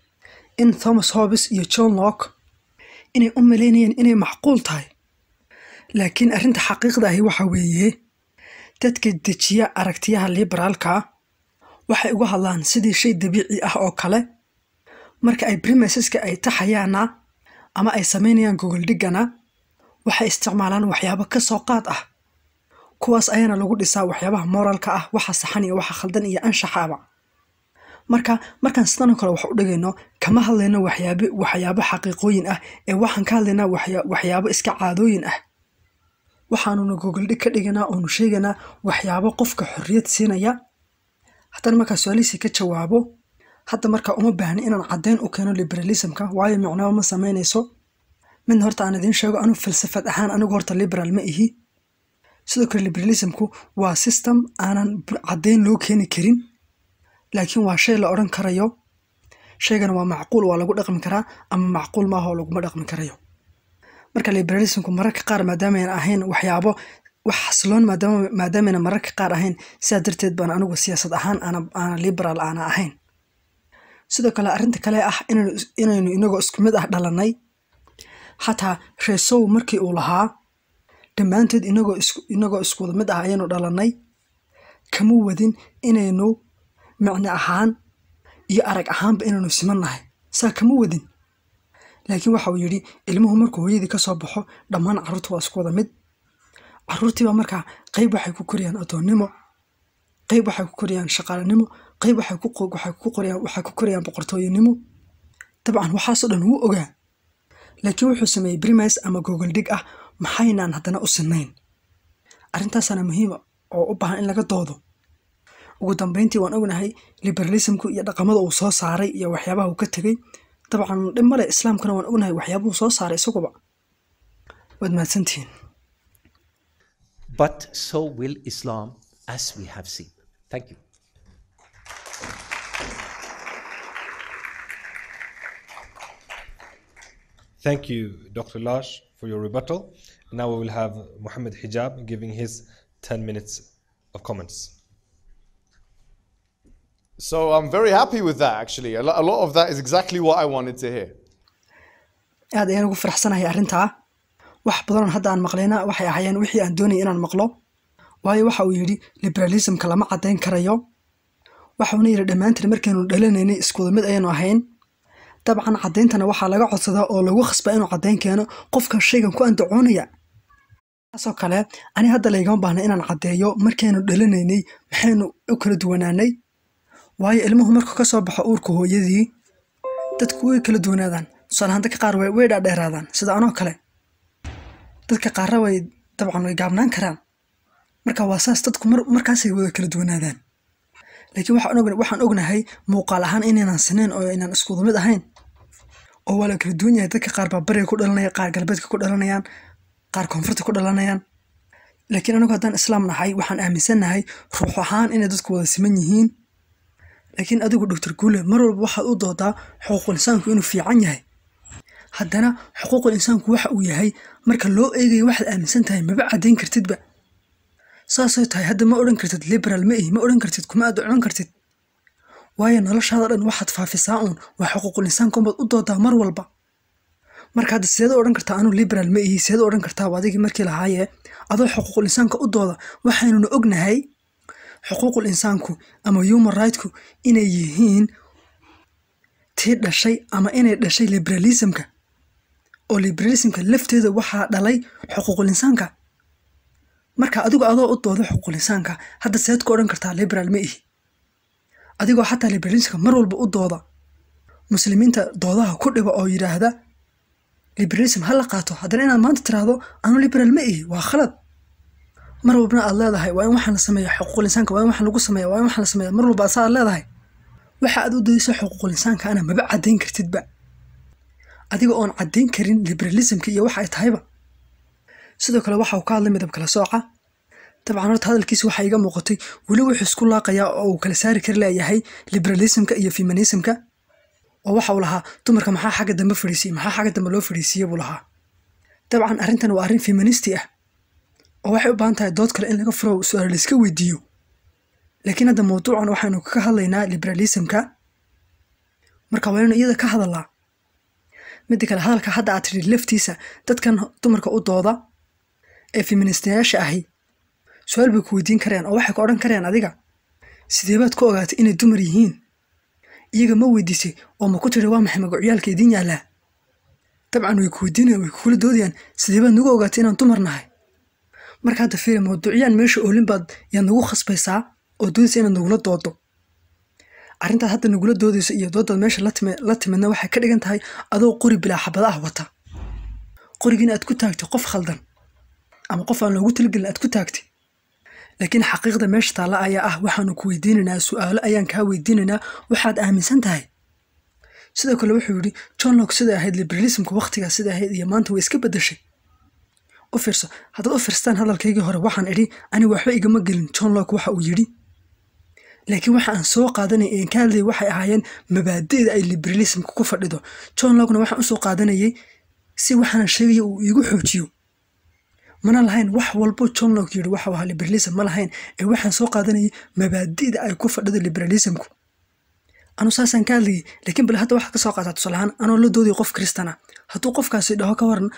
in thomas hobbes iyo john lock inay u malaynayeen inay macquul tahay laakiin arrinta xaqiiqda ahi waxa weeye dadka dejiya aragtiyaha liberaalka waxay uga hadlaan sidii shay dabiici ah oo kale marka ay brimeseska ay taxayaana ama ay samaynayaan gogoldhigana waxay isticmaalaan waxyaabo ka soo qaad ah kuwaas ayaana lagu dhisaa waxyaabaha moralka ah waxa saxan iyo waxa khaldan iyo anshaxaaba marka markaan sidanoo kale wax u dhigayno kama hadlayno waxyaab waxyaabo xaqiiqooyin ah ee waxaan ka hadlaynaa waxyaabo iska caadooyin ah waxaanuna gogoldhig ka dhiganaa oonu sheegaynaa waxyaabo qofka xorriyad siinaya haddana markaa su-aalihiisii ka jawaabo hadda markaa uma baahni inaan caddayn u keeno liberalismka waayo micnaba ma samaynayso midna horta aan idiin sheego anuu falsafad ahaan anigu horta liberaal ma ihi sidoo kale liberalismku waa system aanan caddayn loo keeni karin laakiin waa shay la odhan karayo shaygana waa macquul waa lagu dhaqmi karaa ama macquul maaha oo laguma dhaqmi karayo marka liberalismku mararka qaar maadaamayan ahayn waxyaabo wax xasiloon maadaamayna mararka qaar ahayn sidaa darteed baan anigu siyaasad ahaan aana liberaal aana ahayn sidoo kale arrinta kale ah inaynu inagoo isku mid ah dhalannay xataa reesow markii uu lahaa dhammaanteed inagoo iskuwada mid ah ayaynu dhalannay kama wadin inaynu micno ahaan iyo arag ahaanba inaynu siman nahay saa kama wadin laakiin waxa uu yidhi ilmuhu markuu hooyadii ka soo baxo dhammaan carruurta waa isku wada mid carruurtiibaa markaa qayb waxay ku koriyaan addoonnimo qayb waxay ku koriyaan shaqaalanimo qayb waxay ku koriyaan boqortooyanimo dabcan waxaasoo dhan wuu ogaa laakiin wuxuu sameeyey brimis ama gogoldhig ah maxaynaan haddana u sinnayn arrintaasana muhiima oo u baahan in laga doodo ugu dambeyntii waan ognahay liberalismku iyo dhaqamada uu soo saaray iyo waxyaabaha uu ka tegey dabcan dhib male islaamkuna waan ognahay waxyaabuhu soo saaray isaguba waad mahadsantihiin But so will Islam, as we have seen. Thank you. Thank you, Dr. Lash, for your rebuttal. Now we will have Muhammad Hijab giving his 10 minutes of comments. So I'm very happy with that actually. A lo- a lot of that is exactly what I wanted to hear. aad ayaan ugu faraxsanahay arrintaa wax badan hadda aan maqlayna waxay ahaayeen wixii aan doonayay inaan maqlo waayo waxa uu yidhi liberalismka lama caddayn karayo waxauna yidhi dhammaantiin markaynu dhalanaynay iskuda mid ayaynu ahayn dabcan caddayntana waxaa laga codsadaa oo lagu khasbaa inuu caddayn keeno qofka shaygan ku andacoonaya taasoo kale ani hadda laygama baahna inaan caddeeyo markaynu dhalanaynay maxaynu u kala duwanaanay waayo ilmuhu markuu ka soo baxo uurka hooyadii dadku way kala duwanaadaan tusaalahaan dadka qaar way dhaadheeraadaan sida anoo kale dadka qaarra way dabcan way gaabnaan karaan marka waa saas dadku markaasay wada kala duwanaadaan laakiin waxaan ognahay muuqaal ahaan inaynan sinayn oo aynan iskuda mid ahayn oo waa la kala duwan yahay dadka qaar baa bariga ku dhalanaya qaar galbeedka ku dhalanayaan qaar koonfurta ku dhalanayaan laakiin anagu haddaan islaam nahay waxaan aaminsannahay ruux ahaan inay dadku wada siman yihiin laakiin adigu doctor guule mar walba waxaad u doodaa xuquuqul insaanku inuu fiican yahay haddana xuquuqul insaanku waxa uu yahay marka loo eegayo waxaad aaminsan tahay maba caddayn kartidba saasay tahay hadda ma odhan kartid liberal ma ihi ma odhan kartid kuma aad ocon kartid waayo noloshaada dhan waxaad faafisaa uun waa xuquuqul insaanka unbaad u doodaa mar walba marka hadda sideed odhan kartaa anuu liberal ma ihi sideed odhan kartaa adigii markii lahaayee adoo xuquuqul insaanka u dooda waxaynuna ognahay xuquuqul insaanku ama human rightku inay yihiin tii dhashay ama inay dhashay liberalismka oo liberalismka lafteeda waxaa dhalay xuquuqul insaanka marka adigu adoo u dooda xuquuqul insaanka hadda seed ku odhan kartaa liberal ma ihi adigoo xataa liberalismka mar walba u dooda muslimiinta doodaha ku dhiba oo yidhaahda liberalism ha la qaato haddana inaad maanta tiraahdo anu liberal ma ihi waa khalad mar walbana aad leedahay waa in waxaan la sameeya xuquuqul insaanka waa in waxaan lagu sameeya waa in waxaan la sameeya mar walba asaa aad leedahay waxa aad u dayso xuquuqul insaanka ana maba caddayn kartidba adiga oon caddayn karin liberalismka iyo waxa ay tahayba sidoo kale waxa uu ka hadlay midab kala sooca dabcan horta hadalkiisa waxaa iga muuqatay weli wuxuu isku laaqayaa oo uu kala saari kari leeyahay liberalismka iyo feminismka oo waxa uu lahaa dumarka maxaa xagga dambe fadhiisiyey maxaa xagga dambe loo fadhiisiiye buu lahaa dabcan arrintan waa arrin feministi ah oo waxay u baahan tahay dood kale in laga furo su-aal layska weydiiyo laakiin hadda mawduucan waxaynu ka hadlaynaa liberalismka marka waa inaynu iyada ka hadalnaa midda kale hadalka hadda aad tidhi laftiisa dadkan dumarka u dooda ee feministayaasha ahi su-aal bay ku weydiin kareen oo waxay ku odhan kareen adiga sideebaad ku ogaatay inay dumar yihiin iyaga ma weydiisay oo ma ku tiri waa maxay magacyaalka idiin yaallaa dabcan way ku weydiinayan way kukula doodayaan sideebaad nagu ogaatay inaan dumar nahay marka hadda fiiri mawduucyaan meesha oolin baad yaad nagu khasbaysaa oo doodaysa inaad nagula doodo arrintaad hadda nagula doodayso iyo doodaad meesha la timidna waxay ka dhigan tahay adoo qori bilaa xabada ah wata qorigiina aad ku taagtay qof khaldan ama qof aan loogu talagelin aad ku taagtay laakiin xaqiiqda meesha taalla ayaa ah waxaanu ku weydiinaynaa su-aalo ayaan kaa weydiinaynaa waxaad aaminsan tahay sidoo kale wuxuu yidhi john lok siday ahayd liberalismka wakhtigaa siday ahayd iyo maanta way iska beddeshay u fiirso haddaad u fiirstaan hadalkaygii hore waxaan idhi aniga waxba igama gelin john lok waxa uu yidhi laakiin waxa aan soo qaadanayay een ka hadlayay waxay ahaayeen mabaadi'da ay liberalismka ku fadhido john lokna waxaan usoo qaadanayay si waxaanan sheegaya uu iigu xoojiyo mana lahayn wax walbo john lok yidhi waxa ahaa liberalism ma lahayn ee waxaan soo qaadanayay mabaadi'da ay ku fadhido liberalismku anu saasaan ka hadlayay laakiin bal hadda waxaad ka soo qaataa tusaalahaan anoo la doodaya qof kristana hadduu qofkaasi dhaho ka waran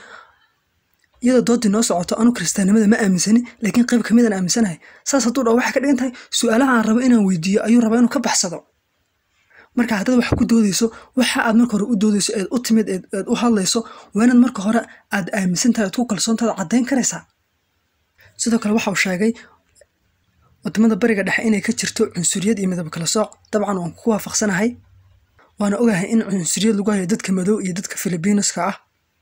iyadoo doodii noo socoto anu kiristaannimada ma aaminsani laakiin qayb ka midaan aaminsanahay saas hadduu dhaho waxay ka dhigan tahay su-aalaha aan rabo inaan weydiiyo ayuu rabaa inuu ka baxsado marka haddaad wax ku doodayso waxa aad marka hore u doodayso eed u timid eed u hadlayso waa inaad marka hore aad aaminsan tahay aad ku kalsoontaada caddayn karaysaa sidoo kale waxa uu sheegay wadamada bariga dhexe inay ka jirto cunsuriyad iyo midab kala sooc dabcan waan ku waafaqsanahay waana ogahay in cunsuriyad lagu hayo dadka madow iyo dadka filibiinoska ah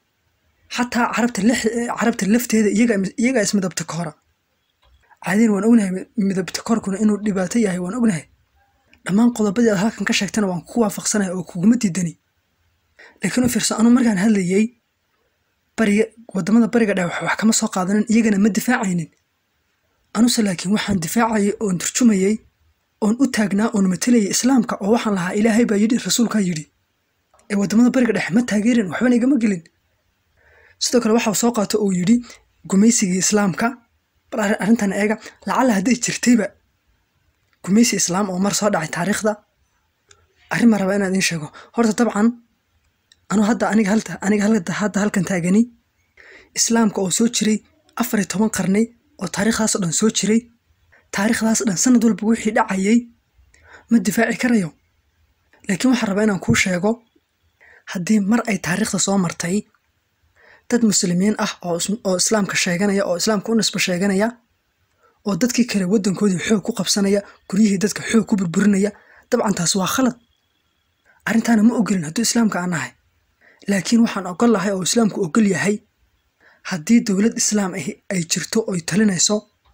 xataa carabta carabta lafteeda iyagaa ismidabta ka hora caadiyan waan ognahay midabta korkuna inuu dhibaato yahay waan ognahay dhammaan qodobadii aad halkan ka sheegtana waan ku waafaqsanahay oo kuguma diidani laakiin u fiirso anuu markaan hadlayey bariga wadamada bariga dhexe wax kama soo qaadanin iyagana ma difaacaynin anuse laakiin waxaan difaacayay oon turjumayey oon u taagnaa oon matalayay islaamka oo waxaan lahaa ilaahay baa yidhi rasuulkaa yidhi ee wadamada bariga dhexe ma taageerin waxbana igama gelin sidoo kale waxau soo qaato uu yidhi gumaysigii islaamka bal arrintan eega lacalla hadday jirtayba gumaysi islaam oo mar soo dhacay taariikhda arrin ma raba inaan idiin sheego horta dabcan anuu hadda aniga halta aniga halka hadda halkan taagani islaamka oo soo jiray afar iyo toban qarni oo taariikhdaasoo dhan soo jiray taariikhdaas dhan sanad walba wixii dhacayay ma difaaci karayo laakiin waxaan rabaa inaan kuu sheego haddii mar ay taariikhda soo martay dad muslimiin ah oo is- oo islaamka sheeganaya oo islaamka u nisbo sheeganaya oo dadkii kale waddankoodii xoog ku qabsanaya guryihii dadka xoog ku burburinaya dabcan taas waa khalad arrintaana ma ogolin hadduu islaamka aan nahay laakiin waxaan ogol lahay oo islaamku ogol yahay haddii dowlad islaam ahi ay jirto oy talinayso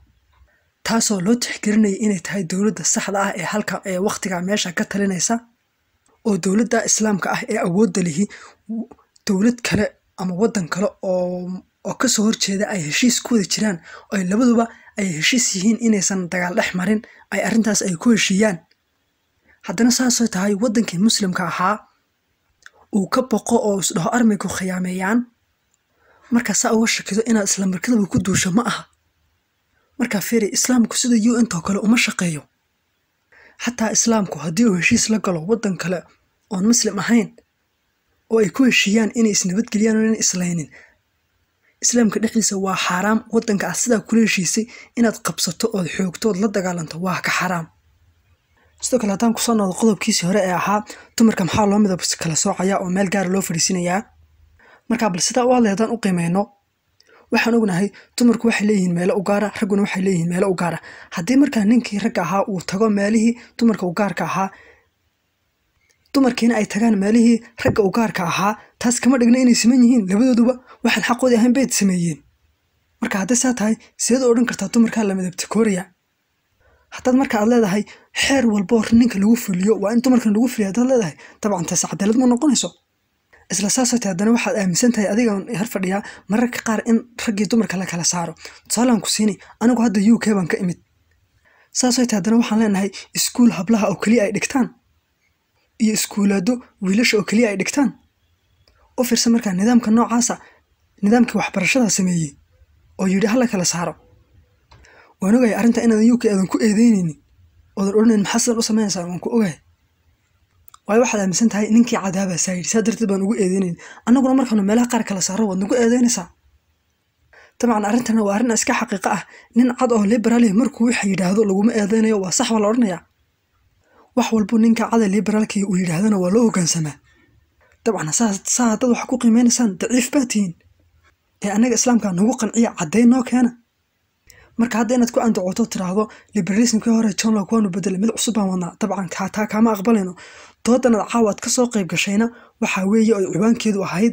taasoo loo tixgelinaya inay tahay dowladda saxda ah ee halka ee wakhtigaa meesha ka talinaysa oo dowladda islaamka ah ee awoodda lihi w- dowlad kale ama waddan kale oo oo kasoo horjeeda ay heshiis ku wada jiraan oo ay labaduba ay heshiis yihiin inaysan dagaal dhex marin ay arrintaas ay ku heshiiyaan haddana saasoo tahay waddankii muslimka ahaa uu ka boqo oo isdhaho armaygu khiyaameeyaan markaa saa uga shakido inaad isla markadaba ku duusho ma aha markaa fiiri islaamku sida u n too kale uma shaqeeyo xataa islaamku haddii uu heshiis la galo waddan kale oon muslim ahayn oo ay ku heshiiyaan inay isnabadgeliyaan oo inay islaynin islaamka dhexdiisa waa xaaraam waddanka aad sidaa kula heshiisay inaad qabsato ood xoogto ood la dagaalanto waa ka xaraam sidoo kale haddaan kusoo noqdo qodobkiisii hore ee ahaa dumarka maxaa loo midab kala soocaya oo meel gaara loo fadhiisinayaa markaa bal sidaa u hadlay haddaan u qiimeyno waxaan ognahay dumarku waxay leeyihiin meelo u gaara ragguna waxay leeyihiin meelo u gaara haddii markaa ninkii ragga ahaa uu tago meelihii dumarka u gaarka ahaa dumarkiina ay tagaan meelihii ragga u gaarka ahaa taas kama dhigna inay siman yihiin labadooduba waxaan xaqoodii ahayn bay sameeyeen marka hadday saa tahay sideed u odhan kartaa dumarkaa la midabta kooraya haddaad marka aad leedahay xeer walboo ninka lagu fuliyo waa in dumarkan lagu fuliyo haddaad leedahay dabcan taas cadaalad ma noqonayso isla saasoo tahay haddana waxaad aaminsan tahay adiga har fadhiyaa mararka qaar in raggii dumarka la kala saaro tusaalaan ku siini anigu hadda u k baan ka imid saasoo tahay haddana waxaan leenahay iskuul hablaha oo keliya ay dhigtaan iyo iskuulaado wiilasha oo keliya ay dhigtaan u fiirsan markaa nidaamka noocaasa nidaamkii waxbarashada sameeyey oo yidhi hala kala saaro waan ogahay arrinta inaadan u k aadan ku eedeyneynin oodan odhanayn maxaa sidan u samaynaysaa waan ku ogahay waayo waxaad aaminsan tahay ninkii cadaabaa saa yidhi saa darteed baan ugu eedeynayn annaguna markaanu meelaha qaar kala saaro waad nagu eedeynaysaa dabcan arrintana waa arrin iska xaqiiqo ah nin cad oo liberaalih markuu waxa yidhaahdo laguma eedeynayo waa sax baa la odhanayaa wax walbuu ninka cada liberaalkii uu yidhaahdana waa loo hoggaansamaa dabcan saa saa haddaad wax ku qiimeynaysaan daciif baa tihiin ee annaga islaamka nagu qanciya caddayn noo keena marka hadda inaad ku andacoto tiraahdo liberalismkii hore john locke waanu bedelay mid cusub baan wadnaa dabcan kaa taa kaama aqbalayno doodan aad caawa aad ka soo qayb gashayna waxaa weeye oo ciwaankeedu ahayd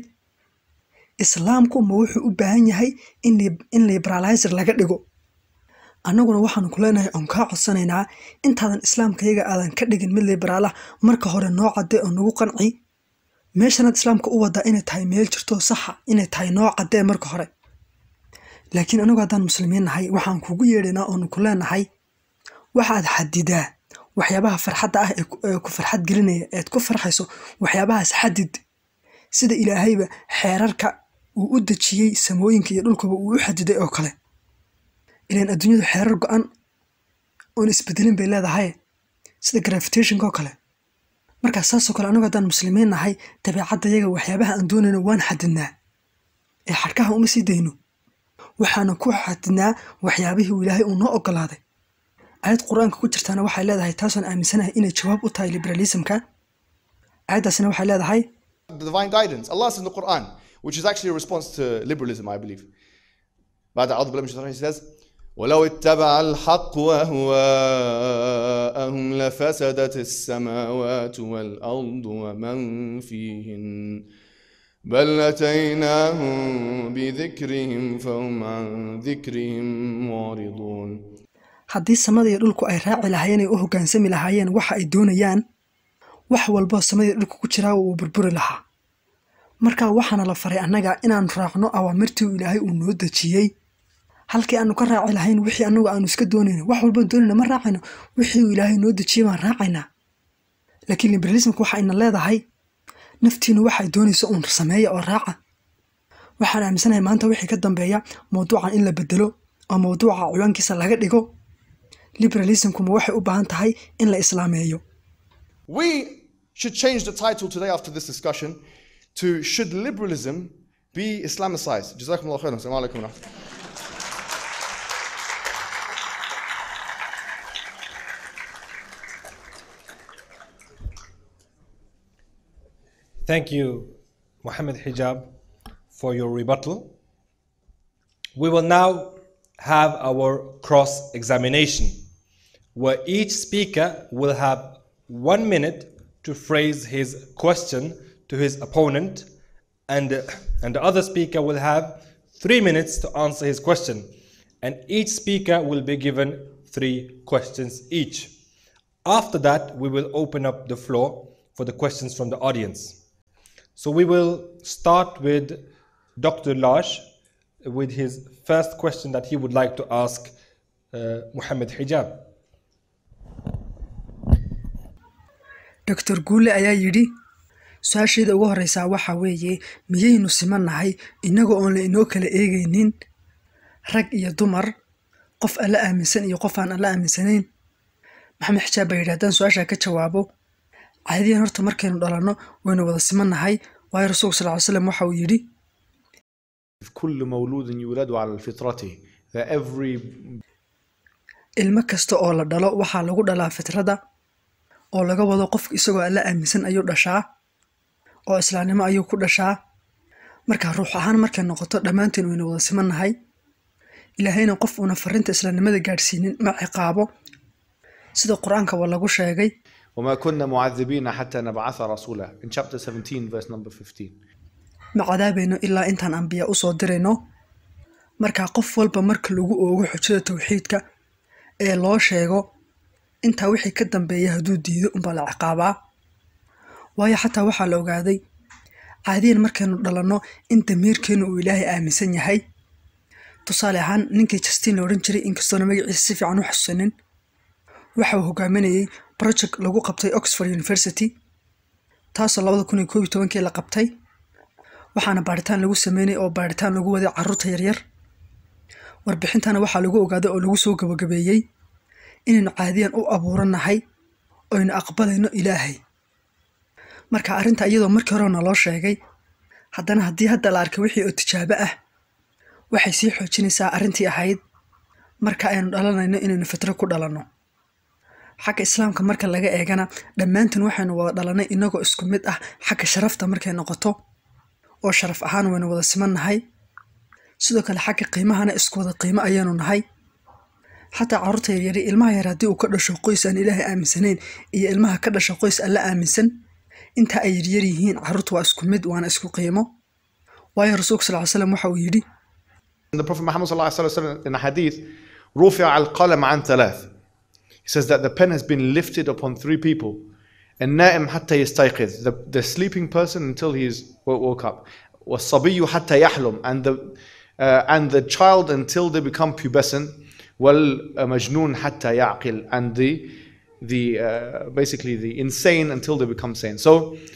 islaamku ma wuxuu u baahan yahay in lib- in liberalizer laga dhigo annaguna waxaanu ku leenahay oon kaa codsanaynaa intaadan islaamkayaga aadan ka dhigin mid liberaal ah marka hore noo cadde oo nagu qanci meeshanaad islaamka u wadaa inay tahay meel jirto saxa inay tahay noo caddee marka hore laakiin anigu haddaan muslimiin nahay waxaan kugu yeedhaynaa oonu ku leenahay waxaad xadidaa waxyaabaha farxadda ah ee ku- ee ku farxad gelinaya eed ku farxayso waxyaabahaas xadid sida ilaahayba xeerarka uu u dejiyey samooyinka iyo dhulkuba uu u xadiday oo kale ilaan adduunyadu xeerar go-an oon isbedelin bay leedahay sida gravitationka oo kale markaa saasoo kale anigu haddaan muslimiin nahay dabeecaddayaga waxyaabaha aan doonayno waan xadidnaa ee xadhkaha uma sii dayno waxaana ku xadidnaa waxyaabihii uu ilaahay uu noo ogolaaday aayad qur-aanka ku jirtaana waxay leedahay taasoon aaminsanahay inay jawaab u tahay liberalismka aayaddaasina waxay leedahay the divine guidance. Allah says in the Quran, which is actually a response to liberalism, I believe. بعد أعوذ بالله من الشيطان الرجيم, he says, ولو اتبع الحق أهواءهم لفسدت السماوات والأرض ومن فيهن بل أتيناهم بذكرهم فهم عن ذكرهم معرضون haddii samada iyo dhulku ay raaci lahaayeen ay u hoggaansami lahaayeen waxa ay doonayaan wax walboo samadii dhulka ku jiraa wuu burburi lahaa marka waxaana la faray annaga inaan raacno awaamirtii uu ilaahay uu noo dejiyey halkii aanu ka raaci lahayn wixii annagu aanu iska doonayno wax walbaan doonayna ma raacayno wixii uu ilaahay noo dejiyey baan raacaynaa laakiin liberalismka waxa ayna leedahay naftiinu waxay doonayso uun sameeya oo raaca waxaan aaminsanahay maanta wixii ka dambeeya mawduucan in la bedelo oo mawduuca ciwaankiisa laga dhigo liberalismkuma waxay u baahan tahay in la islaameeyo We should change the title today after this discussion to Should Liberalism Be Islamicized? Jazakumullah khairan. Assalamu alaikum wa rahmatullah. Thank you, Mohammed Hijab, for your rebuttal. We will now have our cross examination, where each speaker will have one minute to phrase his question to his opponent, and, and the other speaker will have three minutes to answer his question. And each speaker will be given three questions each. After that, we will open up the floor for the questions from the audience. So we will start with Dr. Lash with his first question that he would like to ask uh, Muhammad Hijab. doctor guule ayaa yidhi su-aasheeda ugu horreysaa waxaa weeye miyaynu simannahay innaga oon la inoo kala eegaynin rag iyo dumar qof alla aaminsan iyo qof aan alla aaminsanayn maxamed xijaab baa yidhi haddaan su-aashaa ka jawaabo caadiyan horta markaynu dhalanno waynu wada simannahay waayo rasuulku sal ly slam waxa uu yidhi كل مولود يولد على فطرته that every ilmo kasta oo la dhalo waxaa lagu dhalaa fitrada oo laga wado qofka isagoo alla aaminsan ayuu dhashaa oo islaamnimo ayuu ku dhashaa marka ruux ahaan markay noqoto dhammaanteen waynu wada simannahay ilaahayna qof uuna farinta islaamnimada gaadhsiinin ma ciqaabo sida qur-aanka waa lagu sheegay وما كنا معذبين حتى نبعث رسولا in chapter 17 verse number 15 ma cadaabayno ilaa intaan ambiya usoo dirayno marka qof walba marka lagu oogo xujada towxiidka ee loo sheego intaa wixii ka dambeeya hadduu diido unbaa la ciqaabaa waayo xataa waxaa la ogaaday caadiyan markaynu dhalanno in damiirkeennu uu ilaahay aaminsan yahay tusaale ahaan ninkii justin la odhan jiray inkastoona magaciisa si fiican u xasuusanin waxa uu hogaaminayey project lagu qabtay oxford university taasoo labada kun iyo koob iyo tobankii la qabtay waxaana baaritaan lagu sameynay oo baaritaan lagu waday carruurta yaryar warbixintana waxaa lagu ogaaday oo lagu soo gabagabeeyey inaynu caadiyan u abuurannahay oynu aqbalayno ilaahay marka arrinta iyadoo markii hore naloo sheegay haddana haddii hadda la arkay wixii oo tijaabo ah waxay sii xoojinaysaa arrintii ahayd marka aynu dhalanayno inaynu fitro ku dhalanno xagga islaamka marka laga eegana dhammaantiin waxaynu wada dhalannay inagoo isku mid ah xagga sharafta markay noqoto oo sharaf ahaan waynu wada simannahay sidoo kale xagga qiimahana isku wada qiimo ayaanu nahay xataa carruurta yaryari ilmaha yar haddii uu ka dhasho qoys aan ilaahay aaminsanayn iyo ilmaha ka dhasho qoys alla aaminsan inta ay yaryar yihiin carruurta waa isku mid waana isku qiimo waayo rasuulka sal ly slam waxa uu yidhi And the Prophet Muhammad sallallahu alaihi wasallam in a hadith, رفع القلم عن ثلاث. He says that the pen has been lifted upon three people. النائم حتى يستيقظ. The, the sleeping person until he is wo- woke up. والصبي حتى يحلم. And the, uh, and the child until they become pubescent. والمجنون حتى يعقل. And the, the uh, basically the insane until they become sane. So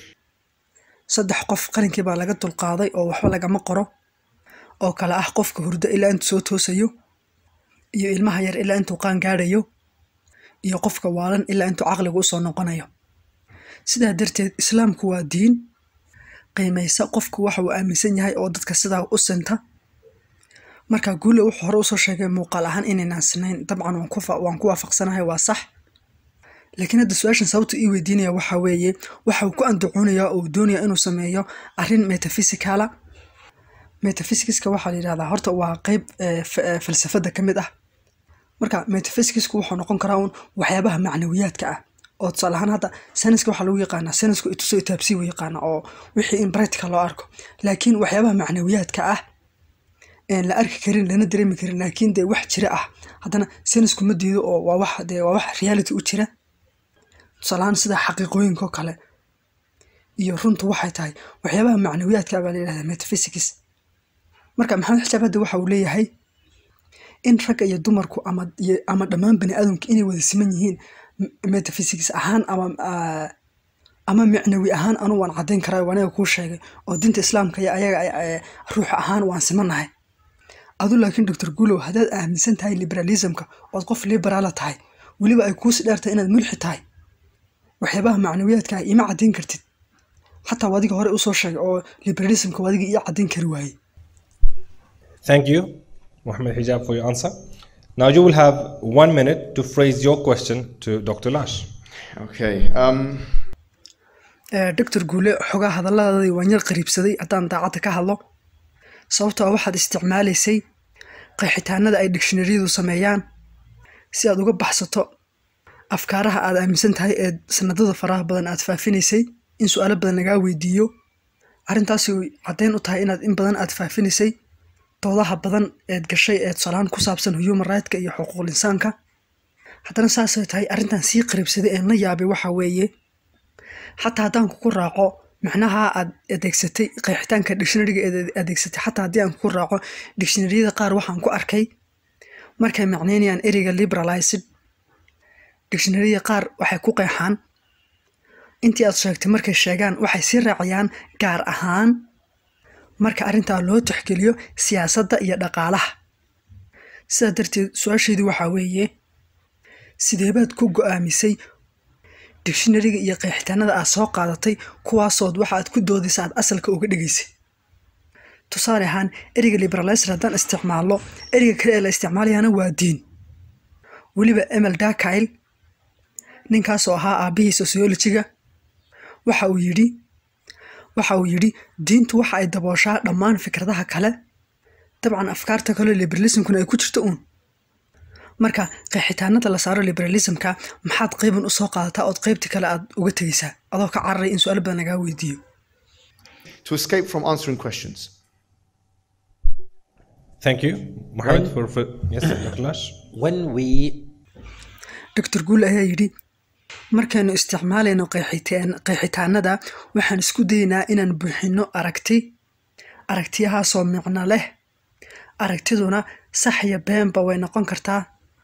saddex qof qalinkii baa laga dulqaaday oo waxba lagama qoro oo kale ah qofka hurdo ilaa intuu soo toosayo iyo ilmaha yar ilaa intuu qaan gaadhayo iyo qofka waalan ilaa intuu caqligu usoo noqonayo sidaa darteed islaamku waa diin qiimaysa qofku waxa uu aaminsan yahay oo dadka sidaa u sinta marka guule wuxuu hore usoo sheegay muuqaal ahaan inaynaan sinayn dabcan waan ku fa- waan ku waafaqsanahay waa sax laakiin hadda su-aashan sababta ii weydiinaya waxaa weeye waxa uu ku andacoonayaa oo uu doonaya inuu sameeyo arrin metafisicala metaphysicska waxaa la yidhahdaa horta waa qeyb eh, f- eh, falsafada ka mid ah marka metaphysicsku wuxuu noqon karaa un waxyaabaha macnawiyaadka ah oo tusaale ahaan hadda sayniska waxaa lagu yaqaanaa saynisku ituso itaabsi u yaqaana oo wixii in practical loo arko laakiin waxyaabaha macnawiyaadka ah een la arki karin lana dareemi karin laakiin dee wax jira ah haddana saynisku ma diido oo waa wax dee waa wax reality u jira tusaale ahaan sida xaqiiqooyinka oo kale iyo runtu waxay tahay waxyaabaha macnawiyaadka baa la yidhahdaa metaphysics marka maxamed xijaab hadda waxa uu leeyahay in ragga iyo dumarku ama iyo- ama dhammaan bani aadamka inay wada siman yihiin m- metaphysics ahaan ama ah, ama micnawi ahaan anu waan caddayn karaa waa aniga kuu sheegay oo diinta islaamka iyo ayaga ay- ay- ruux ahaan waan simannahay adu laakiin doctor gulow haddaad aaminsan tahay liberalismka ood qof liberaala tahay weliba ay kuusi dheertahay inaad mulxi tahay waxyaabaha macnawiyaadka ah ima caddayn kartid xataa wadiga hore usoo sheegay oo liberalismka wadiga ii caddayn kari waayey Thank you, Mohammed Hijab, for your answer. Now you will have one minute to phrase your question to Dr. Lash. okay. Um, doctor guule xogaa hadalladaadii waan yar qariibsaday haddaan daacadda ka hadlo sababtoo waxaad isticmaalaysay qeexitaanada ay digshinariyadu sameeyaan si aad uga baxsato afkaaraha aad aaminsan tahay ee sanadada faraha badan aad faafinaysay in su-aalo badan lagaa weydiiyo arrintaasi caddeyn u tahay inaad in badan aad faafinaysay doodaha badan eed gashay ee tusaalahaan ku saabsan human rightska iyo xuquuqul insaanka haddana saasay tahay arrintan sii qariibsaday ee na yaabay waxa weeye xataa haddaan kugu raaco macnaha aad adeegsatay qeexitaanka dictionaryga eed adeegsatay xataa haddii aan kugu raaco dictionaryada qaar waxaan ku arkay markay macneynayaan ereyga liberalized dictionaryada qaar waxay ku qeexaan intii aad sheegtay markay sheegaan waxay sii raacayaan gaar ahaan marka arrintaa loo tixgeliyo siyaasadda iyo dhaqaalaha sidaa darteed su-aasheedii waxaa weeye sideebaad ku go-aamisay dictionaryga iyo qeexitaanada aad soo qaadatay kuwaasood waxa aad ku doodaysa aad asalka uga dhigaysay tusaale ahaan ereyga liberalizer haddaan isticmaalno ereyga kale ee la isticmaalayana waa diin weliba emel dakile ninkaasoo ahaa aabihii sociologiga waxa uu yidhi waxa uu yidhi diintu waxa ay dabooshaa dhammaan fikradaha kale dabcan afkaarta kale liberalismkuna ay ku jirto uun marka qeexitaanada la saaro liberalismka maxaad qeyban usoo qaadataa ood qeybtii kale aad uga tegaysaa adoo ka cararay in su-aal badan lagaa weydiiyo To escape from answering questions. Thank you, Mohammed, When- for, for yes, Dr. Lash. When we doctor guul ayaa yidhi markaynu isticmaalayno qeexitaan- qeexitaanada waxaan isku daynaa inaan buuxinno aragti aragtiyahaasoo micno leh aragtiduna sax iyo beenba way noqon kartaa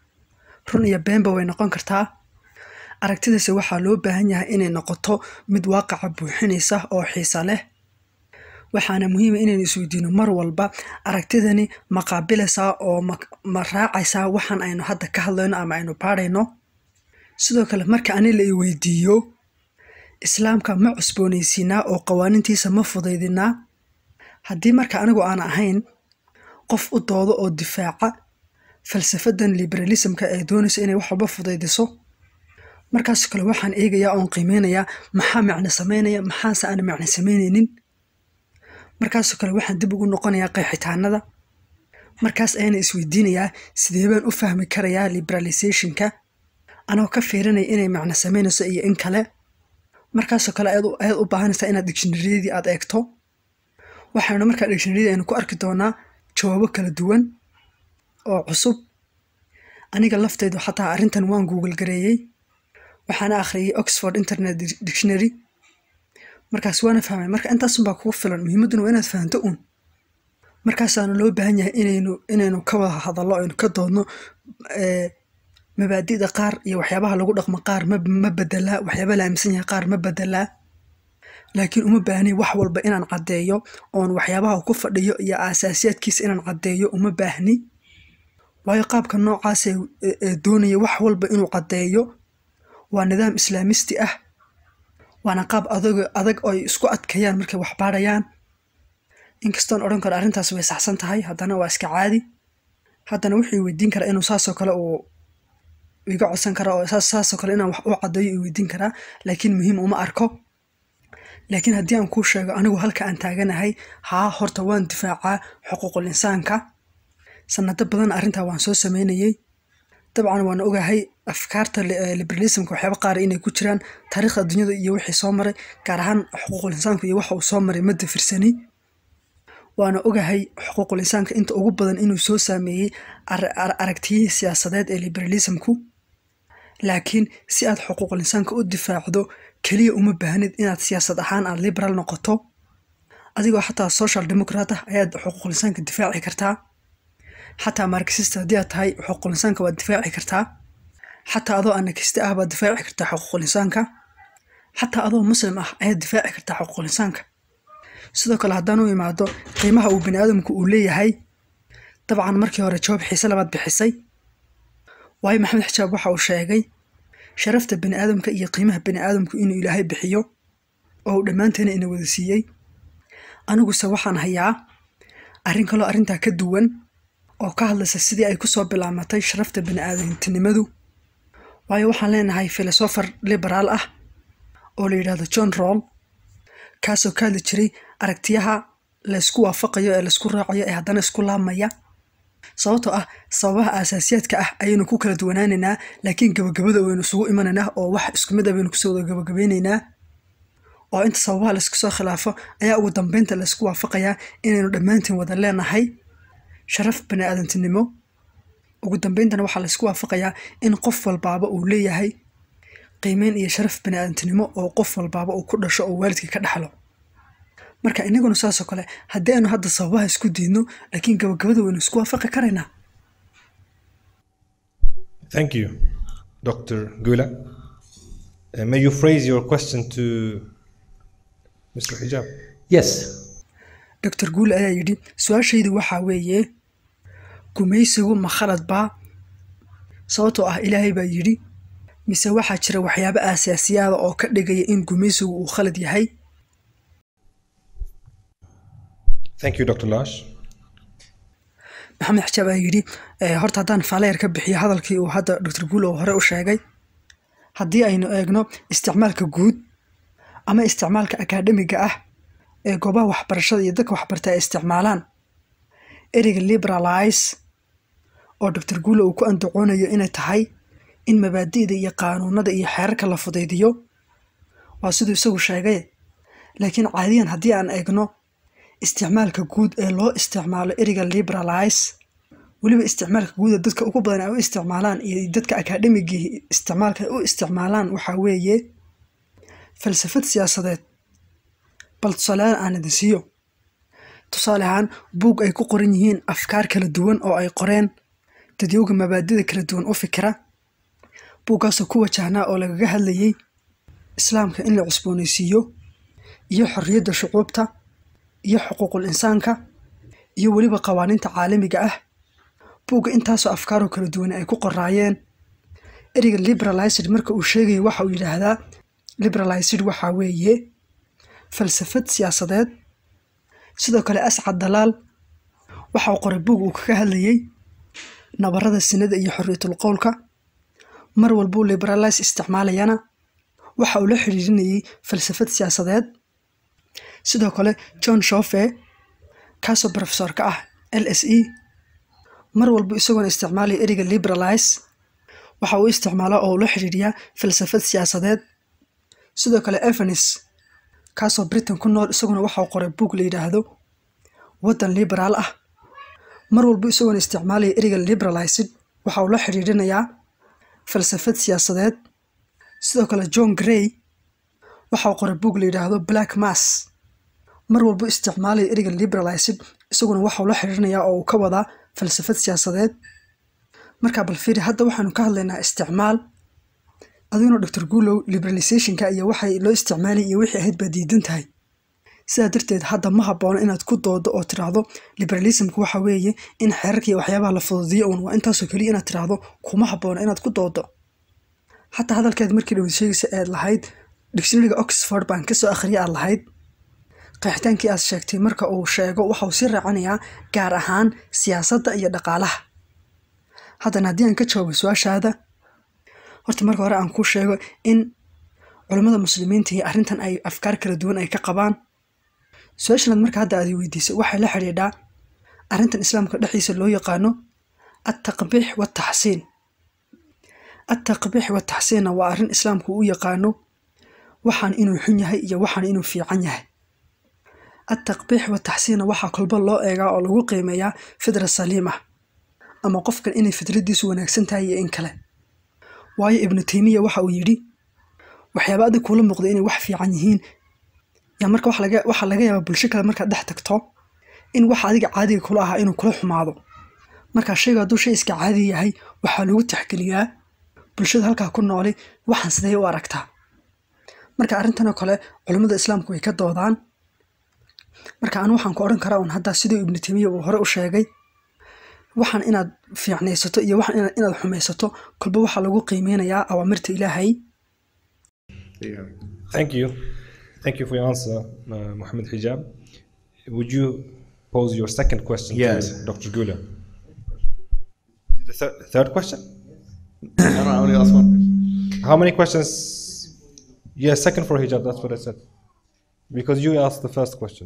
run iyo beenba way noqon kartaa aragtidaasi waxaa loo baahan yahay inay noqoto mid waaqaca buuxinaysa oo xiisa leh waxaana muhiima inaynu isweydiino mar walba aragtidani ma qaabilaysaa oo ma, ma raacaysaa waxaan aynu hadda ka hadlayno ama aynu baadhayno sidoo kale marka ani la i weydiiyo islaamka ma cusboonaysiinaa oo qawaanintiisa ma fudaydinaa haddii marka anigu aan ahayn qof u doodo oo difaaca falsafadan liberalismka ee doonaysa inay wax walba fudaydiso markaas kale waxaan eegayaa oon qiimeynayaa maxaa macno sameynaya maxaase aan macno sameyneynin markaasoo kale waxaan dib ugu noqonayaa qeexitaanada markaas ayana isweydiinayaa sidee baan u fahmi karayaa liberalizationka anoo ka fiirinaya inay macno sameynayso iyo in kale markaasoo kale ayaad u- ayaad u baahanaysaa inaad dictionaryadii aad eegto waxaynu markaa dictionaryada aynu ku arki doonaa jawaabo kala duwan oo cusub aniga laftaydu xataa arrintan waan google gareeyey waxaana akhriyey oxford internet Dic- dictionary markaas waana fahmay marka intaasunbaa kugu filan muhiimadduna waa inaad fahanto uun markaasaana loo baahan yahay inaynu inaynu ka wada hadallo aynu ka doodno ee, mabaadi'da qaar iyo waxyaabaha lagu dhaqmo qaar ma, ma bedelaa waxyaaba la aaminsan yahay qaar ma bedelaa laakiin uma baahni wax walba inaan caddeeyo oon waxyaabaha uu ku fadhiyo iyo aasaasiyaadkiisa inaan caddeeyo uma baahni waayo qaabka noocaas ee ee- ee doonaya wax walba inuu caddeeyo waa nidaam islaamisti ah waana qaab adag adag oo ay isku adkeeyaan markay wax baadhayaan inkastoon odhan karo arrintaas way saxsan tahay haddana waa iska caadi haddana wuxuu weydiin karaa inuu saasoo kale uu iga codsan kara oo saas saasoo kale inaan wax u caddeeyo uu weydiin karaa laakiin muhiim uma arko laakiin haddii aan kuu sheego anigu halka aan taaganahay haa horta waan difaacaa xuquuqul insaanka sanado badan arrintaa waan soo sameynayey dabcan waan ogahay afkaarta li- eh, liberalismka waxyaaba qaar inay ku jiraan taariikhda dunyada iyo wixii soo maray gaar ahaan xuquuqul insaanku iyo waxa uu soo maray ma dafirsani waana ogahay xuquuqul insaanka inta ugu badan inuu soo saameeyey ar- ar- aragtiyihii siyaasadeed ee liberalismku laakiin si aad xuquuqul insaanka u difaacdo keliya uma baahnid inaad siyaasad ahaan aad liberal noqoto adigoo xataa social democrat ah ayaad xuquuqul insaanka difaaci kartaa xataa marxist haddii aad tahay xuquuqul insaanka waad difaaci kartaa xataa adoo anarkiste ah baad difaaci kartaa xuquuqul insaanka xataa adoo muslim ah ayaad difaaci kartaa xuquuqul insaanka sidoo kale haddaan u imaado qiimaha uu bani aadamku uu leeyahay dabcan markii hore jawaab xiise labaad bixisay waayo maxamed xijaab waxa uu sheegay sharafta bani aadamka iyo qiimaha bani aadamku inuu ilaahay bixiyo oo uu dhammaanteena ina wada siiyey aniguse waxaan hayaa arrin kaloo arrintaa ka duwan oo ka hadlaysa sidii ay kusoo bilaamatay sharafta bani aadamtinimadu waayo waxaan leenahay filosofer liberaal ah oo la yidhaahdo john roll kaasoo ka hadli jiray aragtiyaha laysku waafaqayo ee laysku raacayo ee haddana isku laabmaya sababtoo ah sababaha aasaasiyaadka ah ayaynu ku kala duwanaanaynaa laakiin gabagabada waynu isugu imanaynaa oo wax isku mid ah baynu kusoo wada gabagabeynaynaa oo inta sababaha laysku soo khilaafo ayaa ugu dambeynta laysku waafaqayaa inaynu dhammaantiin wada leenahay sharaf bani aadantinimo ugu dambeyntana waxaa laysku waafaqayaa in qof walbaaba uu leeyahay qiimeyn iyo sharaf bani aadantinimo oo qof walbaaba uu ku dhasho oo waalidkii ka dhaxlo marka inaguna saasoo kale haddii aynu hadda sababaha isku diidno laakiin gabagabada waynu isku waafaqi karaynaa Thank you, Dr. Gula. Uh, may you phrase your question to Mr. Hijab? Yes. doctor guule ayaa yidhi su-aashaydu waxaa weeye gumaysigu ma khalad baa sababtoo ah ilaahay baa yidhi mise waxaa jira waxyaabo aasaasiyaada oo ka dhigaya in gumaysigu uu khalad yahay Thank you, Dr. Lash. maxamed xijaab ayaa yidhi "Eh, horta haddaan faaleer ka bixiyo hadalkii uu hadda doctor guule uu hore u sheegay haddii aynu eegno isticmaalka guud ama isticmaalka akaademiga ah ee goobaha waxbarashada iyo dadka waxbarta ay isticmaalaan ereyga liberalize oo doctor guule uu ku andacoonayo inay tahay in mabaadi'da iyo qaanuunada iyo xeerarka la fudaydiyo waa siduu isagu sheegay laakiin caadiyan haddii aan eegno isticmaalka guud ee loo isticmaalo ereyga liberalize weliba isticmaalka guud ee dadka ugu badan ay u isticmaalaan iyo dadka akaademigii isticmaalka ay u isticmaalaan waxaa weeye falsafad siyaasadeed bal tusaaleyaal aan idin siiyo tusaale ahaan buug ay ku qoran yihiin afkaar kala duwan oo ay qoreen dadyowga mabaadida kala duwan u fikira buuggaasoo ku wajahnaa oo lagaga hadlayay islaamka in la cusboonaysiiyo iyo xorriyadda shucuubta iyo xuquuqul insaanka iyo weliba qawaaniinta caalamiga ah buugga intaasoo afkaaroo kala duwan ay ku qoraayeen ereyga liberalized marka uu sheegayo waxa uu yidhaahdaa liberalized waxaa weeye falsafad siyaasadeed sidoo kale ascad dalaal waxa uu qoray buug uu kaga hadlayay nabarada sinada iyo xorriyatul qowlka mar walbuu liberalize isticmaalayana waxa uu la xidhiirinayay falsafad siyaasadeed sidoo kale john shofe kaasoo profesor ka ah l s e mar walba isagoona isticmaalaya ereyga liberalize waxa uu isticmaalaa oo uu la xidhiiriyaa falsafad siyaasadeed sidoo kale evanis kaasoo britain ku nool isaguna waxauu qoray buug la yidhaahdo waddan liberaal ah mar walba isagoona isticmaalaya ereyga liberalized waxa uu la xidhiirinayaa falsafad siyaasadeed sidoo kale john gray waxauu qoray buug la yidhaahdo black mass mar walba isticmaalaya ereyga liberalized isaguna waxauu la xidhiirinayaa oo uu ka wadaa falsafad siyaasadeed markaa bal fiiri hadda waxaanu ka hadlaynaa isticmaal adiguna doctor guulow liberalizationka iyo waxay loo isticmaalay iyo wixii ahayd baa diidan tahay sidaa darteed hadda ma haboono inaad ku doodo oo tiraahdo liberalismka waxa weeye in xeerarka iyo waxyaabaha la fududiyo uun waa intaasoo keliya inaad tiraahdo kuma haboono inaad ku doodo xataa hadalkeed markii dhawad sheegaysa eed lahayd dictionaryga oxford baan kasoo akhriya aad lahayd qeexitaankii aad sheegtay marka uu sheego waxa uu sii raacinayaa gaar ahaan siyaasadda iyo dhaqaalaha haddana haddii aan ka jawaabo su-aashaada horta marka hore aan kuu sheego in culammada muslimiinta iyo arrintan ay afkaar kala duwan ay ka qabaan su-aashanaad marka hadda aad i weydiisay waxay la xidhiidhaa arrintan islaamka dhexdiisa loo yaqaano attaqbiix wataxsiin attaqbiix wataxsiinna waa arrin islaamku u yaqaano waxaan inuu xun yahay iyo waxaan inuu fiican yahay attaqbiix wataxsiinna waxaa kolba loo eegaa oo lagu qiimeeyaa fidra saliim ah ama qofkan inay fidradiisu wanaagsan tahay iyo in kale waayo ibnu teymiya waxa uu yidhi waxyaaba adig kuula muuqda inay wax fiican yihiin yaa marka waxa laga waxaa laga yaabaa bulsho kale markaad dhex tagto in waxa adiga caadiga kula ahaa inuu kula xumaado markaa shayga hadduu shay iska caadi yahay waxaa lagu tixgeliyaa bulshada halkaa ku nooli waxaan sidee u aragtaa marka arrintanoo kale culammada islaamku way ka doodaan marka anu waxaan ku odhan karaa un haddaa siduu ibnu teymiya uu hore u sheegay waxaan inaad fiicnaysato iyo waxaan inaad- inaad xumaysato kolba waxaa lagu qiimeynayaa awaamirta ilaahay Thank you. Thank you for your answer, uh, Mohammed Hijab. Would you pose your second question Yes. to Dr. Gula? The thir- third question? No, no, I only asked one. How many questions? Yeah, second for hijab. That's what I said. Because you asked the first question.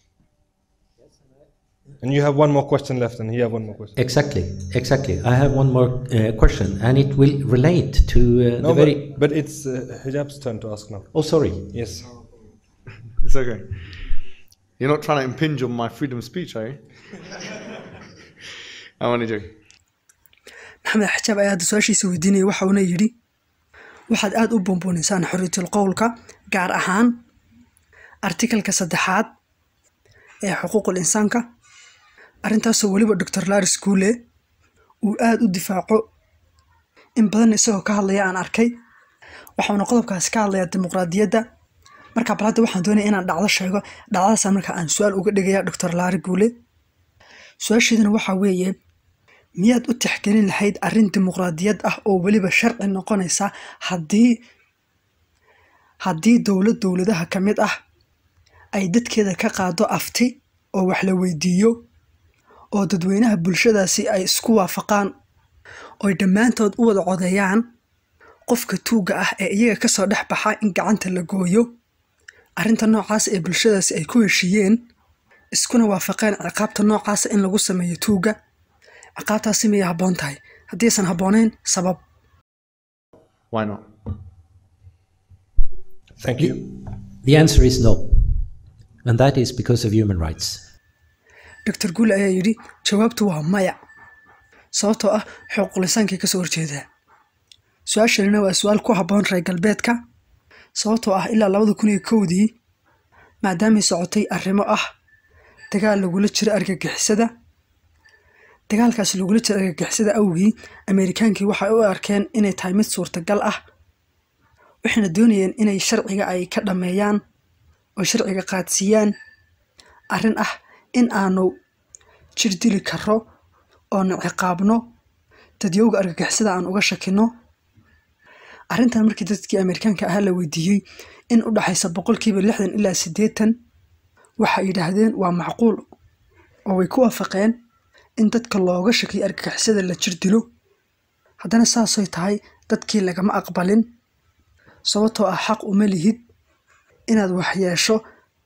And you have one more question left, and he have one more question. Exactly, exactly. I have one more uh, question, and it will relate to uh, No, the but, very. but it's uh, Hijab's turn to ask now. Oh, sorry. Yes. It's okay. You're not trying to impinge on my freedom of speech, are you? I'm only joking. maxamed xajaab ayaa hadda su-aashiisa weydiinaya waxa uuna yidhi waxaad aada u buunbuunaysaan xorriyatul qowlka gaar ahaan artikalka saddexaad ee xuquuqul insaanka arrintaasoo weliba doctor laris guule uu aada u difaaco in badan isagoo ka hadlaya aan arkay waxauna qodobkaasi ka hadlayaa dimuqraadiyadda marka bal hadda waxaan doonaya inaan dhacdo sheego dhacdadaasa marka aan su-aal uga dhigaya doctor laari guule su-aasheeduna waxaa weeye miyaad u tixgelin lahayd arrin dimuqraadiyad ah oo weliba sharci noqonaysa haddii haddii dowlad dowladaha ka mid ah ay dadkeeda ka qaado afti oo wax la weydiiyo oo dadweynaha bulshadaasi ay isku waafaqaan oy dhammaantood u wada codeeyaan qofka tuugga ah ee iyaga kasoo dhex baxa in gacanta la gooyo arrinta noocaas ee bulshadaasi ay ku heshiiyeen iskuna waafaqeen ciqaabta noocaasa in lagu sameeyo tuugga ciqaabtaasi miyay habboon tahay haddiisan habboonayn sabab Why not? Thank The, you. the answer is no, and that is because of human rights. doctor guule ayaa yidhi jawaabtu waa maya sababtoo ah xuquuqlisaankay kasoo horjeedaa su-aashanina waa su-aal ku habboon reer galbeedka sababtoo ah ilaa labada kun iyo kowdii maadaamay socotay arrimo ah dagaal lagula jiro argagixisada dagaalkaas lagula jiro argagixisada awgii ameerikaankii waxay u arkeen inay tahay mid suurtagal ah waxayna doonayeen inay sharciga ay ka dhammeeyaan oo sharciga qaadsiiyaan arrin ah in aanu jir dili karo oona ciqaabno dadyowga argagixisada aan uga shakino arrintan markii dadkii ameerikaanka ahaa la weydiiyey in u dhaxaysa boqolkiiba lixdan ilaa siddeetan waxay yidhaahdeen waa macquul oo way ku waafaqeen in dadka looga shakiyo argagixisada la jir dilo haddana saasay tahay dadkii lagama aqbalin sababtoo ah xaq uma lihid inaad waxyeesho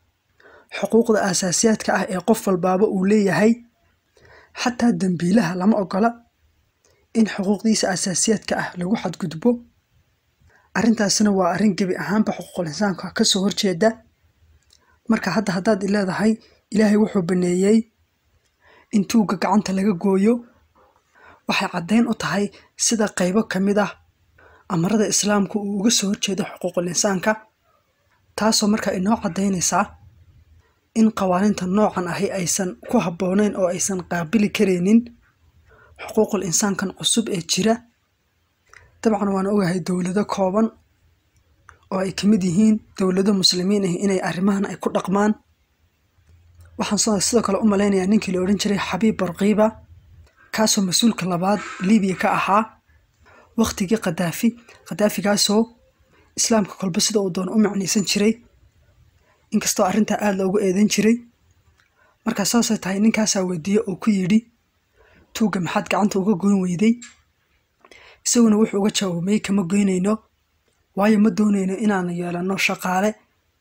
xuquuqda aasaasiyaadka ah ee qof walbaaba uu leeyahay xataa dembiilaha lama ogola in xuquuqdiisa aasaasiyaadka ah lagu xadgudbo arrintaasina waa arrin gebi ahaanba xuquuqul insaanka kasoo horjeeda marka hadda haddaad i leedahay ilaahay wuxuu baneeyey in tuugga gacanta laga gooyo waxay caddayn u tahay sida qaybo ka mid ah amarada islaamku uu uga soo horjeedo xuquuqul insaanka taasoo marka inoo caddaynaysaa in qawaaniinta noocan ahi aysan ku habboonayn oo aysan qaabili karaynin xuquuqul insaankan cusub ee jira dabcan waan ogahay dowlado kooban oo ay ka mid yihiin dowlado muslimiin ah inay arrimahan ay ku dhaqmaan waxaan soo- sidoo kale u malaynayaa ninkii la odhan jiray xabiib barqiiba kaasoo mas-uulka labaad libiya ka ahaa wakhtigii khadaafi khadaafigaasoo islaamka kolba sida uu doon u macnaysan jiray inkastoo arrintaa aada loogu eedan jiray markaa saasay tahay ninkaasaa weydiiye oo ku yidhi tuugga maxaad gacanta uga goyn weyday isaguna wuxuu uga jawaabay kama goynayno waayo ma doonayno inaanu yeelanno shaqaale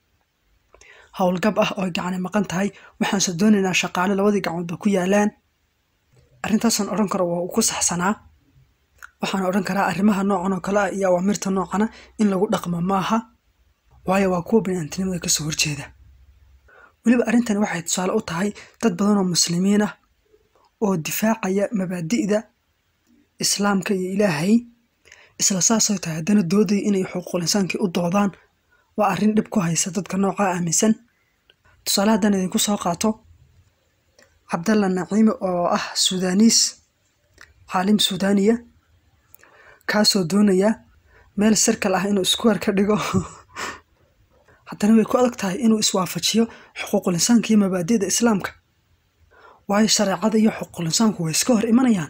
howlgab ah oo gacani maqan tahay waxaanse doonaynaa shaqaale labadii gacmoodba ku yaalaan arrintaasaan odhan karo waa uu ku saxsanaa waxaan odhan karaa arrimaha noocan oo kale ah iyo awaamirta noocana in lagu dhaqmo maaha waayo waa kuwa bini'aantinimada kasoo horjeeda weliba arrintani waxay tusaale u tahay dad badan oo muslimiin ah oo difaacaya mabaadi'da islaamka iyo ilaahay isla saasay tahay haddana doodaya inay xuquuqul insaankii u doodaan waa arrin dhib ku haysa dadka noocaa aaminsan tusaale haddaan idinku soo qaato cabdalla naciime oo ah suudaniis caalim suudaaniya kaasoo doonaya meel sirkal ah inuu iskuwar ka dhigo haddana way ku adag tahay inuu iswaafajiyo xuquuqul insaanka iyo mabaadi'da islaamka waayo shareecada iyo xuquuqul insaanku way iska hor imanayaan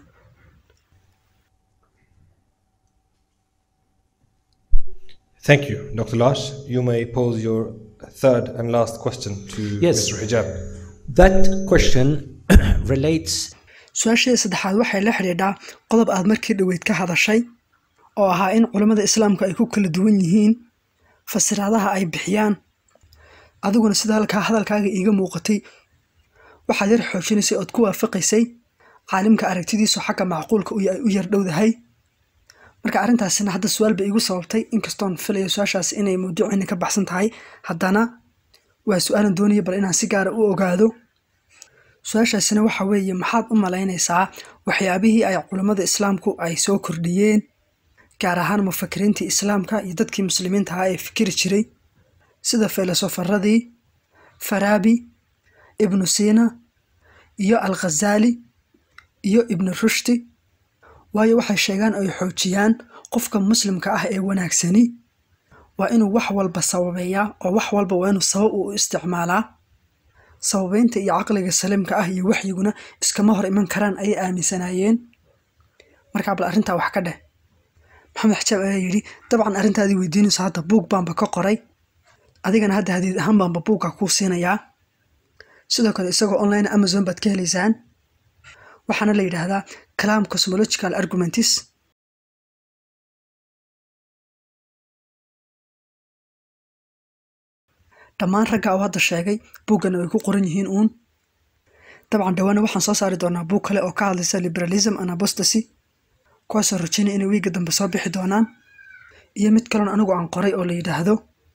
Thank you, Dr. Lash. You may pose your third and last question to Yes. Mr. Hijab. That question relates su-aasheeda saddexaad waxay la xidhiidhaa qodob aad markii dhoweyd ka hadashay oo ahaa in culammada islaamku ay ku kala duwan yihiin fasiraadaha ay bixiyaan adiguna sida halkaa hadalkaaga iiga muuqatay waxaad yar xoojinaysay ood ku waafaqaysay caalimka aragtidiisu xagga macquulka u u yar dhowdahay marka arrintaasina hadda su-aal bay igu sababtay inkastoon filayo su-aashaas inay mawduuciina ka baxsan tahay haddana waa su-aalan doonaya bal inaan si gaara u ogaado su-aashaasina waxa weeye maxaad u malaynaysaa waxyaabihii ay culammada islaamku ay soo kordhiyeen gaar ahaan mufakiriintii islaamka iyo dadkii muslimiinta ahaa ee fikiri jiray sida filosofaradii faraabi ibnu siina iyo al khazaali iyo ibnu rushdi waayo waxay sheegaan oo ay xoojiyaan qofka muslimka ah ee wanaagsani waa inuu wax walba sababeeyaa oo wax walba waa inuu sabab u isticmaalaa sababeynta iyo caqliga saliimka ah iyo waxyiguna iskama hor iman karaan ayay aaminsanaayeen markaa bal arrintaa wax ka dheh maxamed xajaab ayaa yidhi dabcan arrintaadii weydiinayso hadda buug baanba ka qoray adigana hadda hadiid ahaan baanba buugga kuu siinayaa sidoo kale isagoo online amazon baad ka helaysaan waxaana la yidhaahdaa clam cosmological argumentis dhammaan ragga oo hadda sheegay buuggana way ku qoran yihiin uun dabcan dhawaana waxaan soo saari doonaa buug kale oo ka hadlaysa liberalism and apostasy kuwaasoo rajaynaya inay wiiga dambe soo bixi doonaan iyo mid kaloon anigu aan qoray oo la yidhaahdo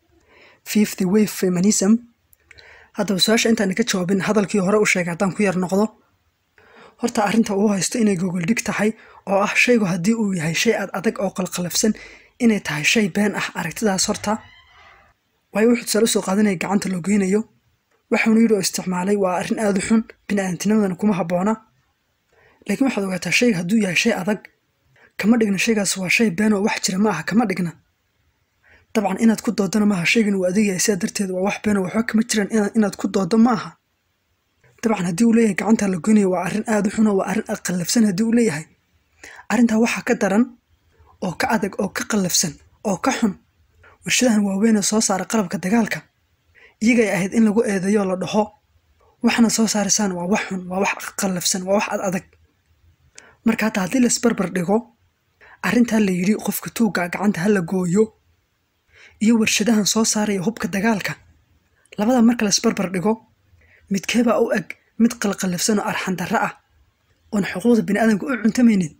fifty wave feminism haddaba su-aasha intaan ka jawaabin hadalkii hore u sheegay haddaan ku yar noqdo horta arrinta uu haysto inay gogoldhig tahay oo ah shaygu haddii uu yahay shay ad adag oo qalqalafsan inay tahay shay been ah aragtidaas horta waayo wuxuu tusaale usoo qaadanaya gacanta loo geynayo waxuuna yidhi oo isticmaalay waa arrin aada u xun bini-aadamtinimadana kuma habboona laakiin waxaad ogaataa shayga hadduu yahay shay adag kama dhigna shaygaas waa shay been oo wax jira ma aha kama dhigna dabcan inaad ku doodana maaha shaygan uu adag yahay sidaa darteed waa wax been oo waxba kama jiraan inaad ku doodo ma aha dabcan haddii uu leeyahay gacanta la goynaya waa arrin aada u xun oo waa arrin qallafsan haddii uu leeyahay arrintaa waxaa ka daran oo ka adag oo ka qallafsan oo ka xun warshadahan waaweynee soo saara qalabka dagaalka iyagay ahayd in lagu eedeeyo la dhaho waxna soo saaraysaan waa wax xun waa wax qallafsan waa wax ad adag marka hadda haddii laisbarbar dhigo arrintaa la yidhi qofka tuugga gacanta ha la gooyo iyo warshadahan soo saaraya hubka dagaalka labada marka laisbarbar dhigo midkeebaa u eg mid qalqallafsan oo arxandarro ah oon xuquuqda biniaadamka u cuntamaynin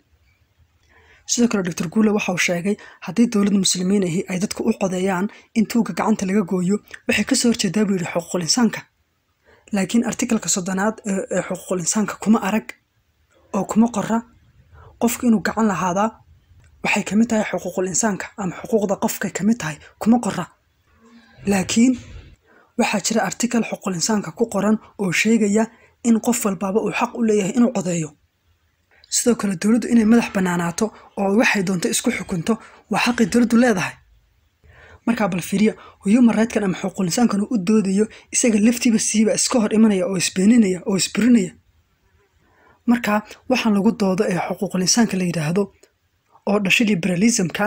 sidoo kale doctor guule waxauu sheegay haddii dowlad muslimiin ahi ay dadku u codeeyaan in tuugga gacanta laga gooyo waxay kasoo horjeedaa buu yidhi xuquuqul insaanka laakiin artikalka soddonaad ee xuquuqul insaanka kuma arag oo kuma qora qofku inuu gacan lahaadaa waxay kamid tahay xuquuqul insaanka ama xuquuqda qofkay kamid tahay kuma qora laakiin waxaa jira artikal xuquuqul insaanka ku qoran oo sheegaya in qof walbaaba uu xaq u leeyahay inuu codeeyo sidoo kale dowladdu inay madax bannaanaato oo waxay doonto isku xukunto waa xaqii dowladdu leedahay markaa bal fiiriya human rightkan ama xuquuqul insaankan uu u doodayo isaga laftiiba siiba iska hor imanaya oo isbeeninaya oo isburinaya marka waxaan lagu doodo ee xuquuqul insaanka la yidhaahdo oo dhashay liberalismka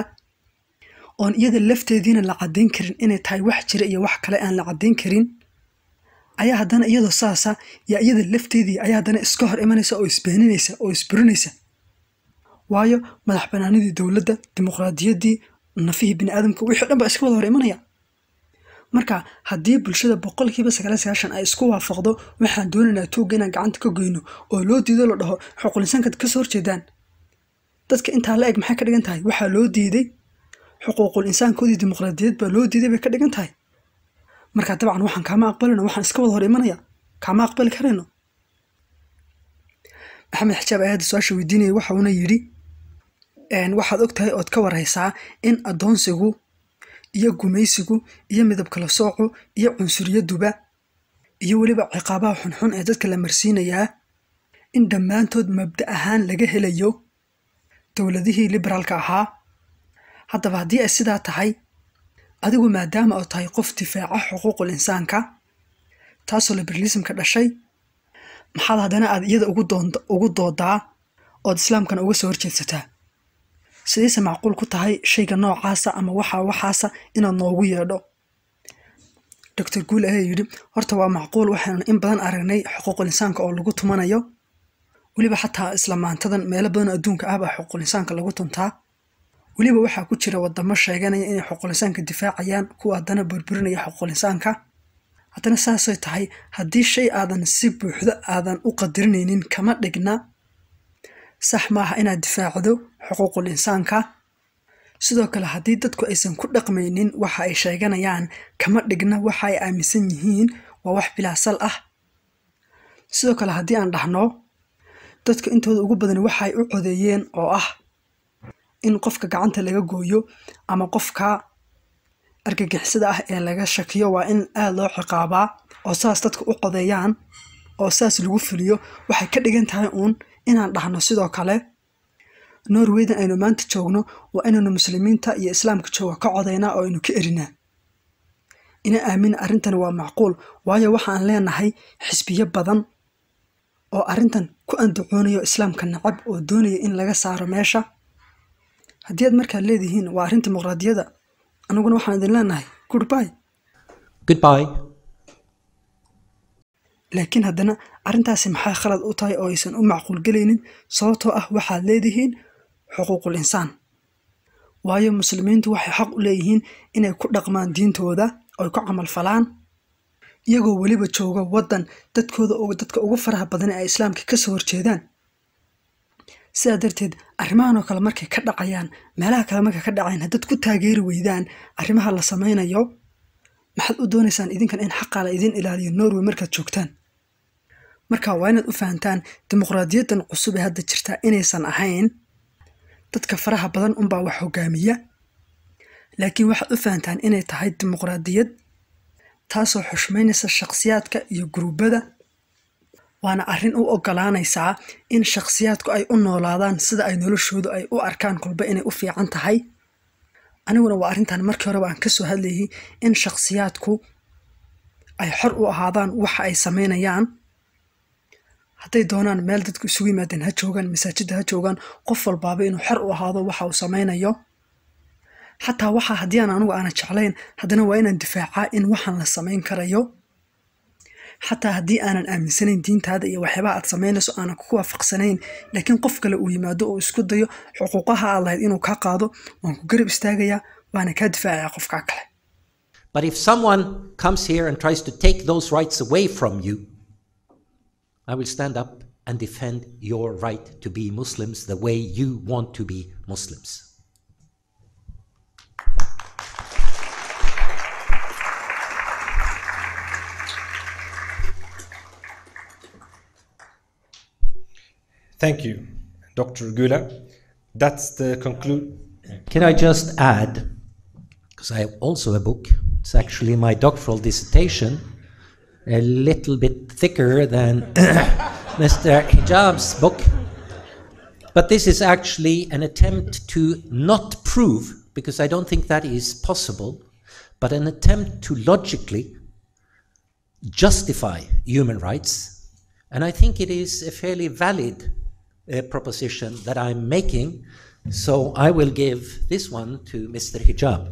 oon iyada lafteediina la caddayn karin inay tahay wax jira iyo wax kale aan la caddayn karin ayaa haddana iyadoo saasa yaa iyada lafteedii ayaa haddana iska hor imanaysa oo isbeeninaysa oo isburinaysa waayo madax banaanidii dowladda dimuqraadiyaddii nafihii biniaadamka wixii o dhan baa iska wada hor imanaya marka haddii bulshada boqolkiiba sagaal sagaashan ay isku waafaqdo waxaan doonaynaa tuugga inaan gacanta ka goyno oo loo diido la dhaho xuquulinsaankaad kasoo horjeedaan dadka intaa la eg maxay ka dhigan tahay waxaa loo diiday xuquuqul insaankoodii dimuqraadiyad baa loo diiday bay ka dhigan tahay marka dabcan waxaan kaama aqbalino waxaan iska wada hor imanaya kaama aqbali karayno maxamed xijaab ayaada su-aasha weydiinaya waxa uuna yidhi waxaad og tahay ood ka warhaysaa in addoonsigu iyo gumaysigu iyo midab kala soocu iyo cunsuriyaduba iyo weliba ciqaabaha xunxun ee dadka la marsiinayaa in dhammaantood mabda ahaan laga helayo dowladihii liberaalka ahaa haddaba haddii ay sidaa tahay adigu maadaama oo tahay qof difaaca xuquuqul insaanka taasoo liberalismka dhashay maxaad haddana aad iyada ugu doodaa ood islaamkana uga soo horjeedsataa sidayse macquul ku tahay shayga noocaasa ama waxa waxaasa inaad noogu yeedho doctor guul ayaa yidhi horta waa macquul waxaanu in badan aragnay xuquuqul insaanka oo lagu tumanayo weliba xataa isla maantadan meelo badan oo adduunka ah baa xuquuqul insaanka lagu tuntaa weliba waxaa ku jira wadamo sheeganaya inay xuquuqul insaanka difaacayaan kuwa haddana burburinaya xuquuqul insaanka haddana saasay tahay haddii shay aadan si buuxdo aadan u qadarinaynin kama dhigna sax maaha inaad difaacdo xuquuqul insaanka sidoo kale haddii dadku aysan ku dhaqmaynin waxa ay sheeganayaan kama dhigna waxa ay aaminsan yihiin waa wax bilaasal ah sidoo kale haddii aan dhahno dadka intooda ugu badan waxa ay u codeeyeen oo ah in qofka gacanta laga gooyo ama qofka argagixisada ah ee laga shakiyo waa in aada loo ciqaabaa oo saas dadka u codeeyaan oo saas lagu fuliyo waxay ka dhigan tahay uun inaan dhahno sidoo kale norwaydan aynu maanta joogno waa inaynu muslimiinta iyo islaamka jooga ka codaynaa oo aynu ka erinaa ina aamina arrintani waa macquul waayo waxaan leenahay xisbiyo badan oo arrintan ku andacoonayo islaamka nacab oo doonaya in laga saaro meesha haddii aad markaad leedihiin waa arrin dimuqraadiyada aniguna waxaan idin leenahay goodby Goodbye. laakiin haddana arrintaasi maxay khalad u tahay oo aysan u macquulgelaynin sababtoo ah waxaad leedihiin xuquuqul insaan waayo muslimiintu waxay xaq u leeyihiin inay ku dhaqmaan diintooda oy ku camal falaan iyagoo weliba jooga waddan dadkooda oo dadka ugu faraha badan ee ay islaamka ka soo horjeedaan sidaa darteed arrimahan oo kale markay ka dhacayaan meelaha kale markay ka dhacayaan haddaad ku taageeri weydaan arrimaha la samaynayo maxaad u doonaysaan idinkan in xaqaa la idin ilaaliyo norway markaad joogtaan marka waa inaad u fahantaan dimuqraadiyaddan cusub ee hadda jirtaa inaysan ahayn dadka faraha badan unbaa wax hogaamiya laakiin waxaad u fahantaan inay tahay dimuqraadiyad taasoo xushmaynaysa shakhsiyaadka iyo guruubada waana arrin u ogolaanaysaa in shakhsiyaadku ay u noolaadaan sida ay noloshoodu ay u arkaan kolba inay u fiican tahay aniguna waa arrintan markii horeba aan ka soo hadlayay in shakhsiyaadku ay xor u ahaadaan waxa ay samaynayaan hadday doonaan meel dadku isugu yimaadeen ha joogaan masaajidda ha joogaan qof walbaaba inuu xor u ahaado waxa uu samaynayo xataa waxa haddii aan anigu aana jeclayn haddana waa inaan difaacaa in waxaan la samayn karayo xataa haddii aanan aaminsanayn diintaada iyo waxyaabaha aad samaynayso aanan ku waafaqsanayn laakiin qof kale uu yimaado oo isku dayo xuquuqaha aad lahayd inuu kaa qaado waan ku garab istaagayaa waana kaa difaacaya qofkaa kale But if someone comes here and tries to take those rights away from you, I will stand up and defend your right to be Muslims the way you want to be Muslims. Thank you, Dr. Gula. That's the conclude. Can I just add, because I have also a book, it's actually my doctoral dissertation, a little bit thicker than Mr. Hijab's book. But this is actually an attempt to not prove, because I don't think that is possible, but an attempt to logically justify human rights. And I think it is a fairly valid uh, proposition that I'm making. So I will give this one to Mr. Hijab.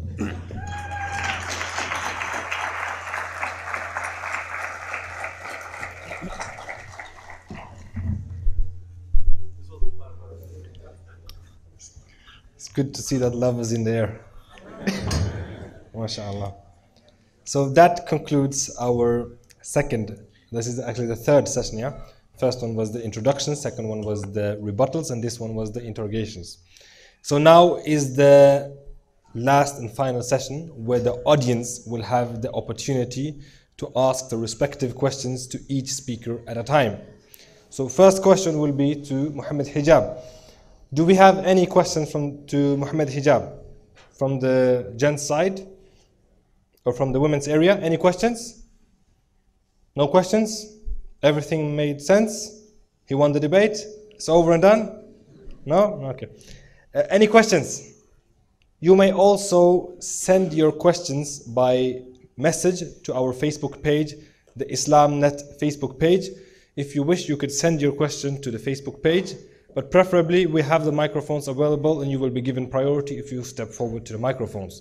It's good to see that love is in the air. MashaAllah. So that concludes our second, this is actually the third session, yeah? First one was the introduction, second one was the rebuttals, and this one was the interrogations. So now is the last and final session where the audience will have the opportunity to ask the respective questions to each speaker at a time. So first question will be to Muhammad Hijab. Do we have any questions from to Muhammad Hijab from the gents side or from the women's area? Any questions? No questions? Everything made sense? He won the debate? It's over and done? No? Okay. Uh, any questions? You may also send your questions by message to our Facebook page, the IslamNet Facebook page. If you wish, you could send your question to the Facebook page, but preferably we have the microphones available and you will be given priority if you step forward to the microphones.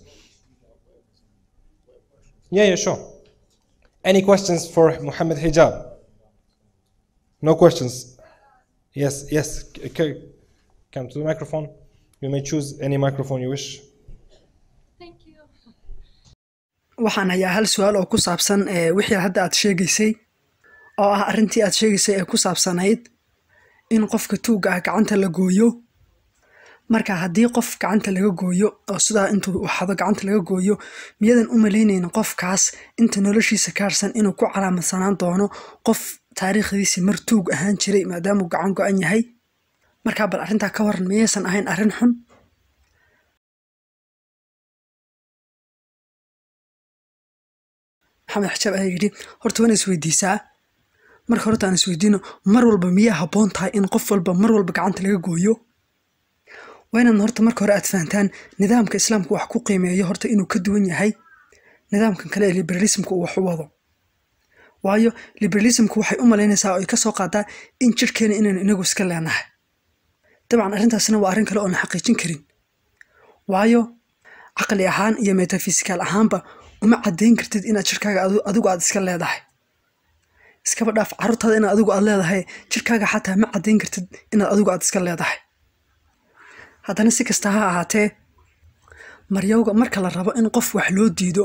Yeah, yeah, sure. Any questions for Muhammad Hijab? No questions. Yes, yes. c- c- Come to the microphone. You may choose any microphone you wish. Thank you. waxaan hayaa hal su-aal oo ku saabsan ee wixii hadda aad sheegaysay oo ah arrintii aad sheegaysay ee ku saabsanayd in qofka tuugga ah gacanta la gooyo marka haddii qof gacanta laga gooyo oo sidaa intuu waxado gacanta laga gooyo miyadan u malaynaynin qofkaas inta noloshiisa kaarsan inuu ku calaamadsanaan doono qof taariikhdiisi mar tuug ahaan jiray maadaamuu gacan go-an yahay markaa bal arrintaa ka waran miyaysan ahayn arrin xun maxamed xajaab ayaa yidhi horta waan isweydiisaa marka horta aan isweydiino mar walba miyaa habboon tahay in qof walba mar walba gacanta laga gooyo waa inaad horta marka hore aad fahantaan nidaamka islaamku wax ku qiimeeyo horta inuu ka duwan yahay nidaamkan kale ee liberalismka uu wax u wado waayo liberalismku waxay u malaynaysaa oo ay ka soo qaadaa in jirhkeena inaynu inagu iska leenahay dabcan arrintaasina waa arrin kale oona xaqiijin karin waayo caqli ahaan iyo metafisikaal ahaanba uma caddayn kartid inaad jirkaaga adigu aad iska leedahay iskaba dhaaf carruurtaada inaad adigu aad leedahay jirkaaga xataa ma caddayn kartid inaad adigu aad iska leedahay haddana si kasta ha ahaatee maryowga marka la rabo in qof wax loo diido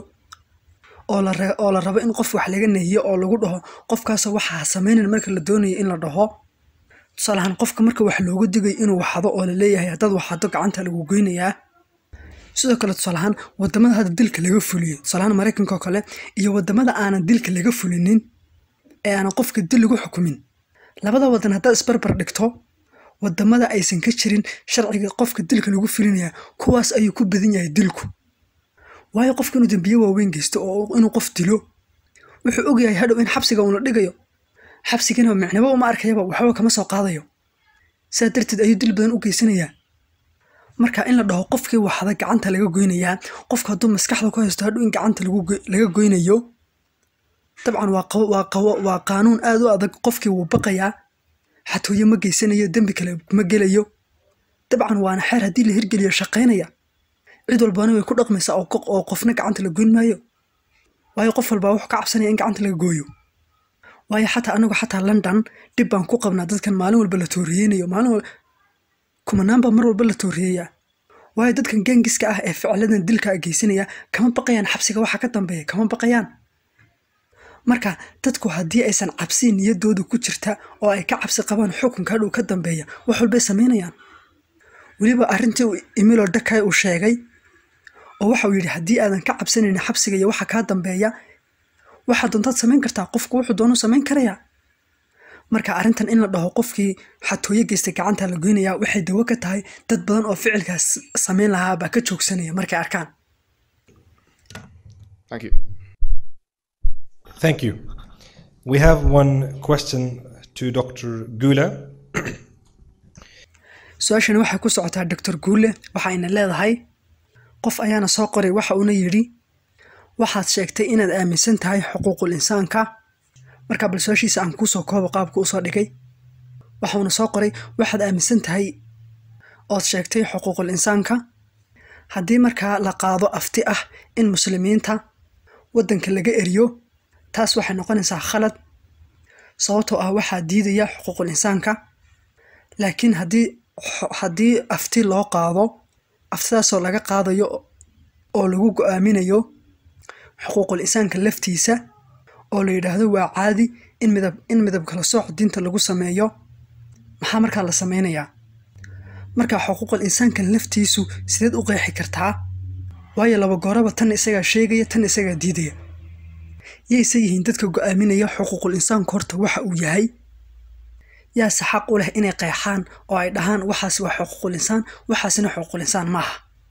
oo la oo la rabo in qof wax laga nehiyo oo lagu dhaho qofkaasoo waxaa samaynan marka la doonayo in la dhaho tusaalahaan qofka marka wax looga digayo inuu waxado oo la leeyahay haddaad waxado gacanta lagu goynayaa sidoo kale tusaalahaan wadamada hadda dilka laga fuliyo tusaalahaan maraykanka oo kale iyo wadamada aanan dilka laga fulinin ee aanan qofka dil lagu xukumin labada wadan haddaad isbarbar dhigto wadamada aysan ka jirin sharciga qofka dilka lagu fulinaya kuwaas ayuu ku badan yahay dilku waayo qofka inuu dambiye waaweyn geysto oo inuu qof dilo wuxuu ogyahay hadhow in xabsiga uuna dhigayo xabsigana micnabo uma arkayaba waxba kama soo qaadayo sidaa darteed ayuu dil badan u geysanayaa marka in la dhaho qofkii waxda gacanta laga goynayaa qofka hadduu maskaxda ku haysto hadhow in gacanta laga goynayo dabcan waa qaanuun aad u adag qofkii wuu baqayaa xatooyo ma geysanayo dembi kale ma gelayo dabcan waana xeer haddii la hirgeliyo shaqaynaya cid walbana way ku dhaqmaysaa oo qofna gacanta la goyn maayo waayo qof walbaa wuxuu ka cabsanaya in gacanta laga gooyo waayo xataa anagu xataa london dhib baan ku qabnaa dadkan maalin walba la tooriyeynayo maalin kumanaan baa mar walba la tooriyeeyaa waayo dadkan gengiska ah ee ficiladan dilka geysanaya kama baqayaan xabsiga waxa ka dambeeya kama baqayaan marka dadku haddii aysan cabsi niyadooda ku jirta oo ay ka cabsi qabaan xukunka hadhow ka dambeeya wax walbay samaynayaan weliba arrintii emilo dakay uu sheegay oo waxauu yidhi haddii aadan ka cabsanaynin xabsiga iyo waxa kaa dambeeya waxaa doontaad samayn kartaa qofku wuxuu doonu samayn karayaa marka arrintan in la dhaho qofkii xatooyo geystay gacanta la goynayaa waxay dawo ka tahay dad badan oo ficilkaas samayn lahaa baa ka joogsanaya markay arkaan Thank you. Thank you. We have one question to Dr. Gula. su-aashani waxay ku socotaa doctor guule waxayna leedahay qof ayaana soo qoray waxa uuna yidhi waxaad sheegtay inaad aaminsan tahay xuquuqul insaanka markaa bal su-aashiisa aan kuusoo koobo qaabka usoo dhigay waxauna soo qoray waxaad aaminsan tahay ood sheegtay xuquuqul insaanka haddii markaa la qaado afti ah in muslimiinta waddanka laga eriyo taas waxay noqonaysaa khalad sababtoo ah waxaa diidaya xuquuqul insaanka laakiin haddii haddii afti loo qaado aftidaasoo laga qaadayo oo lagu go-aaminayo xuquuqul insaanka laftiisa oo la yidhaahdo waa caadi in midab in midab kala sooc diinta lagu sameeyo maxaa markaa la sameynayaa markaa xuquuqul insaankan laftiisu sideed u qeexi kartaa waayo laba gooraba tan isagaa sheegaya tan isagaa diidaya yayse yihiin dadka go-aaminaya xuquuqul insaanku horta waxa uu yahay yaase xaq u leh inay qeexaan oo ay dhahaan waxaas waa xuquuqul insaan waxaasina xuquuqul insaan maaha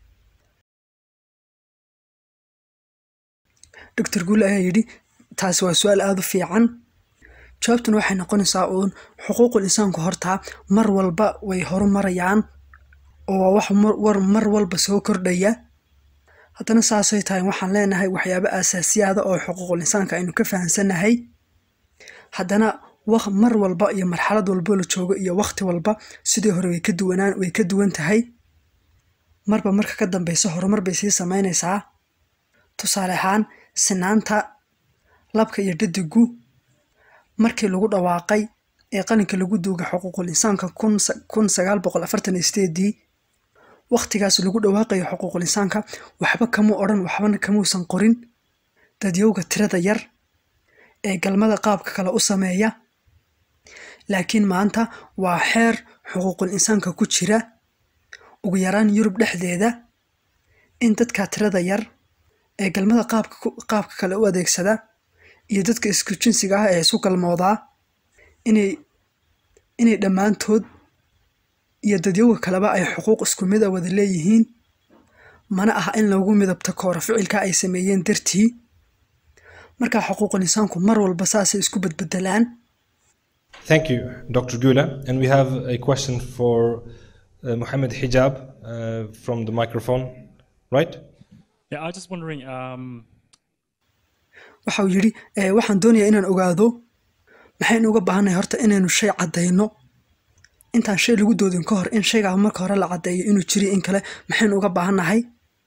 doctor guule ayaa yidhi taasi waa su-aal aada u fiican jawaabtuna waxay noqonaysaa uun xuquuqul insaanku hortaa mar walba way horumarayaan oo waa wax war mar walba soo kordhaya haddana saasay tahay waxaan leenahay waxyaabo aasaasiyaada oo xuquuqul insaanka aynu ka fahamsannahay haddana mar walba iyo marxalad walbo la joogo iyo wakhti walba sidii hore way ka duwanaan way ka duwan tahay marba marka ka dambeysa horumar bay sii samaynaysaa tusaale ahaan sinaanta labka iyo dhadigu markii lagu dhawaaqay ee qalinka lagu duugay xuquuqul insaanka kun sagaal boqol afartan iyo sideedii wakhtigaas lagu dhawaaqayo xuquuqul insaanka waxba kamuu odhan waxbana kamuusan qorin dadyowga tirada yar ee galmada qaabka kale u sameeya laakiin maanta waa xeer xuquuqul insaanka ku jira ugu yaraan yurub dhexdeeda in dadka tirada yar ee galmada qaabka ku- qaabka kale u adeegsada iyo dadka isku jinsiga ah ee isu galmoodaa inay inay dhammaantood iyo dadyowga kaleba ay xuquuq isku mid a wada leeyihiin mana aha in lagu midabta koora ficilka ay sameeyeen dartii marka xuquuqul insaanku mar walba saasay isku bedbedelaan Thank you, Dr. Gula. And we have a question for uh, Mohammed Hijab uh, from the microphone, right? Yeah, I was just wondering. Um, waxa uu yidhi "Ee, waxaan doonayaa inaan ogaado maxaynu uga baahannahay horta inaynu shay caddayno intaan shay lagu doodin ka hor in shaygaa marka hore la caddeeyo inuu jiriyo in kale maxaynu uga baahannahay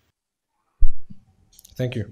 Thank you.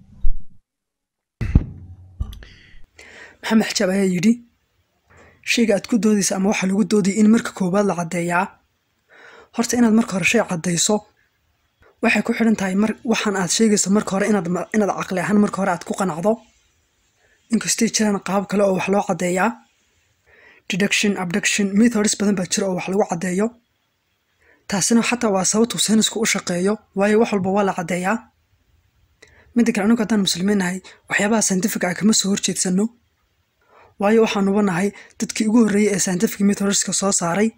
maxamed xijaab ayaa yidhi shayga aad ku doodaysa ama waxa lagu doodaya in marka koowaad la caddeeyaa horta inaad marka hore shay caddayso waxay ku xidhan tahay mar waxaan aad sheegayso marka hore inaad ma- inaad caqli ahaan marka hore aad ku qanacdo inkastay jiraan qaab kale oo wax loo caddeeyaa deduction abduction methods badan baa jira oo wax lagu caddeeyo taasina xataa waa sababtuu saynisku u shaqeeyo waayo wax walba waa la caddeeyaa midda kale anigu haddaan muslimiin nahay waxyaabaha scientific ah kama soo horjeedsano waayo waxaanuba nahay dadkii ugu horreeyey ee scientific methodska soo saaray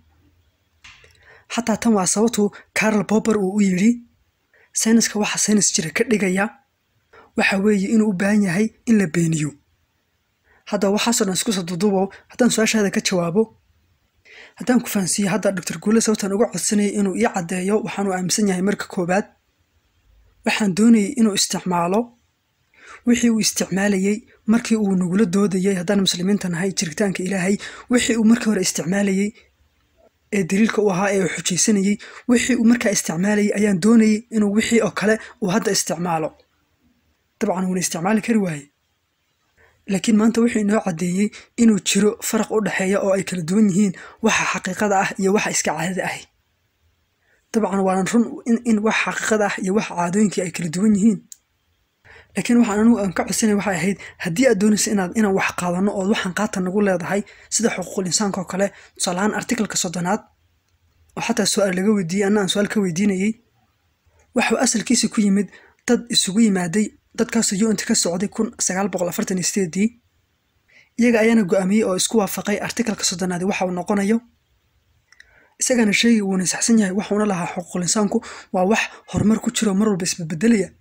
xataa tan waa sababtuu carol popper uu u yidhi sayniska waxa saynis jira ka dhigaya waxa weeye inuu u baahan yahay in la beeniyo hadda waxaasoo dhan isku soo dudubo haddaan su-aashaada ka jawaabo haddaan ku fahansiiyo hadda dr guule sababtaan uga codsanayay inuu ii caddeeyo waxaanuu aaminsan yahay marka koowaad waxaan doonayay inuu isticmaalo wixii uu isticmaalayey markii uu nagula doodayey haddaan muslimiinta nahay jiritaanka ilaahay wixii uu markii hore isticmaalayey ee daliilka u ahaa ee uu xujaysanayey wixii uu markaa isticmaalayey ayaan doonayey inuu wixii oo kale uu hadda isticmaalo dabcan wuuna isticmaali kari waaye laakiin maanta wuxuu inoo caddeeyey inuu jiro faraq u dhexeeya oo ay kala duwan yihiin waxa xaqiiqada ah iyo waxa iska caadada ahi dabcan waanan run in, in wax xaqiiqada ah iyo waxa caadooyinkii ay kala duwan yihiin laakiin waxaan anigu aan ka codsanay waxay ahayd haddii aad doonaysa inaad inaan wax qaadano ood waxaan qaata nagu leedahay sida xuquuqul insaanka oo kale tusaalahaan artikalka soddonaad oo xataa su-aal laga weydiiyey anna aan su-aal ka weydiinayey waxuu asalkiisa ku yimid dad isugu yimaaday dadkaasoo unta ka socday kun sagaal boqol afartan iyo sideedii iyaga ayaana go-aamiyey oo isku waafaqay artikalka soddonaadi waxa uu noqonayo isagana sheegi wuuna saxsan yahay waxuuna lahaa xuquuqul insaanku waa wax horumar ku jiro mar walba isbedbedelaya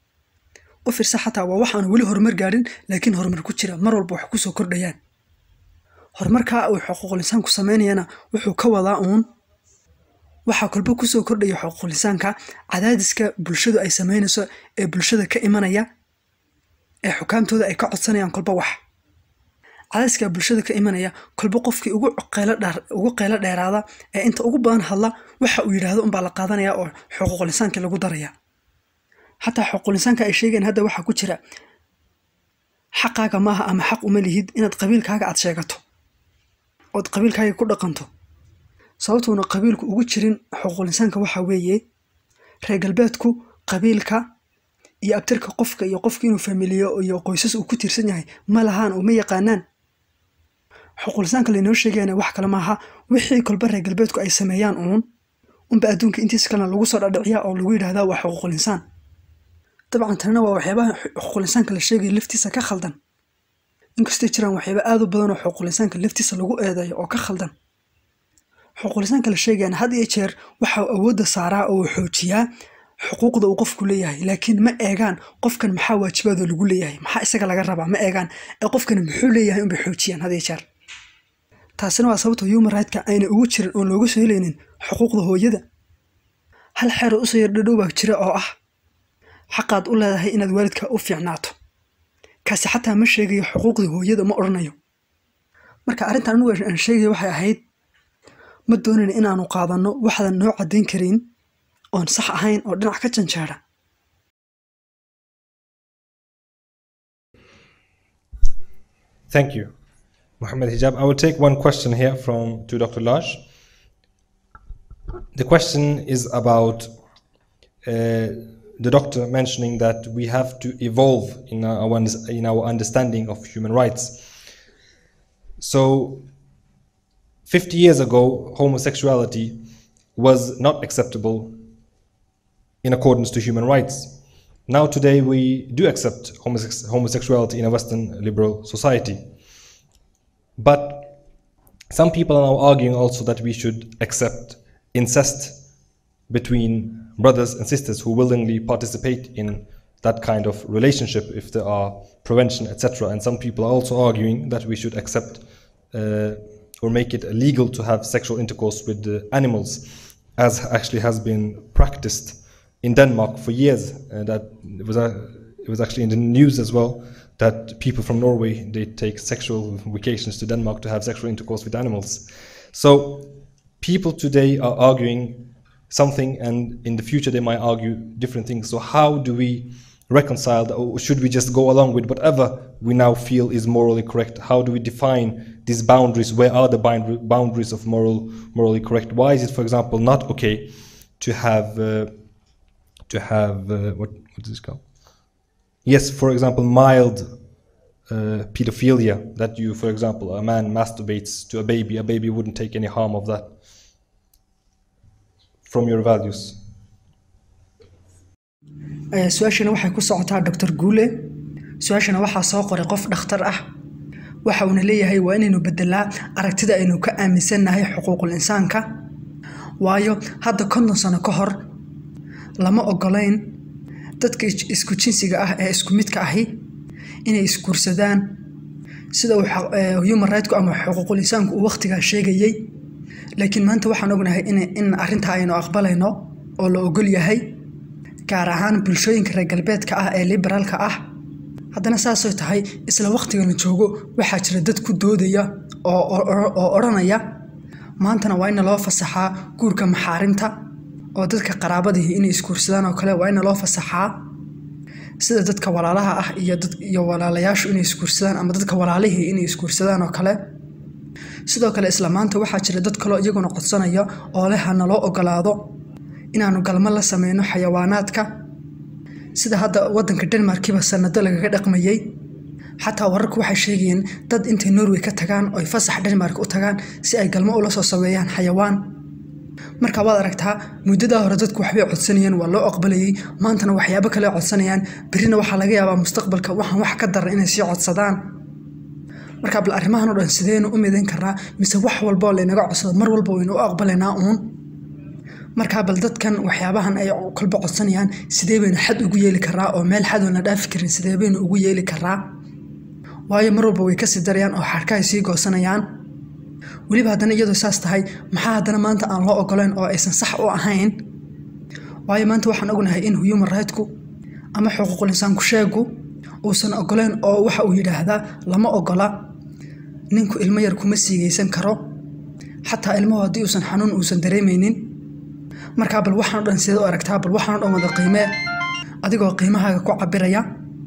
u fiirsa xataa waa wax aan weli horumar gaadhin laakiin horumar ku jira mar walba wax kusoo kordhayaan horumarkaa uu xuquuqul insaanku sameynayana wuxuu ka wadaa uun waxaa kolba kusoo kordhaya xuquuqul insaanka cadaadiska bulshadu ay sameynayso ee bulshada ka imanaya ee xukaamtooda ay ka codsanayaan kolba wax cadaadiska bulshada ka imanaya kolba qofkii ugu qeylo dheer ugu qeylo dheeraada ee inta ugu badan hadla waxa uu yidhaahdo unbaa la qaadanaya oo xuquuqul insaankii lagu daraya xataa xuquuqul insaanka ay sheegeen hadda waxaa ku jira xaqaaga maaha ama xaq uma lihid inaad qabiilkaaga aad sheegato ood qabiilkaaga ku dhaqanto sababtuuna qabiilku ugu jirin xuquuqul insaanka waxaa weeye reer galbeedku qabiilka iyo abtirka qofka iyo qofka inuu familiyo iyo qoysas uu ku tiirsan yahay ma lahaan oo ma yaqaanaan xuquuqul insaanka laynoo sheegayana wax kale maaha wixii kolba reer galbeedku ay sameeyaan uun unba adduunka intiisa kalena lagu soo dhadhiciyaa oo lagu yidhahdaa waa xuquuqul insaan dabcan tanina waa waxyaabaha xuquuqul insaanka la sheegaya laftiisa ka khaldan inkastay jiraan waxyaaba aad u badan oo xuquuqul insaanka laftiisa lagu eedeeyo oo ka khaldan xuquuqul insaanka la sheegayana had iyo jeer waxa uu awoodda saaraa oo uu xoojiyaa xuquuqda uu qofku leeyahay laakiin ma eegaan qofkan maxaa waajibaadoo lagu leeyahay maxaa isaga laga rabaa ma eegaan ee qofkani muxuu leeyahay unbay xoojiyaan had iyo jeer taasina waa sababta human rightska ayna ugu jirin oon looga soo helaynin xuquuqda hooyada hal xeer oo usoo yardhadhow baa jira oo ah xaqaad u leedahay inaad waalidka u fiicnaato kaasi xataa ma sheegayo xuquuqda hooyada ma odhanayo marka arrintan anugu aan sheegaya waxay ahayd ma doonayn inaanu qaadanno waxaadan noo caddayn karin oon sax ahayn oo dhinac ka janjeera Thank you, Mohammed Hijab. I will take one question here from to Dr. Laj. The question is about uh, the doctor mentioning that we have to evolve in our, in our understanding of human rights. So, 50 years ago, homosexuality was not acceptable in accordance to human rights. Now, today, we do accept homosex- homosexuality in a Western liberal society. But some people are now arguing also that we should accept incest between brothers and sisters who willingly participate in that kind of relationship if there are prevention, etc. And some people are also arguing that we should accept uh, or make it illegal to have sexual intercourse with the animals, as actually has been practiced in Denmark for years. Uh, that it was, uh, it was actually in the news as well that people from Norway they take sexual vacations to Denmark to have sexual intercourse with animals. So people today are arguing something, and in the future they might argue different things. So how do we reconcile that, or should we just go along with whatever we now feel is morally correct? How do we define these boundaries? Where are the bound- boundaries of moral morally correct? Why is it, for example, not okay to have uh, to have uh, what what is this called? Yes, for example, mild uh, pedophilia. That you, for example, a man masturbates to a baby. A baby wouldn't take any harm of that. From your values. Ee, su-aashana waxay ku socotaa dr guule su-aashana waxaa soo qoray qof dhakhtar ah waxa uuna leeyahay waa inaynu bedelaa aragtida aynu ka aaminsannahay xuquuqul insaanka waayo hadda konton sano ka hor lama ogolayn dadka is- isku jinsiga ah ee isku midka ahi inay isguursadaan sida uu xa- ee, human rightku ama xuquuqul insaanku uu waqtigaa sheegayey laakiin maanta waxaan ognahay in, in arrintaa aynu aqbalayno oo la ogol yahay gaar ahaan bulshooyinka reer galbeedka ah ee liberaalka ah haddana saasoo tahay isla waqtiga la joogo waxaa jira dad ku doodaya oo, oo, oo odhanaya maantana waa ina loo fasaxaa guurka maxaarimta oo dadka qaraabadihii inay isguursadaan oo kale waa ina loo fasaxaa sida dadka walaalaha ah iyo, dad, iyo walaalayaashu inay isguursadaan ama dadka walaalihii inay isguursadaan oo kale sidoo kale isla maanta waxaa jira dad kaloo iyaguna codsanaya oo leh ha naloo ogolaado inaanu galmo la sameyno xayawaanaadka sida hadda wadanka denmarkiba sanado lagaga dhaqmayey xataa wararku waxay sheegayeen dad intay norway ka tagaan oy fasax denmark u tagaan si ay galmo ula soo sameeyaan xayawaan marka waad aragtaa muddadaa hore dadku waxbay codsanayeen waa loo aqbalayey maantana waxyaabo kale codsanayaan berrina waxaa laga yaabaa mustaqbalka waxaan wax ka daran inay sii codsadaan marka bal arrimahan oo dhan sideynu u midayn karnaa mise wax walba oo laynaga codsado mar walba waynu u aqbalaynaa uun markaa bal dadkan waxyaabahan ay kolba codsanayaan sidee baynu xad ugu yeeli karaa oo meel xad oon la dhaafi karin sidee baynu ugu yeeli karaa waayo mar walba way kasii darayaan oo xadhkahay sii goosanayaan weliba haddana iyadoo saas tahay maxaa haddana maanta aan loo ogolayn oo aysan sax u ahayn waayo maanta waxaan ognahay in human rightku ama xuquuqul insaanku sheegu uusan ogolayn oo waxa uu yidhaahdaa lama ogola ninku ilmo yar kuma siigaysan karo xataa ilmuhu haddii uusan xanuun uusan dareemaynin markaa bal waxaan o dhan sideed u aragtaa bal waxaan o dhan wada qiimee adigoo qiimahaaga ku cabiraya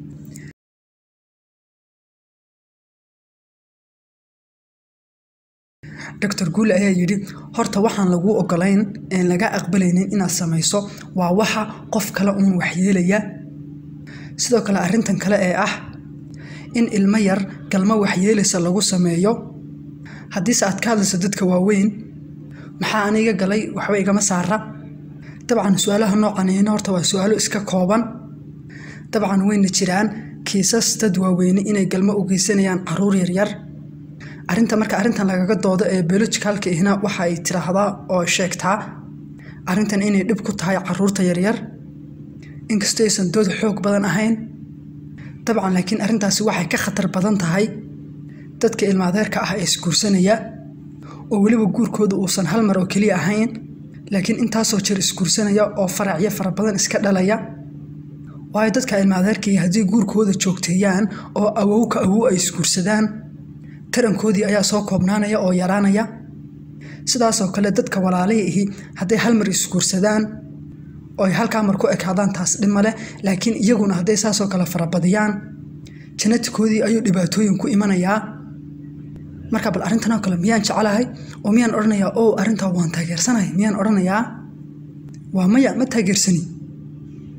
dr guule ayaa yidhi horta waxaan laguu ogolayn een laga aqbalaynin inaad samayso waa waxa qof kale uun waxyeelaya sidoo kale arrintan kale ee ah in ilmo yar galmo waxyeelaysa lagu sameeyo haddiise aad ka hadlayso dadka waaweyn maxaa aniga galay waxba igama saara dabcan su-aalaha noocanina horta waa su-aalo iska kooban dabcan wayna jiraan kiisas dad waaweyne inay galmo u geysanayaan caruur yaryar arrinta marka arrintan lagaga doodo ee biologicalka ihna waxa ay tiraahdaa oo sheegtaa arrintan inay dhib ku tahay caruurta yaryar inkastoo aysan dood xoog badan ahayn dabcan laakiin arrintaasi waxay ka khatar badan tahay dadka ilmaadeerka ah ee isguursanaya oo weliba guurkooda uusan hal mar oo keliya ahayn laakiin intaasoo jeer isguursanaya oo faracyo fara badan iska dhalaya waayo dadka ilmaadeerkii haddii guurkooda joogteeyaan oo awow ka awow ay isguursadaan tarankoodii ayaa soo koobnaanaya oo yaraanaya sidaasoo kale dadka walaalihii hadday hal mar isguursadaan oo ay halkaa mar ku ekaadaan taas dhib male laakiin iyaguna hadday saasoo kale farabadiyaan janatikoodii ayuu dhibaatooyin ku imanayaa marka bal arrintan oo kale miyaan jecelahay oo miyaan odhanayaa o arrintaa waan taageersanahay miyaan odhanayaa waa maya ma taageersani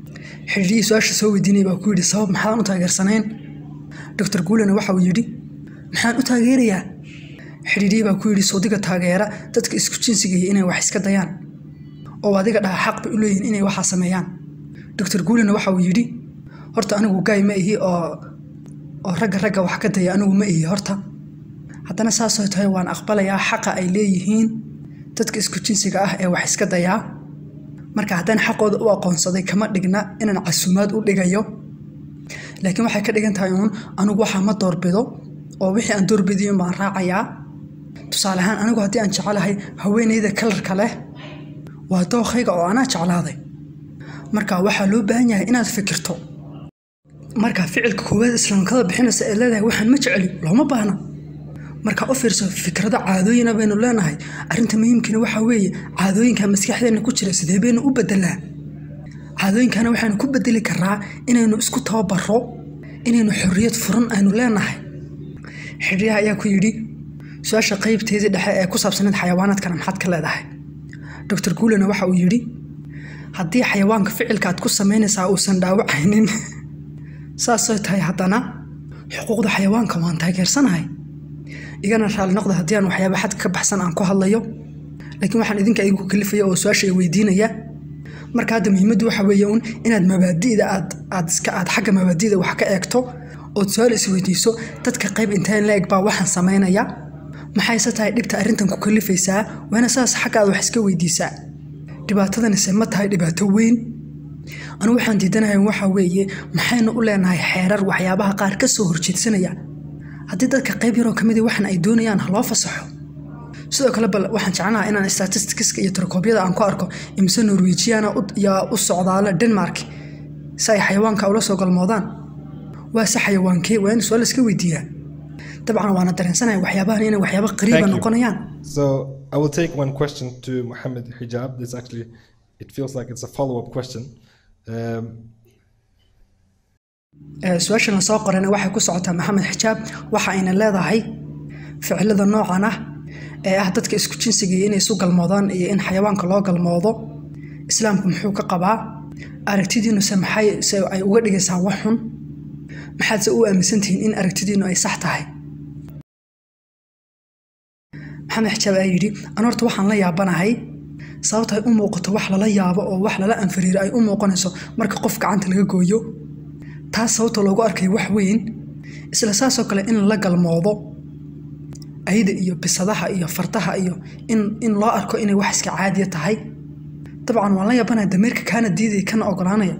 xidhiidhihii su-aasha soo weydiinaya baa ku yidhi sabab maxaan u taageersanayn doctor guulena waxa uu yidhi maxaan u taageerayaa xidhiidhihii baa ku yidhi soodiga taageera dadka isku jinsiga iyo inay wax iska dayaan oo adiga dhaha xaq bay u leeyihin inay waxaa sameeyaan doctor guulena waxa uu yidhi horta anigu gaay ma ihi oo oo ragga ragga wax ka daya anigu ma ihi horta haddana saasoo tahay waan aqbalayaa xaqa ay leeyihiin dadka isku jinsiga ah ee wax iska dayaa marka haddaan xaqooda u aqoonsaday kama dhigna inaan casuumaad u dhigayo laakiin waxay ka dhigan tahay uun anigu waxaa ma doorbido oo wixii aan doorbidiyo baan raacayaa tusaale ahaan anigu haddii aan jecelahay haweeneyda kalarka leh waa dookhayga oo anaa jeclaaday marka waxaa loo baahan yahay inaad fikirto marka ficilka koowaad islaamkada bixinaysa ee leedahay waxaan ma jeceli looma baahna marka u fiirso fikrado caadooyina baynu leenahay arrinta muhiimkana waxaa weeye caadooyinka maskaxdeena ku jira sidee baynu u bedelaa caadooyinkana waxaynu ku bedeli karaa inaynu isku tababaro inaynu xorriyad furan aynu leenahay xidhiyaha ayaa ku yidhi su-aasha qaybteedii dhexe ee ku saabsaneed xayawaanaadkana maxaad ka leedahay doctor guulena waxa uu yidhi haddii xayawaanka ficilka aad ku samaynaysaa uusan dhaawacaynin saasay tahay haddana xuquuqda xayawaanka waan taageersanahay igana raalli noqda haddii aan waxyaaba xadka ka baxsan aan ku hadlayo laakiin waxaan idinka igu kalifaya oo su-aasha weydiinaya marka hadda muhiimaddu waxa weeye uun inaad mabaadi'da aad aad iska aad xagga mabaadi'da wax ka eegto ood su-aal isweydiiso dadka qayb inteen la eg baa waxaan samaynaya maxayse tahay dhibta arrintan ku kalifaysaa waana saas xagga aad wax iska weydiisaa dhibaatadanise ma tahay dhibaato weyn anigu waxaan diidanahay waxa weeye maxaynu u leenahay xeerar waxyaabaha qaar ka soo horjeedsanaya haddii dadka qayb yaroo kamid waxan ay doonayaan ha loo fasaxo sidoo kale bal waxaan jeclaha inaan statisticska iyo tarkoobyada aan ku arko imise norwejiana yaa u socdaala denmark si ay xayawaanka ula soo galmoodaan waa se xayawaankee waa in su-aal iska weydiiyaa dabcan waana dareensanahay waxyaabahan inay waxyaaba qariiba Thank you. noqonayaan So I will take one question to Mohammed Hijab. This actually, it feels like it's a follow-up question. Um, Ee, su-aashan lasoo qorana waxay ku socotaa maxamed xijaab waxa ayna leedahay ficilada noocan ah ee ah dadka isku jinsiga iyo inay isu galmoodaan iyo in xayawaanka loo galmoodo islaamku muxuu ka qabaa aragtidiinuse maxay se ay uga dhigaysaa wax xun maxaadse u aaminsantihiin in aragtidiinu ay sax tahay maxamed xijaab ayaa yidhi an horta waxaan la yaabanahay sababta ay u muuqato wax lala yaabo oo wax lala anfariiro ay u muuqanayso marka qof gacanta laga gooyo taas sababta loogu arkayo wax weyn isla saasoo kale in la galmoodo ayda iyo bisadaha iyo fardaha iyo in, in loo arko inay wax iska caadiya tahay dabcan waan la yaabanaya dameerka kaana diidaya kana ogolaanaya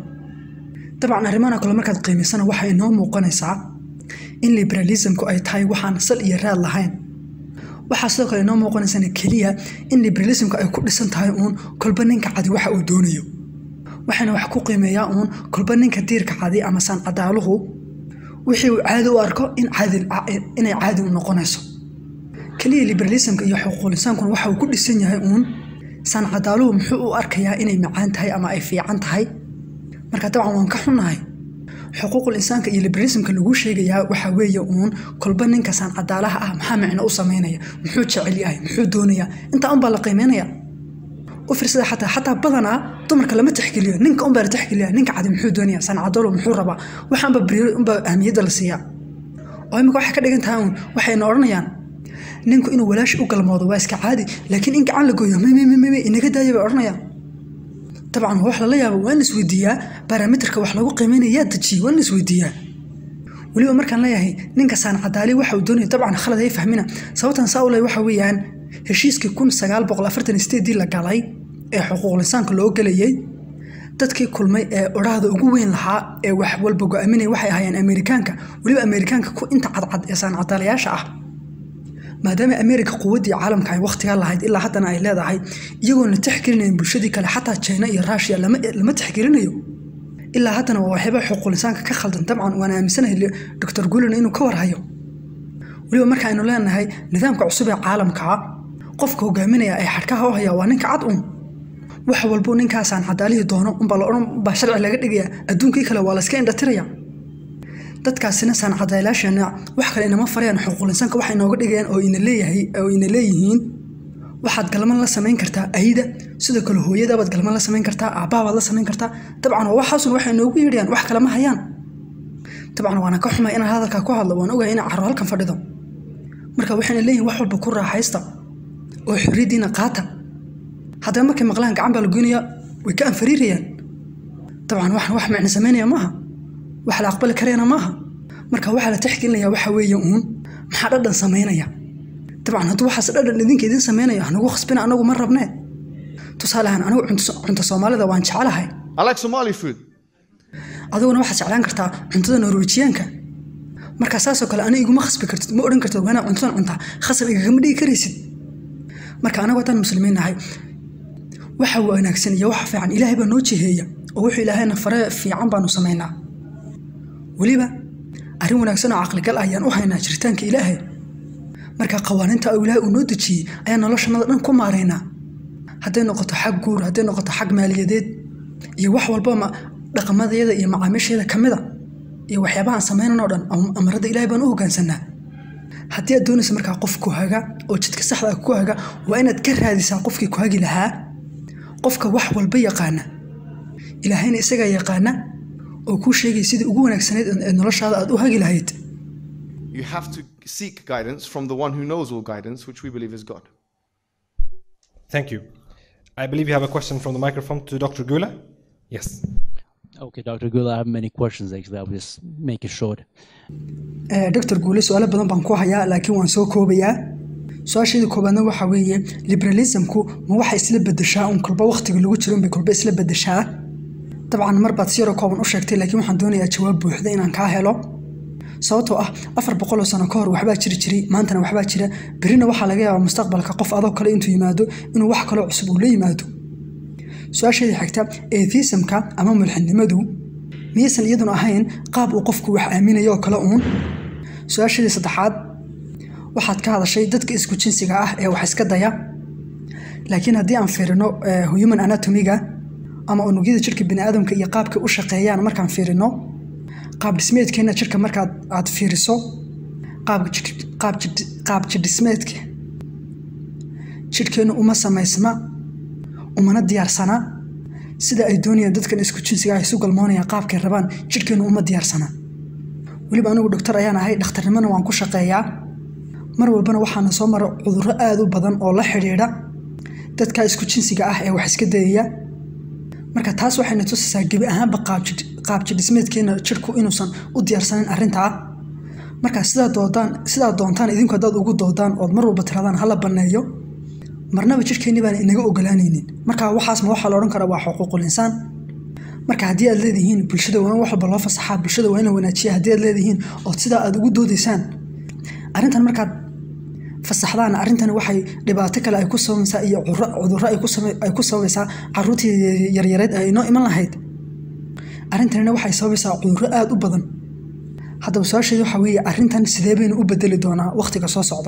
dabcan arrimahan oo kale markaad qiimaysana waxay inoo muuqanaysaa in liberalismku ay tahay waxaan sal iyo raad lahayn waxaa sidoo kale inoo muuqanaysana keliya in liberalismku ay ku dhisan tahay uun kolba ninka cadi waxa uu doonayo waxaana wax ku qiimeeyaa uun kolba ninka diirka cadi ama saan cadaaluhu wixii uu caadi u arko in caadi inay caadi u noqonayso keliya liberalismka iyo xuquuqlisaankuna waxa uu ku dhisan yahay uun saan cadaaluhu muxuu u arkayaa inay macaan tahay ama ay fiican tahay marka dabcan waan ka xunnahay xuquuqul insaanka iyo liberalismka lagu sheegayaa waxa weeye uun kolba ninka saan cadaalaha ah maxaa micno u samaynaya muxuu jecel yahay muxuu doonayaa intaa unbaa la qiimeynaya u fiirsada xataa xataa badanaa dumarka lama tixgeliyo ninka unbaa la tixgeliya ninka cadi muxuu doonaya saan cadaalo muxuu rabaa waxaanba beri unbaa ahmiyadda la siiyaa oo imika waxay ka dhigan tahay uun waxayna odhanayaan ninku inuu walaashi u galmoodo waa iska caadi laakiin in gacan la gooyo mmmm inaga daaya bay odhanayaan dabcan waa wax lala yaabo waa in la isweydiiyaa barometerka wax lagu qiimeynaya yaa dejiyey waa in la isweydiiyaa weliba markaan leeyahay ninka saan cadaali waxa uu doonaya dabcan khalad hay fahmina sababtan saa u leh waxa weeyaan heshiiskii kun sagaal boqol afartan sideedii la galay ee xuquuqlisaanka loo gelayay dadkii kulmay ee odhaahda ugu weyn lahaa ee wax walba go-aaminaya waxay ahaayeen amerikaanka weliba amerikaanka ku inta cadcad ee saan cadaalayaasha ah maadaama amerika quwaddii caalamka ay wakhtigaa lahayd ilaa haddana ay leedahay iyagoon la tixgelinayn bulshadii kale xataa china iyo rushia lama lama tixgelinayo ilaa haddana waa waxyaaba xuquuqlisaanka ka khaldan dabcan waan aaminsanahay doctor guulen inuu ka warhayo weliba marka aynu leenahay nidaamka cusub ee caalamka qofka hogaaminaya ee xadhkaha u haya waa ninka cad un wax walbuu ninkaasaan cadaalihii doono unbaa la odhan baa sharci laga dhigaya adduunkii kale waa la iska indhatiraya dadkaasina saan cadaylaasheena wax kale inama farayaan xuquuqlinsanka waxa inooga dhigayaan oo ina leeyahay oo ina leeyihiin waxaad galman la samayn kartaa ayda sidoo kale hooyadabaad galman la samayn kartaa aabbahabaad la samayn kartaa dabcan waa waxaasun waxay noogu yeedhayaan wax kale ma hayaan dabcan waana ka xumay inaan hadalkaa ku hadlo waan ogahay inaan carro halkan fadhido marka waxayna leeyihin wax walba ku raaxaysta oo xorriyaddiina qaata haddaba markay maqlaan gacan baa la goynaya way ka anfariirayaan dabcan waxan wax micno samaynaya maaha wax la aqbali karayana maaha marka waxaa la tixgelinaya waxa weeye uun maxaa dhadhan samaynaya dabcan hadduu waxaas dhadhan idinka idin samaynayo hanagu khasbina anagu ma rabnee tusaale ahaan anigu cunto- cunto soomaalida waan jecelahay I like Somali food. adiguna waxaad jeclaan kartaa cuntada norwejiyaanka marka saasoo kale ani iguma khasbi kartid ma odhan kartid waana cuntadan cuntaa khasab igagama dhigi karaysid marka anagu haddaan muslimiin nahay waxa wanaagsan iyo waxa fiican ilaahay baa noo jiheeya oo wuxuu ilaahayna fare fiican baanu samaynaa weliba arrin wanaagsan oo caqligal ah ayaan u haynaa jiritaanka ilaahay marka qawaaniinta oo ilaahay uu noo dejiyey ayaan noloshanada dhan ku maaraynaa hadday noqoto xag guur hadday noqoto xag maaliyadeed iyo wax walba ma dhaqamadayada iyo macaamiisheeda ka mida iyo waxyaabaha aan samaynan oo dhan am- amarada ilaahay baan u hoggaansanaa haddii aad doonaysa markaa qof ku haga oo jidka saxda ah ku haga waa inaad ka raadisaa qofkii ku hagi lahaa qofka wax walba yaqaana ilaahayna isagaa yaqaana oo kuu sheegay sidii ugu wanaagsanayd ee noloshaada aad u hagi lahayd You have to seek guidance from the one who knows all guidance, which we believe is God. Thank you. I believe you have a question from the microphone to Dr. Gula. Yes. Okay, Dr. Gula, I have many questions actually. I'll just make it short. Eh, doctor guule su-aalo badan baan ku hayaa laakiin waan soo koobayaa su-aasheeda koobaadna waxa weeye liberalismku ma waxay isla bedeshaa un kolba waqtiga lagu jiro bay kolba isla bedeshaa dabcan mar baad si yaroo kooban u sheegtay laakiin waxaan doonayaa jawaab buuxda inaan kaa helo sababtoo ah afar boqoloo sano ka hor waxbaa jiri jiray maantana waxbaa jira berrina waxaa laga yaabaa mustaqbalka qof adoo kale intuu yimaado inuu wax kaloo cusub uu la yimaado su-aasheeda xigta atheismka ama mulxidnimadu miyaysan iyaduna ahayn qaab uu qofku wax aaminayo oo kale uun su-aashadii saddexaad waxaad ka hadashay dadka isku jinsiga ah ee wax iska daya laakiin haddii aan fiirino eh, human anatomiga ama unugyada jirka biniaadamka iyo qaabka u shaqeeyaan markaan fiirino qaab dhismeedkeenna jirka markaad aad fiiriso qaab jir- qaab jir- qaab jirdhismeedka jirhkeennu uma samaysma umana diyaarsana sida ay doonayaan dadkan isku jinsiga ah isu galmoonayaan qaabkay rabaan jirhkeennu uma diyaarsana weliba anigu dhoktor ayaan ahay dhakhtarnimona waan ku shaqeeyaa mar walbana waxaana soo mara cudurro aad u badan oo la xidhiidha dadka isku jinsiga ah ee wax iska dayaya marka taas waxayna tusaysaa gebi ahaanba qaabjid- qaabjidhismeedkeena jirku inuusan u diyaarsanin arrintaa marka sidaa doodaan sidaa doontaan idinku haddaad ugu doodaan ood mar walba tiradaan hala banneeyo marnaba jirkeenni baan inaga ogolaanaynin marka waxaasma waxaa la odhan karaa waa xuquuqul insaan marka haddii aad leedihiin bulshada waa in wax walba loo fasaxaa bulshada waa in la wanaajiya haddii aad leedihiin ood sidaa aad ugu doodaysaan arrintan markaad fasaxdaan arrintani waxay dhibaato kale ay ku sabaysaa iyo curo- cudurro ay ku saba- ay ku sabaysaa caruurtii yaryareed ay inoo iman lahayd arrintanina waxay sabaysaa cudurro aad u badan haddaba su-aasheedu waxa weeye arrintan sidee baynu u bedeli doonaa wakhtiga soo socda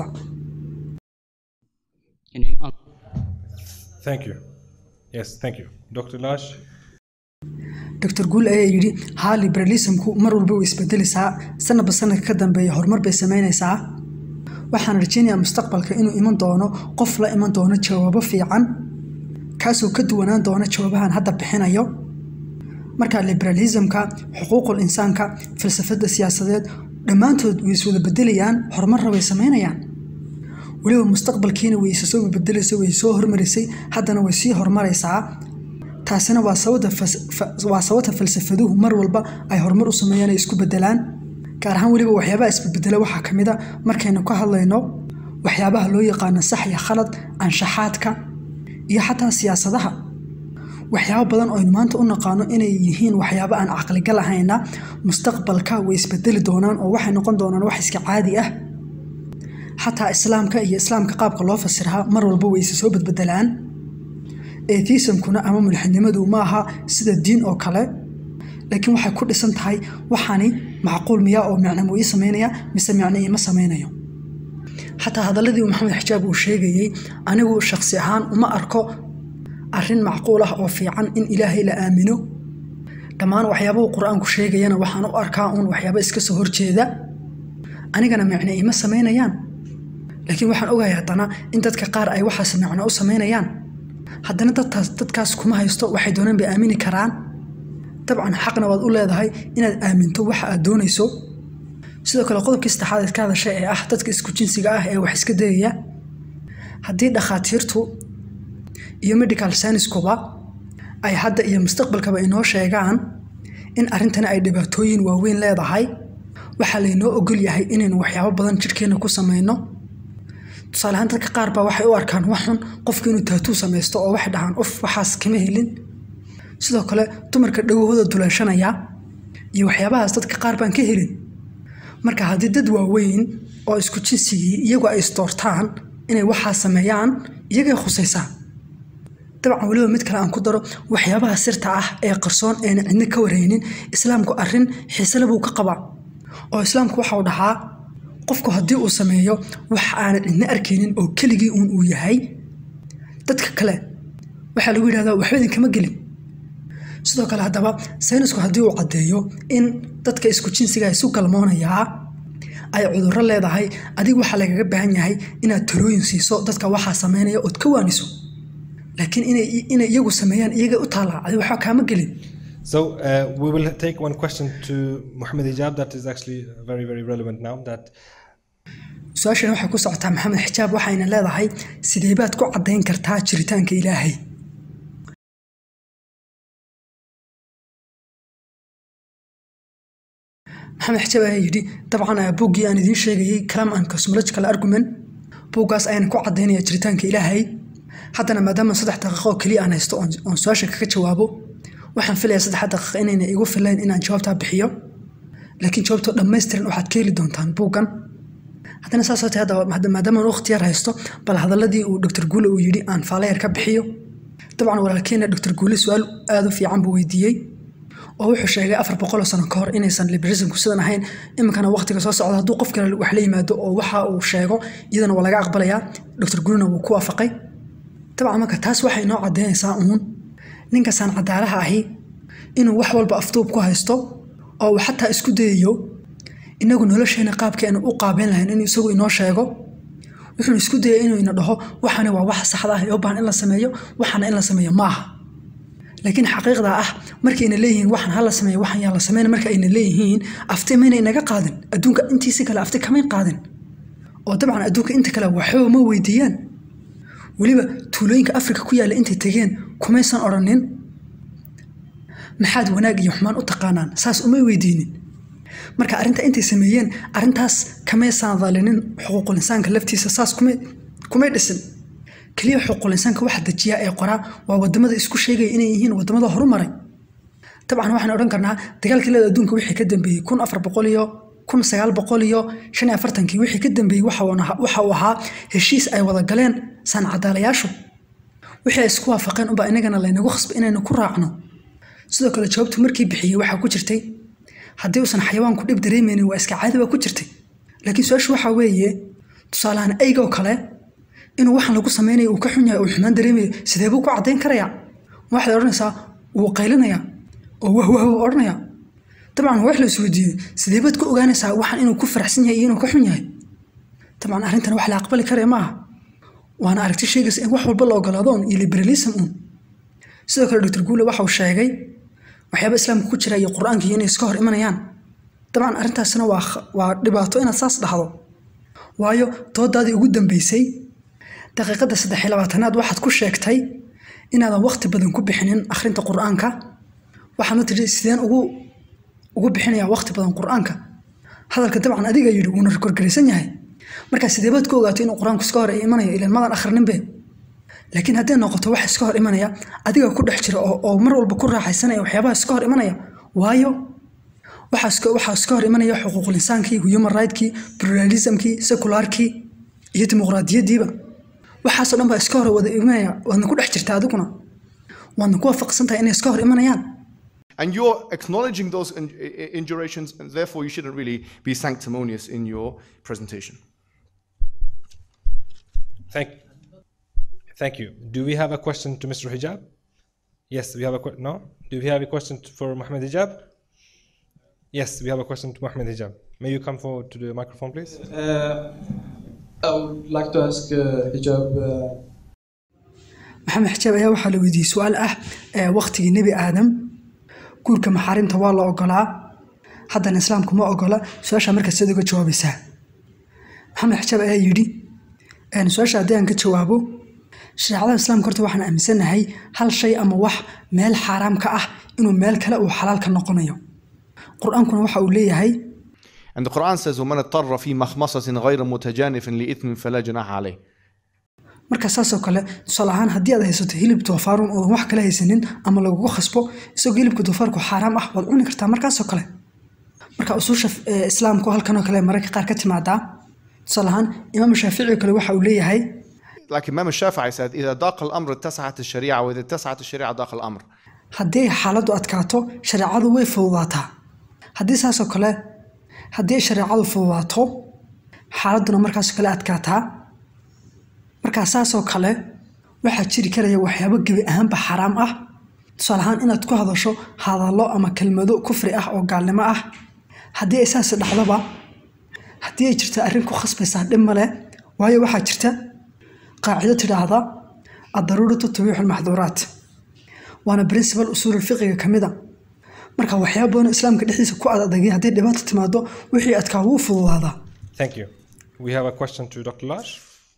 Can you un- Thank you. Yes, thank you. Dr. Lash. dr guul ayaa yidhi haa liberalismku mar walba way isbedelaysaa sanadba sanadka ka dambeeya horumar bay samaynaysaa waxaan rajaynayaa mustaqbalka inuu iman doono qof la iman doono jawaabo fiican kaasoo ka duwanaan doona jawaabahan hadda bixinayo marka liberalismka xuquuqul insaanka falsafadda siyaasadeed dhammaantood way iswada bedelayaan horumarna way samaynayaan weliba mustaqbalkiina way isa soo bedelaysa way soo hormarisay haddana way sii horumaraysaa taasina waa sababta fas- fa- waa sababta falsafaduhu mar walba ay horumar u sameeyaan ay isku bedelaan gaar ahaan weliba waxyaabaha isbedbedela waxaa ka mid a markaynu ka hadlayno waxyaabaha loo yaqaano sax iyo khalad anshaxaadka iyo xataa siyaasadaha waxyaabo badan oo aynu maanta u naqaano inay yihiin waxyaabo aan caqligal ahayna mustaqbalka way isbedeli doonaan oo waxay noqon doonaan wax iska caadi ah xataa islaamka iyo islaamka qaabka loo fasiraha mar walba way isa soo bedbedelaan atheismkuna ama mulxidnimadu ma aha sida diin oo kale laakiin waxay ku dhisan tahay waxaani macquul miyaa oo micno muu ii samaynaya mise micno iima samaynayo xataa hadaladii uu maxamed xijaab uu sheegayey anigu shakhsi ahaan uma arko arrin macquul ah oo fiican in ilaahay la aamino dhammaan waxyaabahu qur-aanku sheegayana waxaan u arkaa uun waxyaabo iska soo horjeeda anigana micno iima samaynayaan laakiin waxaan ogahay haddana in dadka qaar ay waxaas macno u samaynayaan haddana dadkaas dadkaas kuma haysto waxay doonaan bay aamini karaan dabcan xaqna waad u leedahay inaad aaminto waxa aad doonayso sidoo kale qodobkii saddexaad ee ka hadashay ee ah dadka isku jinsiga ah ee wax iska dayaya haddii dhakhaatiirtu iyo medical science-kuba ay hadda iyo mustaqbalkaba inoo sheegaan in arrintani ay dhibaatooyin waaweyn leedahay waxaa laynoo ogol yahay inaynu waxyaabo badan jidhkeenna ku samayno tusaale ahaan dadka qaar baa waxay u arkaan wax xun qofka inuu taatuu samaysto oo waxay dhahaan uf waxaas kama helin sidoo kale dumarka dhagahooda duleeshanaya iyo waxyaabahaas dadka qaar baan ka helin marka haddii dad waaweyn oo isku jinsigii iyagu ay isdoortaan inay waxaa sameeyaan iyagay khusaysaa dabcan weliba mid kale aan ku daro waxyaabaha sirta ah ee qarsoon eena cidna ka wareynin islaamku arrin xiisele buu ka qabaa oo islaamku waxau dhahaa qofku haddii uu sameeyo wax aanan cidna arkaynin oo keligii uun uu yahay dadka kale waxaa lagu yidhahdaa waxba idinkama gelin sidoo kale haddaba saynisku haddii uu caddeeyo in dadka isku jinsiga isu galmoonayaa ay cudurro leedahay adiga waxaa lagaga baahan yahay inaad talooyin siiso dadka waxaa sameynaya ood ka waaniso laakiin inay inay iyagu sameeyaan iyagay u taallaa adi waxba kaama gelin So uh, we will take one question to Muhammad Hijab that is actually very, very relevant now. That su-aashan waxay ku socotaa maxamed xijaab waxayna leedahay sidee baad ku caddayn kartaa jiritaanka ilaahay maxamed xijaab ayaa yidhi dabcan ah, buuggii aan idiin sheegayey kalam and cosmological argument buuggaas ayaan ku caddaynaya jiritaanka ilaahay haddana maadaama saddex daqiiqo oo keliya aan haysto oon oon su-aasha kaga jawaabo waxaan filayaa saddex daqiiqa inayna igu filayn inaan jawaabtaa bixiyo laakiin jawaabtoo dhammaystiran waxaad ka heli doontaan buuggan haddana saas oo tahay hadda hadda maadaama aan waqti yar haysto bal hadaladii uu dr guule uu yidhi aan faalayar ka bixiyo dabcan walaalkeena dr guule su-aal aada u fiican buu weydiiyey oo wuxuu sheegay afar boqol oo sano ka hor inaysan liberalismku sidan ahayn iminkana waqtiga soo socda hadduu qof kale wax la yimaado oo waxa uu sheego iyadana waa laga aqbalayaa dr guulena wuu ku waafaqay dabcan marka taas waxay noo caddeynaysaa uun ninkasaan cadaalaha ahi inuu wax walba afduub ku haysto oo uu xataa isku dayayo inagu nolosheena qaabkeenu u qaabeyn lahayn inuu isagu inoo sheego wuxuu isku dayay inuu ina dhaho waxani waa wax saxda ah ee u baahan in la sameeyo waxana in la sameeyo ma aha laakiin xaqiiqda ah markayna leeyihiin waxan ha la sameeyo waxan yaa la sameyn marka ayna leeyihiin afti mayna inaga qaadin adduunka intiisi kale afti kamay qaadin oo dabcan adduunka inta kale waxba ma weydiiyaan weliba tuulooyinka afrika ku yaalla intay tegeen kumaysan odhanin maxaad wanaag iyo xumaan u taqaanaan saas umay weydiinin marka arrinta intay sameeyeen arrintaas kamaysan dhalinin xuquuqul insaanka laftiisa saas kumay kumay dhisin keliya xuquuqul insaanka waxa dejiya ee qoraa waa wadamada isku sheegaya inay yihiin wadamada horumaray dabcan waxaan odhan karnaa dagaalkii leeda adduunka wixii ka dambeeyey kun afar boqol iyo kun sagaal boqol iyo shan iyo afartankii wixii ka dambeeyey waxa uu ahaa- waxa uu ahaa heshiis ay wada galeen sancadaalayaashu wixii ay isku waafaqeen unbaa inagana laynagu khasbay inaynu ku raacno sidoo kale jawaabtu markii bixiyey waxaa ku jirtay haddii uusan xayawaanku dhib dareemeynin waa iska caadi baa ku jirtay laakiin su-aashu waxaa weeye tusaalahaan eygoo kale inuu waxaan lagu sameynayo uu ka xun yahay uu xumaan dareemayo sidee buu ku caddayn karayaa waxaad odhanaysaa wuu qaylinayaa oo wah wah buu odhanayaa dabcan wax la isweydiiyey sidee baad ku ogaanaysaa waxaan inuu ku faraxsan yahay iyo inuu ka xun yahay dabcan arrintan wax la aqbali karaya maaha waana aragti sheegaysa in wax walba la ogolaadoon iyo liberalism uun sidoo kale dr guule waxa uu sheegay waxyaaba islaamka ku jira iyo qur-aanka iyo inay iska hor imanayaan dabcan arrintaasina waa kh- waa dhibaato inaad saas dhahdo waayo doodaadii ugu dambeysay daqiiqadda saddex iyo labaatanaad waxaad ku sheegtay inaadan waqti badan ku bixinin akhrinta qur-aanka waxaadna tidhi sideen ugu ugu bixinayaa waqti badan qur-aanka hadalka dabcan adiga yidhi wuuna rekorgaraysan yahay marka sidee baad ku ogaato inuu qur-aanku iska hor imanayo ilan madan akhrininbe laakiin hadday noqoto wax iska hor imanaya adiga ku dhex jira oo, oo mar walba ku raaxaysanaya waxyaabaha iska hor imanaya waayo waxaa iska waxaa iska hor imanaya xuquuqul insaankii human rightskii pluralismkii seculaarkii iyo dimuqraadiyaddiiba waxaasoo dhan baa iska hor wada imanaya waadna ku dhex jirta adiguna waadna ku waafaqsan tahay inay iska hor imanayaan And you're acknowledging those in- i- indurations, and therefore you shouldn't really be sanctimonious in your presentation. Thank, thank you. Do we have a question to Mr. Hijab? Yes, we have a question. No? Do we have a question t- for Mohammed Hijab? Yes, we have a question to Mohammed Hijab. May you come forward to the microphone, please? Uh, I would like to ask uh, hijab. Uh, maxamed xijaab ayaa waxaa la weydiiyey su-aal ah ee waqtigii nebi aadam guurka maxaarimta waa la ogolaa haddana islaamku ma ogola su-aasha markaa sidaad uga jawaabaysaa maxamed xijaab ayaa yidhi een, su-aasha haddii aan ka jawaabo shareecada islaamka horta waxaan aaminsanahay hal shay ama wax meel xaaraam ka ah inuu meel kale uu xalaal ka noqonayo qur-aankuna waxa uu leeyahay And the Quran says, وَمَنْ اضْطَرَّ فِي مَخْمَصَةٍ غَيْرَ مُتَجَانِفٍ لِإِثْمٍ فَلَا جُنَاحَ عَلَيْهِ marka saasoo kale tusaale ahaan haddii aad haysato hilib doofaarun oodan wax kale haysanin ama lagugu khasbo isagoo hilibka doofaarku xaaraam ah waad cuni kartaa markaasoo kale marka usuusha eh, islaamku halkanoo kale mararka qaar ka timaadaa tusaale ahaan imaam shaafici oo kale waxa uu leeyahay Like Imam Shafi'i said, إذا ضاق الأمر اتسعت الشريعة وإذا اتسعت الشريعة ضاق الأمر. haddii ay xaaladdu adkaato shareecadu way fududaataa haddii saasoo kale haddii ay shareecadu fududaato xaaladduna markaasoo kale adkaataa markaa saasoo kale waxaa jiri karaya waxyaabo gebi ahaanba xaraam ah tusaale ahaan inaad ku hadasho hadallo ama kelmado kufri ah oo gaalnimo ah haddii ay saas dhacdoba haddii ay jirto arrin ku khasbaysaa dhib male waayo waxaa jirta qaacido tidhaahda addaruuratu tabiixu lmaxduuraat waana principal usuul fiqiga ka mid a marka waxyaaba badan oo islaamka dhexdiisa ku adadagay haddii dhibaato timaado wixii adkaa wuu fududaadaa Thank you. We have a question to Dr. Lash.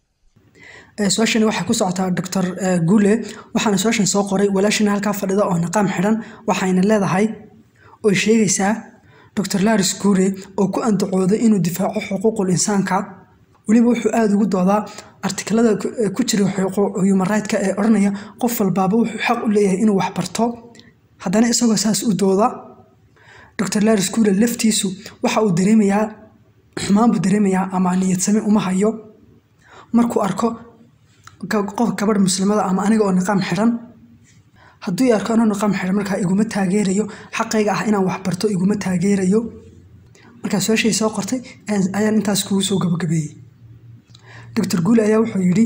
Ee, su-aashani waxay ku socotaa dr guule waxaana su-aashan soo qoray walaashina halkaa fadhida oo niqaam xidhan waxayna leedahay oy sheegaysaa dr laris guure oo ku andacooday inuu difaaco xuquuqul insaanka weliba wuxuu aada ugu doodaa artikalada ku- ee ku jira xuquuq- human right-ka ee odhanaya qof walbaaba wuxuu xaq u leeyahay inuu wax barto haddana isagoo saas u dooda dr laris guure laftiisu waxa uu dareemayaa xumaan buu dareemayaa ama niyadsami uma hayo markuu arko ga- qof gabadh muslimada ama aniga oo niqaam xidhan hadduu i arko anoo niqaam xidhan markaa iguma taageerayo xaqayga ah inaan wax barto iguma taageerayo markaa su-aashay soo qortay ayaan- ayaan intaas kugu soo gabagabeeyey dr guul ayaa wuxuu yidhi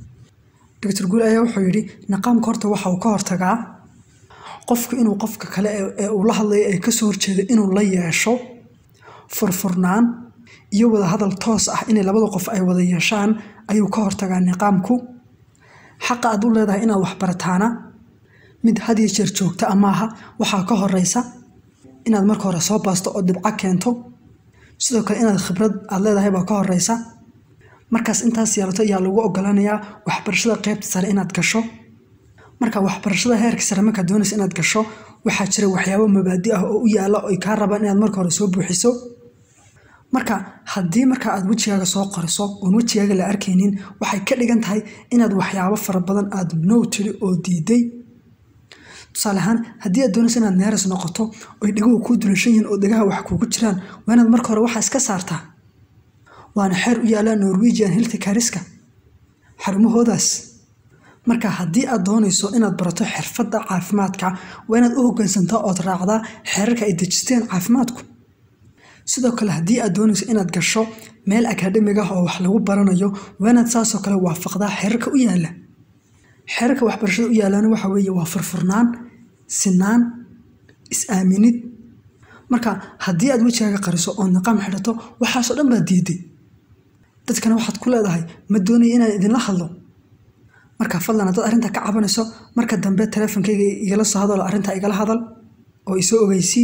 dr guul ayaa wuxuu yidhi niqaamka horta waxa uu ka hortagaa qofku inuu qofka kale ee- ee uu la hadlayo ee kasoo horjeeda inuu la yeesho furfurnaan iyo wada hadal toos ah inay labada qof ay wada yeeshaan ayuu ka hortagaa niqaamku xaqa aad u leedahay inaad wax barataana mid had iyo jeer joogta amaaha waxaa ka horeysa inaad marka hore soo baasto oo dhibco keento sidoo kale inaad khibrad aad leedahay baa ka horeysa markaas intaas yeelato ayaa lagu ogolaanayaa waxbarashada qeybta sare inaad gasho marka waxbarashada heerka sare markaad doonaysa inaad gasho waxaa jira waxyaabo mabaadi ah oo u yaala oo ay kaa rabaan inaad marka hore soo buuxiso marka haddii marka aad wejigaaga soo qoriso oon wejigaaga la arkaynin waxay ka dhigan tahay inaad waxyaabo fara badan aad no tiri oo diiday tusaale ahaan haddii aad doonaysa inaad neeras noqoto oy dheguhu kuu dulashan yihiin oo dhegaha wax kuugu jiraan waa inaad marka hore waxaa iska saartaa waana xeer u yaala norwegian hilti kariska xarumahoodaas marka haddii aad doonayso inaad barato xirfadda caafimaadka waa inaad u hoggaansantaa ood raacdaa xeerarka ay dejisteen caafimaadku sidoo kale haddii aad doonayso inaad gasho meel akaademig ah oo wax lagu baranayo waa inaad saasoo kale waafaqdaa xeerarka u yaala xeerarka waxbarashada u yaalana waxa weeye waa furfurnaan sinaan is-aaminid marka haddii aad wejigaaga qariso oo niqaam xidhato waxaasoo dhan baad diiday dadkana waxaad ku leedahay ma doonaya inaan idinla hadlo marka fadlan haddaad arrinta ka cabanayso marka dambe teleefonkayga igala soo hadalo arrinta igala hadal oo isoo ogeysii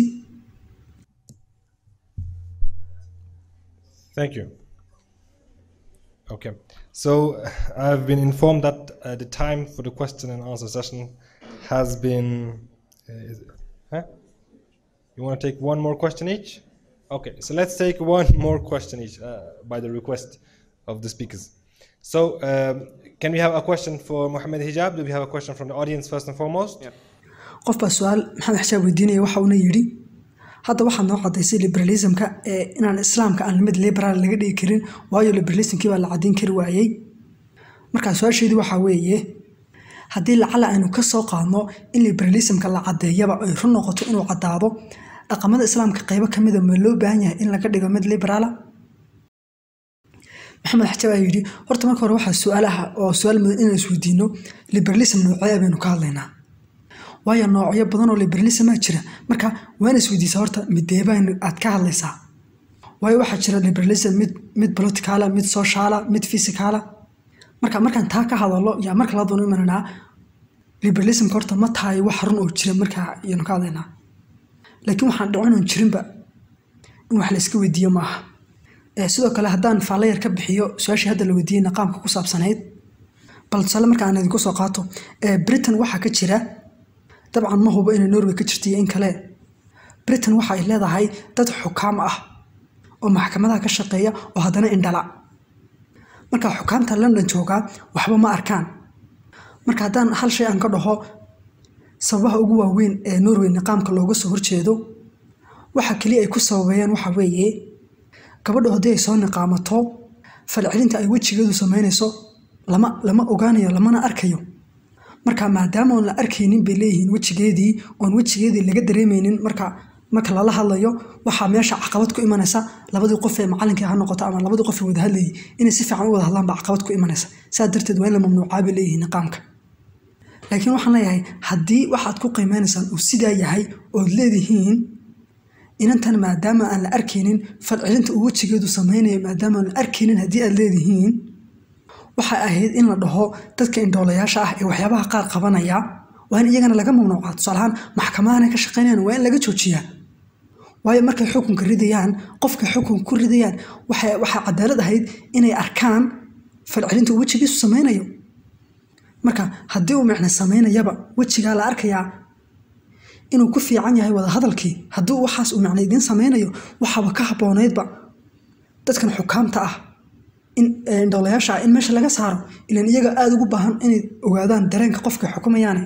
Thank you. Okay, so I've been informed that uh, the time for the question and answer session has been. Uh, is, huh? You want to take one more question each? Okay, so let's take one more question each uh, by the request of the speakers. So, um, can we have a question for Mohammed Hijab? Do we have a question from the audience first and foremost? qof baa su-aal maxamed xishaab weydiinaya waxa uuna yidhi hadda waxaad noo cadaysay liberalismka ee inaan islaamka aan mid liberal laga dhigi karin waayo liberalismkii baa la caddayn kari waayey markaa su-aasheedu waxaa weeye haddii lacala aynu ka soo qaadno in liberalismka la caddeeyaba ay run noqoto inuu caddaado dhaqamada islaamka qaybo ka mida ma loo baahan yahay in laga dhigo mid liberaala maxamed xajaab ayaa yidhi horta marka hore waxaa su-aalaha oo su-aal mudan inaan isweydiino liberalism noocee baynu ka hadlaynaa waayo noocyo badan oo liberalismaa jira marka waana isweydiisaa horta mideebaan aad ka hadlaysaa waayo waxaa jira liberalism mid mid politicala mid sociala mid physicala marka markaan taa ka hadalo yaa marka la doono imananaa liberalismka horta ma tahay wax run oo jira markaa ayanu ka hadlaynaa laakiin waxaan dhicin oon jirinba in wax la iska weydiiyo maaha Eh, sidoo kale haddaan faalayar ka bixiyo su-aashii hadda la weydiiyey niqaamka ku saabsanayd bal tusaale marka aan idinku soo qaato Eh, britain waxaa ka jira dabcan ma hubo inay norway ka jirto iyo in kale britain waxa ay leedahay dad xukaam ah oo maxkamadaha ka shaqeeya oo haddana indhala marka xukaamta london joogaa waxba ma arkaan marka haddaan hal shay aan ka dhaho sababaha ugu waaweyn ee norway niqaamka looga soo horjeedo waxa keliya ay ku sababeeyeen waxa weeye gabadha haddii ay soo niqaamato falcelinta ay wejigeedu samaynayso lama lama ogaanayo lamana arkayo marka maadaama oon la arkaynin bay leeyihiin wejigeedii oon wejigeedii laga dareemaynin marka marka lala hadlayo waxaa meesha caqabad ku imanaysa labadii qof ee macalinkii ha noqoto ama labadii qof ee wada hadlayay inay si fiican u wada hadlaan baa caqabad ku imanaysa saa darteed waa in la mamnuucaa bay leeyihiin niqaamka laakiin waxaan leeyahay haddii waxaad ku qiimeynaysaan uu sidaa yahay ood leedihiin inantan maadaama aan la arkaynin falcelinta uu wejigeedu samaynayo maadaama aan la arkaynin haddii aad leedihiin waxay ahayd in la dhaho dadka indhoolayaasha ah ee waxyaabaha qaar qabanaya waa in iyagana laga mamnuucaa tusaalahaan maxkamadahan ka shaqaynayaan waa in laga joojiyaa waayo markay xukunka ridayaan qofka xukunka ku ridayaan waxay waxaa cadaalad ahayd inay arkaan falcelinta uu wejigiisu samaynayo marka haddii uu micne samaynayaba wejigaa la arkayaa inuu ku fiican yahay wada hadalkii haddii uu waxaas uu micne idiin samaynayo waxaaba ka habboonaydba dadkan xukaamta ah in ee, indhoolayaasha ah in meesha laga saaro ilan iyaga aada ugu baahan inay ogaadaan dareenka qofka xukumayaane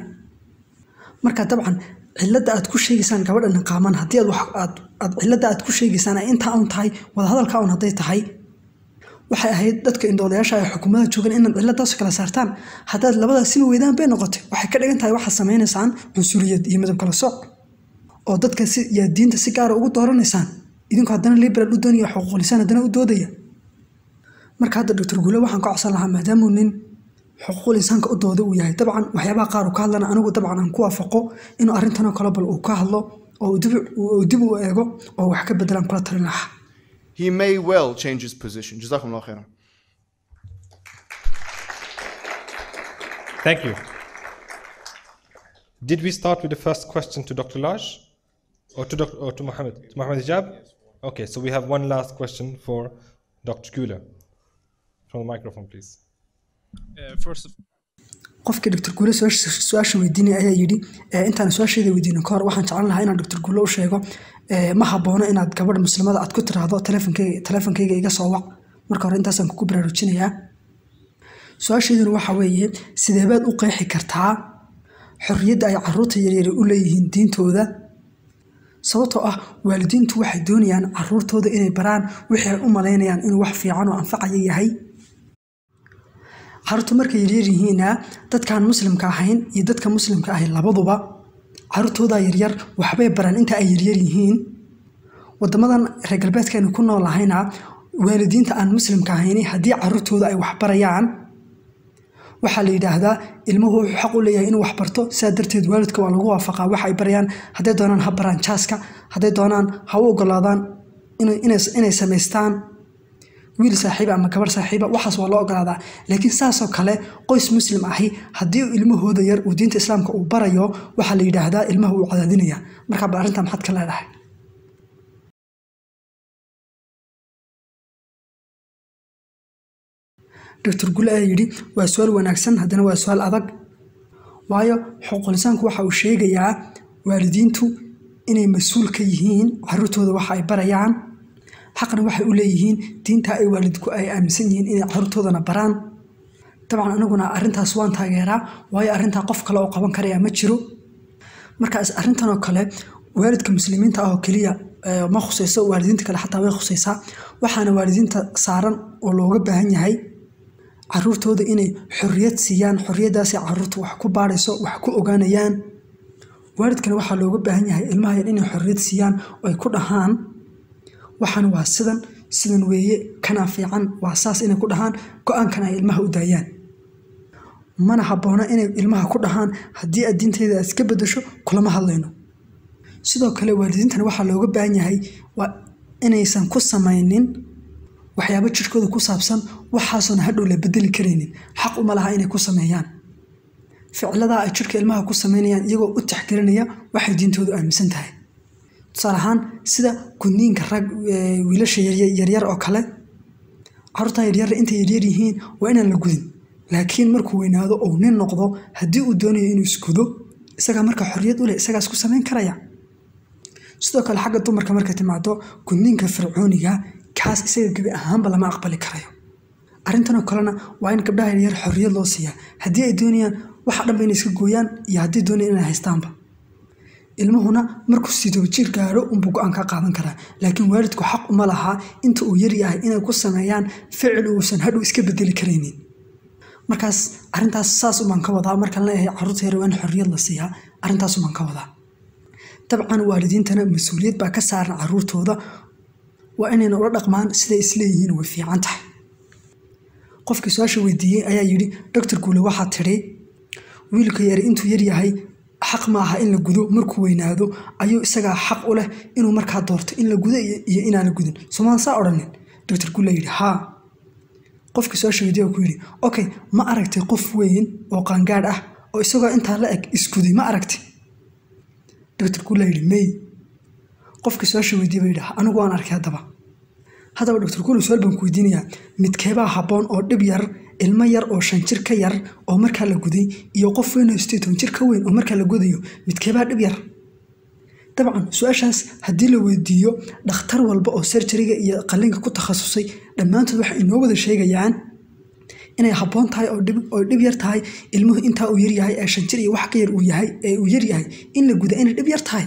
marka dabcan cilada aad ku sheegaysaan gabadha niqaaman haddii aad wax aad aad cilada aad ku sheegaysaan ay intaa un tahay wadahadalka un hadday tahay waxay ahayd dadka indhoolayaasha ay xukuumada joogan inaad ciladaas kala saartaan haddaad labadaas sima weydaan bay noqotay waxay ka dhigan tahay waxaad samaynaysaan cunsuriyad iyo midab kala sooc oo dadka si yaa diinta si gaara ugu dooranaysaan idinku haddana liberal u doonaya xuquuqlisaan haddana u doodaya marka hadda doctor guule waxaan ka codsan lahaa maadaamuu nin xuquuqul insaanka u dooda uu yahay dabcan waxyaabaha qaar uu ka hadlana anigu dabcan aan ku waafaqo inuu arrintanoo kale bal uu ka hadlo oo uu dib uu dib u eego oo wax ka bedelaan kula talin lahaa He may well change his position. Jazakumullah khairan. Thank you. Did we start with the first question to Dr. Laj or to Dr. or to Mohammed? To Mohammed Hijab? Okay, so we have one last question for Dr. Gula. From the microphone, please. Uh, first of qofkii doctor guule su-aasha su-aasha weydiinaya ayaa yidhi eh, intaan su-aasheeda weydiino ka hor waxaan jeclan lahaa inaan doctor guule u sheego eh, ma haboono inaad gabadh muslimada aad ku tiraahdo telefonkeyga telefonkeyga iga soo wac marka hore intaasaan kugu baraarujinayaa su-aasheeduna waxa weeye sidee baad u qeexi kartaa xorriyadda ay caruurta yaryari u leeyihiin diintooda sababtoo ah waalidiintu waxay doonayaan caruurtooda inay baraan wixii ay u malaynayaan inuu wax fiican oo anfacaya yahay caruurtu markay yaryar yihiina dadkaan muslimka ahayn iyo dadka muslimka ahay labaduba caruurtooda yaryar waxbay baraan inta ay yaryar yihiin wadamadan reer galbeedkeenu ku nool ahayna waalidiinta aan muslimka ahayni haddii caruurtooda ay waxbarayaan waxaa la yidhaahdaa ilmuhu wuxuu xaq u leeyahay inuu waxbarto sidaa darteed waalidka waa lagu waafaqaa waxa ay barayaan hadday doonaan ha baraan jaaska hadday doonaan ha u ogolaadaan inay- inay inay samaystaan wiil saaxiiba ama gabar saaxiiba waxaas waa loo ogolaadaa laakiin saasoo kale qoys muslim ahi haddii ilmahooda yar uu diinta islaamka uu barayo waxaa la yidhaahdaa ilmaha uu cadaadinaya marka bal arrintaa maxaad ka leedahay doctor gule ayaa yidhi waa su-aal wanaagsan haddana waa su-aal adag waayo xuquuqlisaanku waxa uu sheegayaa waalidiintu inay mas-uul ka yihiin caruurtooda waxa ay barayaan xaqna waxay u leeyihiin diinta ay waalidku ay aaminsan yihiin inay caruurtoodana baraan dabcan aniguna arrintaas waan taageeraa waayo arrintaa qof kale oo qaban karaya ma jiro markaas arrintan oo kale waalidka muslimiinta ah oo keliya eh, ma khusayso waalidiinta kale xataa way khusaysaa waxaana waalidiinta saaran oo looga baahan yahay caruurtooda inay xorriyad siiyaan xorriyaddaasay caruurta wax ku baadhayso wax ku ogaanayaan waalidkana waxaa looga baahan yahay ilmaha yar inay xorriyad siiyaan oo ay ku dhahaan waxaan waa sidan sidan weeye kanaa fiican waa saas inay ku dhahaan go-aankan ay ilmaha u daayaan mana habboona inay ilmaha ku dhahaan haddii aad diintayda aad iska bedesho kulama hadlayno sidoo kale waalidiintana waxaa looga baahan yahay waa inaysan ku samaynin waxyaabo jirkooda ku saabsan waxaasoona hadhow la bedeli karaynin xaq uma laha inay ku sameeyaan ficladaa ay jirka ilmaha ku sameynayaan iyagoo u taxgelinaya waxay diintoodu aaminsan tahay tusaale ahaan sida gudniinka rag ee, wiilasha yarya- yaryar oo kale carruurta yaryar intay yaryar yihiin waa inaan la gudin laakiin markuu weynaado ou nin noqdo haddii uu doonayo inuu isgudo isagaa marka xorriyad u leh isagaas ku samayn karaya sidoo kale xagga dumarka marka timaado gudniinka fircooniga kaas isaga gebi ahaanba lama aqbali karayo arrintanoo kalena waa in gabdhaha yaryar xorriyad loo siiyaa haddii ay doonayaan waxa dhanba inay iska gooyaan iyo haddii doonayaan inay haystaanba ilmuhuna markuu sidoo jir gaaro unbuu go-aan ka qaadan karaa laakiin waalidku xaq uma laha inta uu yar yahay inay ku sameeyaan ficil uusan hadhow iska bedeli karaynin markaas arrintaas saas umaan ka wadaa markaan leeyahay carruurta yar waa in xorriyad la siiyaa arrintaas umaan ka wadaa dabcan waalidiintana mas-uuliyad baa ka saaran carruurtooda waa inayna ula dhaqmaan siday isleeyihiin way fiican tahay qofkii su-aasha weydiiyey ayaa yidhi doctor guule waxaa tidhi wiilka yari intuu yar yahay xaq ma aha in la gudo markuu weynaado ayuu isagaa xaq u leh inuu markaa doorto in la gudo iyo iyo inaan la gudin somaan saa odhanin doctor guule yidhi haa qofkii su-aasha weydiiyey oo ku yidhi okay ma aragtay qof weyn oo qaangaadh ah oo isagoo intaa la eg isguday ma aragtay doctor guule yidhi may qofkii su-aasha weydiiyey baa yidhi anigu waan arkay haddaba haddaba doctor guule su-aal baan ku weydiinayaa midkeebaa habboon oo dhib yar ilmo yar oo shan jir ka yar oo markaa la guday iyo qof weyn oo sideed toban jir ka weyn oo markaa la gudayo midkeebaa dhib yar dabcan su-aashaas haddii la weydiiyo dhakhtar walba oo serjariga iyo qallinka ku takhasusay dhammaantood waxay inoo wada sheegayaan inay habboon tahay oo dhib oo dhib yar tahay ilmuhu intaa uu yar yahay ee shan jir iyo wax ka yar uu yahay ee uu yar yahay in la guda inay dhib yar tahay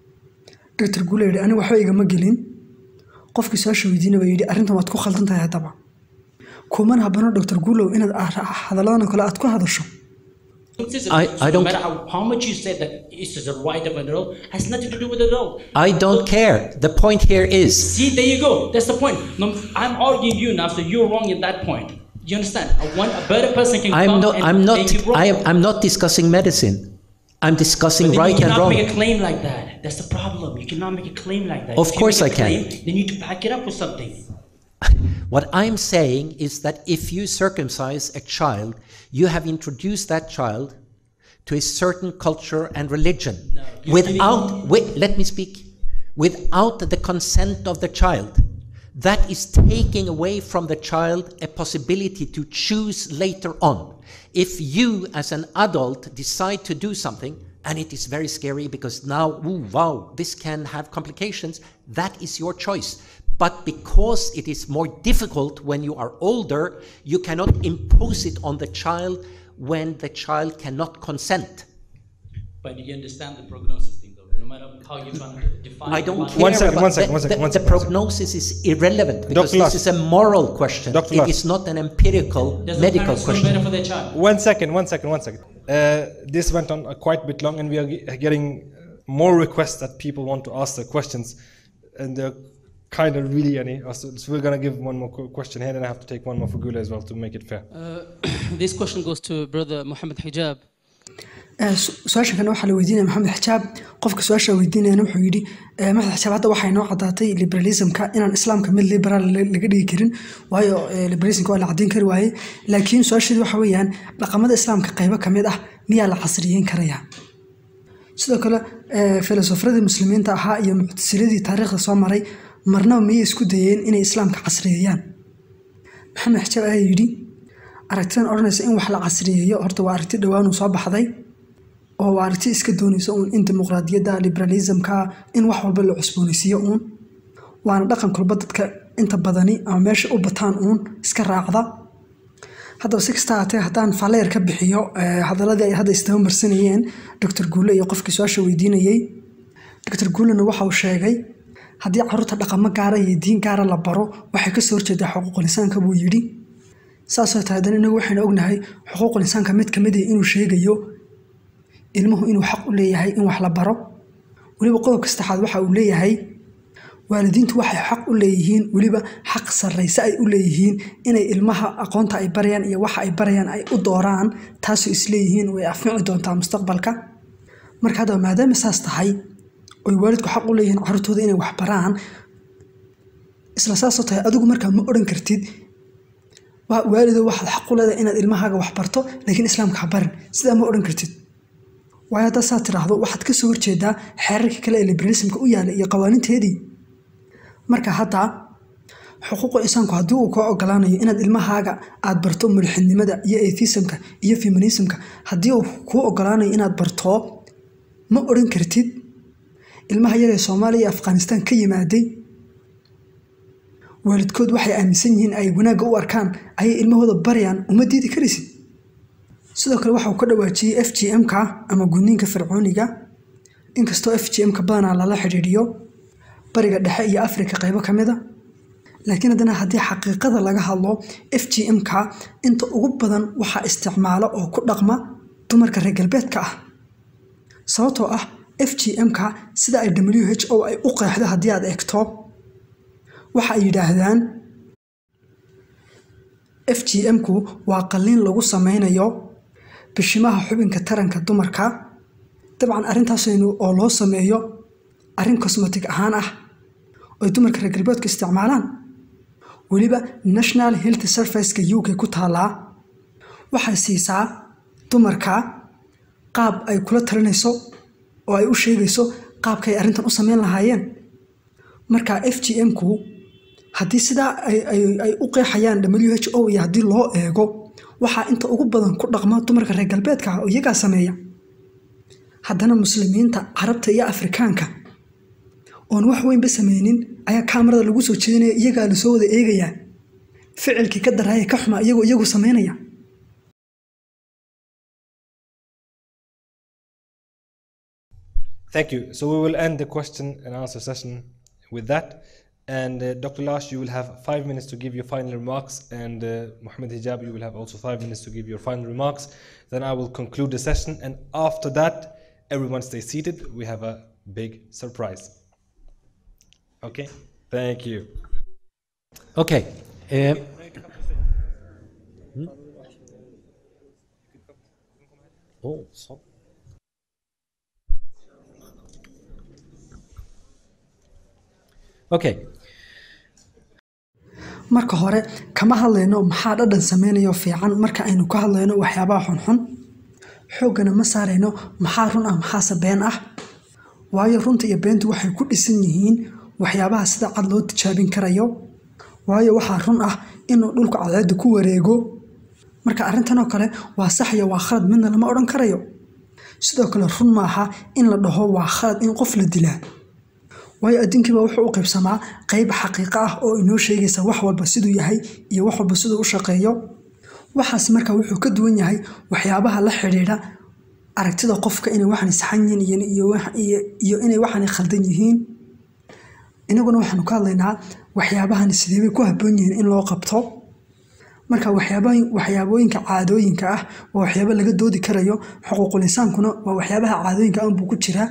doctor guule yidhi aniga waxba igama gelin qofkii su-aasha weydiina baa yidhi arrintan waad ku khaldan tahay haddaba kumana habbano doctor guulow inaad ah- hadalladan oo kale aad ku hadasho I- I no don't- matter how, how much you said that it's the right of an adult, has nothing to do with adult. I don't care. The point here is See, there you go. That's the point. No, I'm arguing you now, so you're wrong in that point. You understand? A, one, a better person can I'm come not and I'm not make you wrong. I am I'm not discussing medicine. I'm discussing But then right you and cannot wrong. make a claim like that. That's the problem. You cannot make a claim like that. Of If you course make I a can. Claim, then you need to back it up with something. What I'm saying is that if you circumcise a child, you have introduced that child to a certain culture and religion No, you're without wait, let me speak without the consent of the child that is taking away from the child a possibility to choose later on if you as an adult decide to do something and it is very scary because now ooh, wow this can have complications that is your choice but because it is more difficult when you are older you cannot impose it on the child when the child cannot consent But you understand the prognosis thing, though. No matter how you're trying to define I don't it. care. One second, about one second, the, one second, the- one the second, one second. prognosis is irrelevant because Dr. this is a moral question. Dr. It Lars. is not an empirical Does the medical parents know better question. for their child? One second, one second, one second. Uh, this went on uh, quite a bit long, and we are ge- getting more requests that people want to ask their questions, and they're kind of really any. uh, So, so we're gonna give one more qu- question here, and I have to take one more for Gula as well to make it fair. this question goes to brother Muhammad Hijab. Eh, su- su-aashan kale waxaa la weydiinaya maxamed xijaab qofka su-aasha weydiinayana wuxuu yidhi eh, maxamed xijaab hadda waxay noo cadaatay liberalismka inaan islaamka mid liberal la- laga dhigi karin waayo eh, liberalismka waa la caddeyn kari waaye laakiin su-aasheedu waxa weeyaan dhaqamada islaamka qaybo ka mid ah miyaa la casriyeyn karayaa sidoo kale eh, filosofradii muslimiinta ahaa iyo muctasiladii taariikhda soo maray marnaba miyay isku dayeen inay islaamka casriyeeyaan maxamed xijaab ayaa yidhi aragtidan odhanaysa in wax la casriyeeyo horta waa aragti dhowaanuu soo baxday oo waa aragti iska doonaysa uun in dimuqraadiyadda liberalismka in wax walba la cusboonaysiiyo uun waana dhaqan kulba dadka inta badani ama meesha u bataan uun iska raacda haddaba si kasta haatee haddaan faleer ka bixiyo eh, hadaladii ay hadda isdaba marsanayeen doctor guule iyo qofkii su-aasha weydiinayey doctor guulena waxa uu sheegay haddii caruurta dhaqamo gaara iyo diin gaara la baro waxay kasoo horjeedaa xuquuqul insaanka buu yidhi saasoo tahay haddana inagu waxaynu ognahay xuquuqul insaanka mid ka mid ah inuu sheegayo ilmuhu inuu xaq u leeyahay in wax la baro weliba qodobka saddexaad waxa uu leeyahay waalidiintu waxay xaq u leeyihiin weliba xaq sarrayse ay u leeyihiin inay ilmaha aqoonta ay barayaan iyo waxa ay barayaan ay u dooraan taasoo isleeyihiin way anfici doontaa mustaqbalka marka haddaba maadaama saas tahay oy waalidku xaq u leeyihiin carruurtooda inay wax baraan isla saasoo tahay adigu markaa ma odhan kartid waa waalido waxaad xaq u leedahay inaad ilmahaaga wax barto laakiin islaamka ha barin sidaa ma odhan kartid waayo haddaad saa tiraahdo waxaad ka soo horjeedaa xeerarkii kale ee liberalismka u yaala iyo qawaaninteedii marka hadda xuquuqa insaanku haddii uu kaa ogolaanayo inaad ilmahaaga aad barto mulxidnimada iyo atheismka iyo feminismka haddii uu kuu ogolaanayo inaad barto ma odhan kartid ilmaha yar ee soomaaliya iyo afghanistan ka yimaaday waalidkood waxay aaminsan yihiin ay wanaagga u arkaan ayay ilmahooda barayaan uma diidi karaysid sidoo kale waxa uu ka dhawaajiyey f g m-ka ama gudniinka fircooniga inkastoo f g m-ka badanaa lala xidhiidhiyo bariga dhexe iyo afrika qaybo ka mid a laakiin haddana haddii xaqiiqada laga hadlo f g m-ka inta ugu badan waxaa isticmaalo oo ku dhaqma dumarka reer galbeedka ah sababtoo ah f g m-ka sida ay w h o ay u qeexdo haddii aad eegto waxa ay yidhaahdaan f g m-ku waa qalliin lagu sameynayo bishimaha xubinka taranka dumarka dabcan arrintaasaynu oo loo sameeyo arrin cosmetic ahaan ah oy dumarka reer galbeedku isticmaalaan weliba national health serviceka u k ku taallaa waxay siisaa dumarka qaab ay kula talinayso oo ay u sheegayso qaabkay arrintan u sameyn lahaayeen marka f g m-ku haddii sidaa ay u qeexayaan w h o iyo haddii loo eego waxaa inta ugu badan ku dhaqma dumarka reer galbeedka ah oo iyagaa sameeya haddana muslimiinta carabta iyo afrikaanka oon wax weynba sameynin ayaa kaamarada lagu soo jeedinaya iyagaa lasoo wada eegayaa ficilkii ka daraaya ka xumaa iyagoo iyagu sameynaya Thank you. So we will end the question and answer session with that. And uh, Dr. Lash, you will have five minutes to give your final remarks, and uh, Mohammed Hijab, you will have also five minutes to give your final remarks. Then I will conclude the session, and after that, everyone stay seated. We have a big surprise. Okay? Thank you. Okay. eh, hmm? Oh, so. Okay. marka hore kama hadlayno maxaa dhadhan sameynayo fiican marka aynu ka hadlayno waxyaabaha xunxun xooggana ma saarayno maxaa run ah maxaase been ah waayo runta iyo beentu waxay ku dhisan yihiin waxyaabaha sida cad loo tijaabin karayo waayo waxaa run ah inuu dhulku cadceedda ku wareego marka arrintanoo kale waa sax iyo waa khalad midna lama odhan karayo sidoo kale run maaha in la dhaho waa khalad in qof la dilaa waayo adduunkiiba wuxuu u qaybsamaa qayb xaqiiqo ah oo inoo sheegaysa wax walba siduu yahay iyo wax walba siduu u shaqeeyo waxaas marka wuxuu ka duwan yahay waxyaabaha la xidhiidha aragtida qofka inay waxani saxan yihiin iyo inay waxani khaldan yihiin inaguna waxaanu ka hadlaynaa waxyaabahani sideebay ku habboon yihiin in loo qabto marka waxyaabooyinka caadooyinka ah waa waxyaabo laga doodi karayo xuquuqul insaankuna waa waxyaabaha caadooyinka anbuu ku jiraa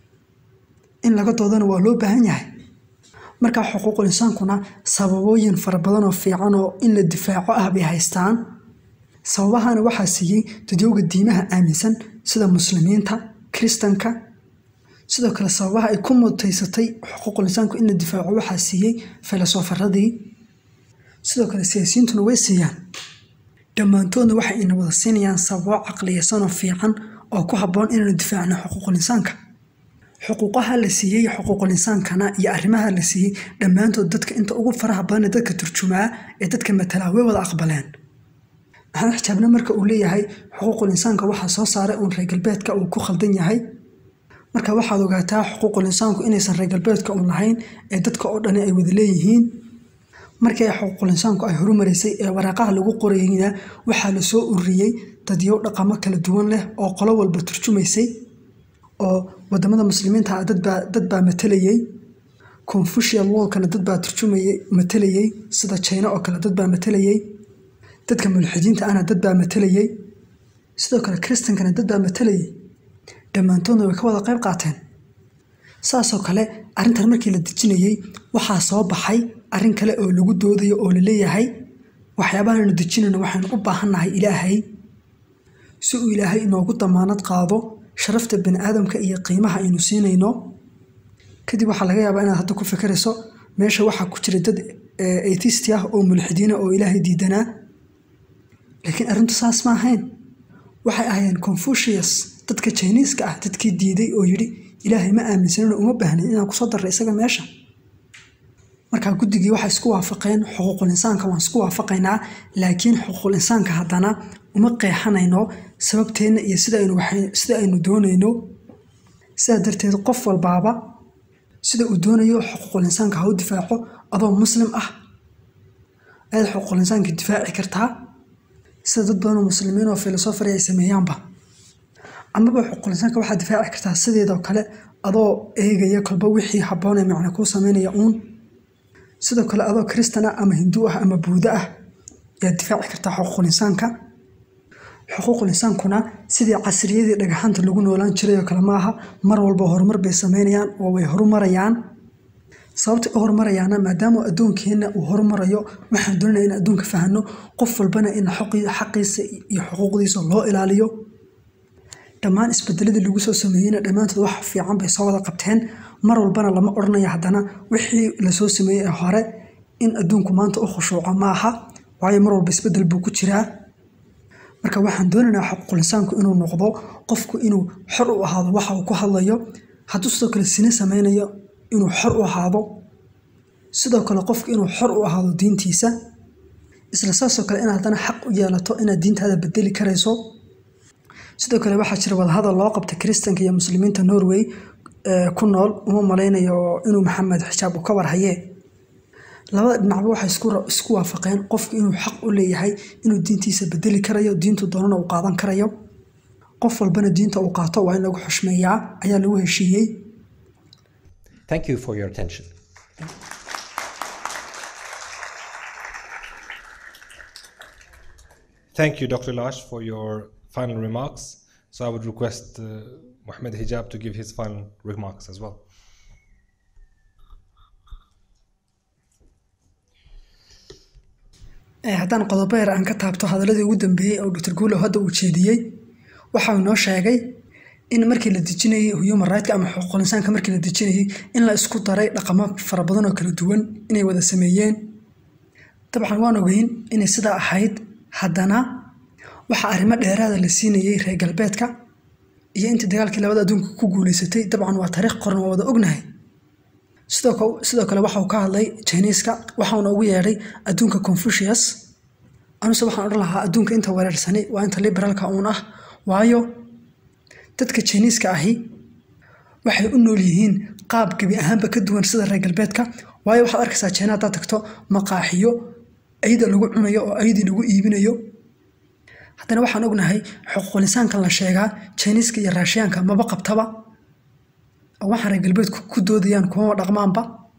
in laga doodana waa loo baahan yahay marka xuquuqul insaankuna sababooyin fara badan oo fiican oo in la difaaco ah bay haystaan sababahana waxaa siiyey dadyowga diimaha aaminsan sida muslimiinta kiristanka sidoo kale sababaha ay ku mutaysatay xuquuqul insaanku in la difaaco waxaa siiyey filosofaradii sidoo kale siyaasiyiintuna way siiyaan dhammaantoodna waxay ina wada siinayaan sababo caqliyaysanoo fiican oo ku habboon inaynu difaacno xuquuqul insaanka xuquuqaha la siiyey xuquuqul insaankana iyo arrimaha la siiyey dhammaantood dadka inta ugu faraha badan ee dadka turjumaa ee dadka matalaa way wada aqbaleen maxamed xijaabna marka uu leeyahay xuquuqul insaanka waxaa soo saaray uun reer galbeedka uu ku khaldan yahay marka waxaad ogaataa xuquuqul insaanku inaysan reer galbeedka uun lahayn ee dadka oo dhani ay wada leeyihiin markii ay xuquuqul insaanku ay horumaraysay ee waraaqaha lagu qorayna waxaa la soo ururiyey dadyow dhaqamo kala duwan leh oo qolo walba turjumaysay oo wadamada muslimiinta ah dadbaa dad baa matalayey confucial wallkana dad baa turjumayay matalayey sida china oo kale dad baa matalayey dadka mulxidiinta ahna dad baa matalayey sidoo kale kristankana dad baa matalayey dhammaantoodna way ka wada qayb qaateen saasoo kale arrintan markii la dejinayey waxaa soo baxay arrin kale oo lagu doodayo oo la leeyahay waxyaabahaanu dejinayno waxaynu u baahannahay ilaahay si uu ilaahay inoogu damaanad qaado sharafta bani aadamka iyo qiimaha aynu siinayno kadib waxaa laga yaabaa inaad hadda ku fikirayso meesha waxaa ku jira dad atheist ah oo mulxidiina oo ilaahay diidanaa laakiin arrintu saas ma ahayn waxay ahaayeen confucius dadka jiniiska ah dadkii diiday oo yidhi ilaahay ma aaminsanino uma baahnin inaan kusoo darray isaga meesha markaa guddigii waxay isku waafaqeen xuquuqul insaanka waan isku waafaqaynaa laakiin xuquuqul insaanka haddana uma qeexanayno sababteenna iyo sida aynu waxay- sida aynu doonayno sidaa darteed qof walbaaba sida uu doonayo xuquuqul insaanka ha u difaaco adoo muslim ah ayaad xuquuqul insaanka difaaci kartaa sida dad badan oo muslimiin oo filosofari ay sameeyaanba amaba xuquuqul insaanka waxaad difaaci kartaa sideedoo kale adoo eegaya kolba wixii habboon ee macna kuu sameynaya uun sidoo kale adoo kristan ah ama hindu ah ama buuda ah ayaad difaaci kartaa xuquuqul insaanka xuquuqul insaankuna sidii casriyadii dhagaxanta lagu noolaan jiray oo kale ma aha mar walba horumar bay sameynayaan oo way horumarayaan sababta u horumarayaana maadaama adduunkeenna uu horumarayo waxaan doonaya in adduunka fahano qof walbana in xoqi- xaqiisa iyo xuquuqdiisa loo ilaaliyo dhammaan isbedeladii lagu soo sameeyeyna dhammaantood wax fiican bay soo wada qabteen mar walbana lama odhanaya haddana wixii lasoo sameeyey ee hore in adduunku maanta u khushuuco ma aha waayo mar walba isbedel buu ku jiraa marka waxaan doonaynaa xuquuqul insaanku inuu noqdo qofku inuu xor u ahaado waxa uu ku hadlayo hadduu sidoo kale sine sameynayo inuu xor u ahaado sidoo kale qofku inuu xor u ahaado diintiisa isla saasoo kale inaad haddana xaq u yeelato inaad diintaada bedeli karayso sidoo kale waxaa jira wadahadal loo qabta kiristanka iyo muslimiinta norway ee ku nool uma malaynayo inuu maxamed xijaab uu ka warhaye labada dhinacba waxay isku ra- isku waafaqeen qofku inuu xaq u leeyahay inuu diintiisa bedeli karayo diintu doonana uu qaadan karayo qof walbana diinta uu qaato waa in lagu xushmeeyaa ayaa lagu heshiiyey Thank you for your attention. Thank you, Dr. Lash, for your final remarks. So I would request uh, Mohammed Hijab to give his final remarks as well. Ee, haddaan qodobo yar aan ka taabto hadaladii ugu dambeeyey oo dr guulow hadda uu jeediyey waxa uu noo sheegay in markii la dejinayey human right ama xuquuqul insaanka markii la dejinayey in la isku daray dhaqamo fara badan oo kala duwan inay wada sameeyeen dabcan waan ogeyn inay sidaa ahayd haddana waxaa arrimo dheeraada la siinayey reer galbeedka iyo intii dagaalkii labada adduunka ku guuleysatay dabcan waa taariikh qoran waa wada ognahay sidoo kale sidoo kale waxa uu ka hadlay Chinese-ka waxaana ugu yeedhay adduunka Confucius anuse waxaan odhan lahaa adduunka inta weerarsani waa inta liberalka uun ah waayo dadka Chinese-ka ahi waxay u nool yihiin qaab gebi ahaanba ka duwan sida reer galbeedka waayo waxaad arkaysaa China haddaad tagto maqaaxiyo ayda lagu cunayo oo aydii lagu iibinayo haddana waxaan ognahay xuquuqul insaankan la sheegaa Chinese-ka iyo Russian-ka maba qabtaba oo waxaan reer galbeedku ku doodayaan kuma dhaqmaanba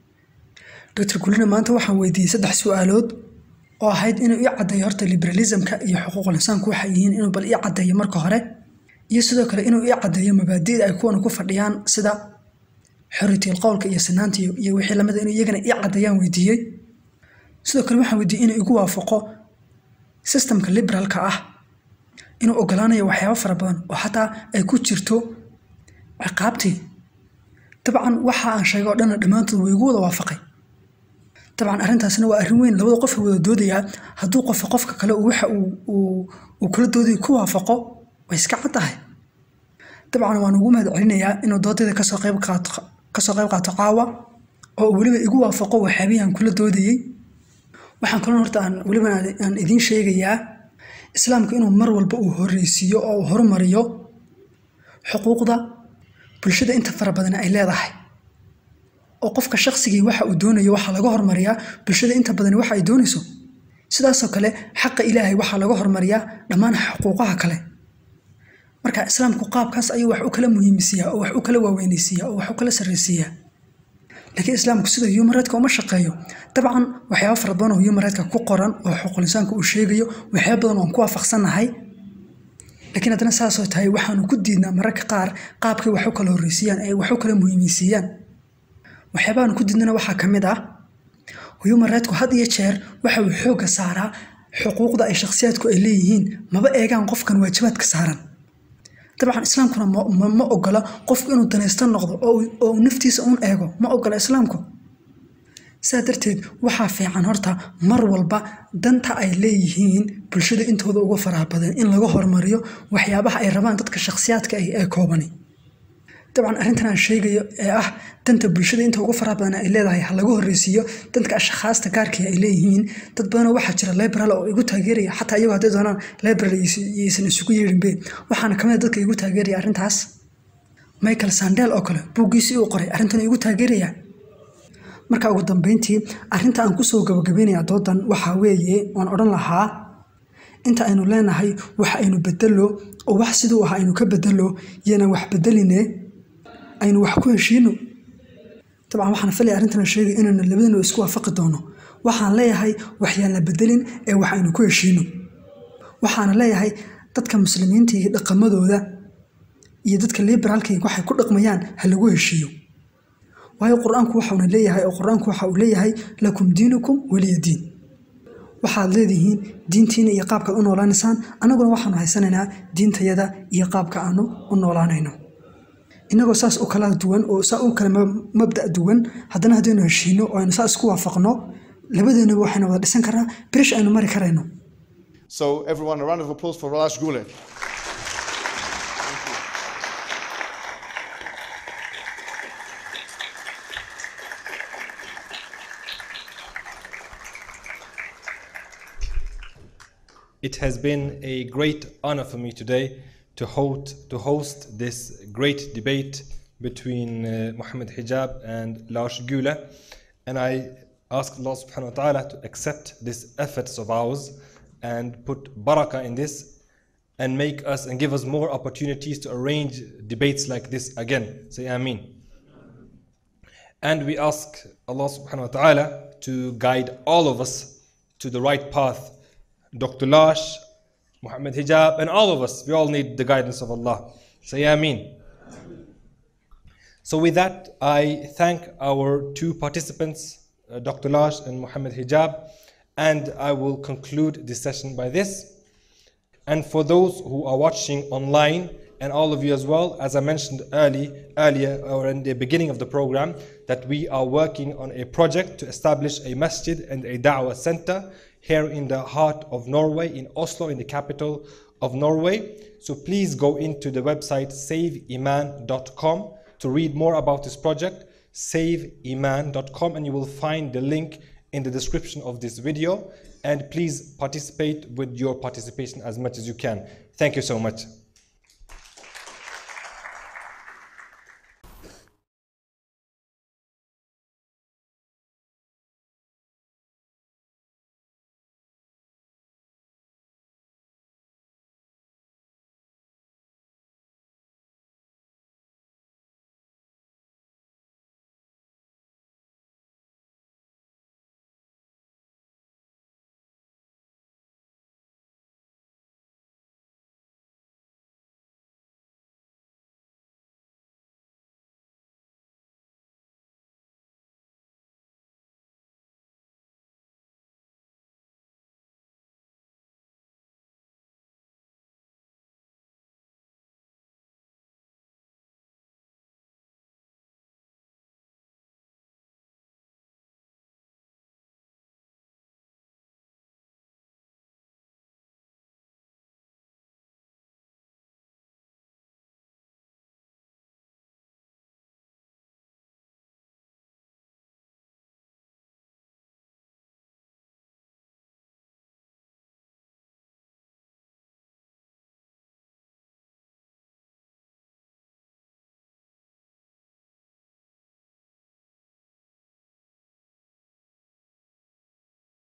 dr kulina maanta waxaan weydiiyey saddex su-aalood oo ahayd inuu ii caddeeyo horta liberalismka iyo xuquuqul insaanku waxay yihiin inuu bal ii caddeeyo marka hore iyo sidoo kale inuu ii caddeeyo mabaadi'da ay kuwan ku fadhiyaan sida xorriyadul qowlka iyo sinaanta iyo iyo wixii lamida inuu iyagana ii caddeeyaan weydiiyey sidoo kale waxaan weydiiyey inuu igu waafaqo systemka liberalka ah inuu ogolaanayo waxyaabo fara badan oo xataa ay ku jirto ciqaabtii dabcan waxa aan sheegay oo dhanna dhammaantood way igu wada waafaqay dabcan arrintaasna waa arrin weyn labada qof wada doodayaa hadduu qofka qofka kale uu waxa uu uu uu kula doodayo ku waafaqo way iska cad tahay dabcan waan ugu mahad celinayaa inuu doodayda kasoo qayb qaato kasoo qayb qaato caawa oo uu weliba igu waafaqo waxyaabihii aan kula doodayey waxaan kaloo horta aan weliba aan- aan idiin sheegayaa islaamku inuu mar walba uu horreysiiyo oo uu horumariyo xuquuqda bulshada inta fara badan ay leedahay oo qofka shaqsigii waxa uu doonayo waxaa laga hormariyaa bulshada inta badan waxa ay doonayso sidaasoo kale xaqa ilaahay waxaa laga hormariyaa dhammaan xuquuqaha kale marka islaamku qaabkaas ayuu wax u kala muhiimisiiyaa oo wax u kala waaweynaysiiyaa oo wax u kala sarreysiiyaa laakiin islaamku sida human right-ka uma shaqeeyo dabcan waxyaabo fara badan oo human right-ka ku qoran oo xuquuqul insaanka uu sheegayo waxyaabo badan oon ku waafaqsannahay laakiin haddana saasoo tahay waxaanu ku diidnaa mararka qaar qaabkay wax u kala horreysiiyaan ay wax u kala muhiimeysiiyaan waxyaabahaanu ku diidnana waxaa ka mid ah human right-ku had iyo jeer waxa uu xoogga saaraa xuquuqda ay shakhsiyaadku ay leeyihiin maba eegaan qofkan waajibaadka saaran dabcan islaamkuna ma, ma, ma ogola qofku inuu danaysto noqdo oo uu- oo uu naftiisa uun eego ma ogola islaamku sidaa darteed waxaa fiican horta mar walba danta ay leeyihiin bulshada intooda ugu faraha badan in laga hormariyo waxyaabaha ay rabaan dadka shakhsiyaadka ah ee koobani dabcan arrintan aan sheegayo ee ah danta bulshada inta ugu faraha badan ay leedahay ha laga horreysiiyo dadka ashkhaasta gaarkii ay leeyihiin dad badanoo waxaa jira liberal oo igu taageeraya xataa iyagoo hadday doonaan liberal yaysan isugu yeedhinbe waxaana kamid a dadka igu taageeraya arrintaas michael sandel oo kale buuggiisii uu qoray arrintan igu taageeraya marka ugu dambeyntii arrinta aan kusoo gabagabeynaya doodan waxaa weeye waan odhan lahaa inta aynu leenahay wax aynu bedelo oo wax siduu ah aynu ka bedelo yanan wax bedeline aynu wax ku heshiino dabcan waxaan filaya arrintan sheegay inaynu labadina isku waafaqi doono waxaan leeyahay waxyaan la bedelin ee wax aynu ku heshiino waxaana leeyahay dadka muslimiinta iyo dhaqamadooda iyo dadka liberaalka waxay ku dhaqmayaan ha lagu heshiiyo waayo qur-aanku waxauna leeyahay oo qur-aanku waxa uu leeyahay lakum diinukum weliya diin waxaad leedihiin diintiina iyo qaabkaad u noolaanaysaan annaguna waxaanu haysanaynaa diintayada iyo qaabka aanu u noolaanayno innagoo saas u kala duwan oo saa u kala mabda' duwan haddana haddaynu heshiino oo aynu saa isku waafaqno labadeenaba waxaynu wada dhisan karnaa birish aynu mari karayno So everyone, a round of applause for Ralash Gule. It has been a great honor for me today to host, to host this great debate between uh, Muhammad Hijab and Lars Gula. And I ask Allah subhanahu wa ta'ala to accept these efforts of ours and put barakah in this and make us and give us more opportunities to arrange debates like this again. Say Ameen. And we ask Allah subhanahu wa ta'ala to guide all of us to the right path. Dr. Lash, Muhammad Hijab, and all of us, we all need the guidance of Allah. Say Ameen. So, with that, I thank our two participants, uh, Dr. Lash and Muhammad Hijab, and I will conclude this session by this. And for those who are watching online, and all of you as well, as I mentioned early, earlier or in the beginning of the program, that we are working on a project to establish a masjid and a da'wah center here in the heart of Norway, in Oslo, in the capital of Norway. So please go into the website saveiman.com to read more about this project, saveiman.com, and you will find the link in the description of this video. And please participate with your participation as much as you can. Thank you so much.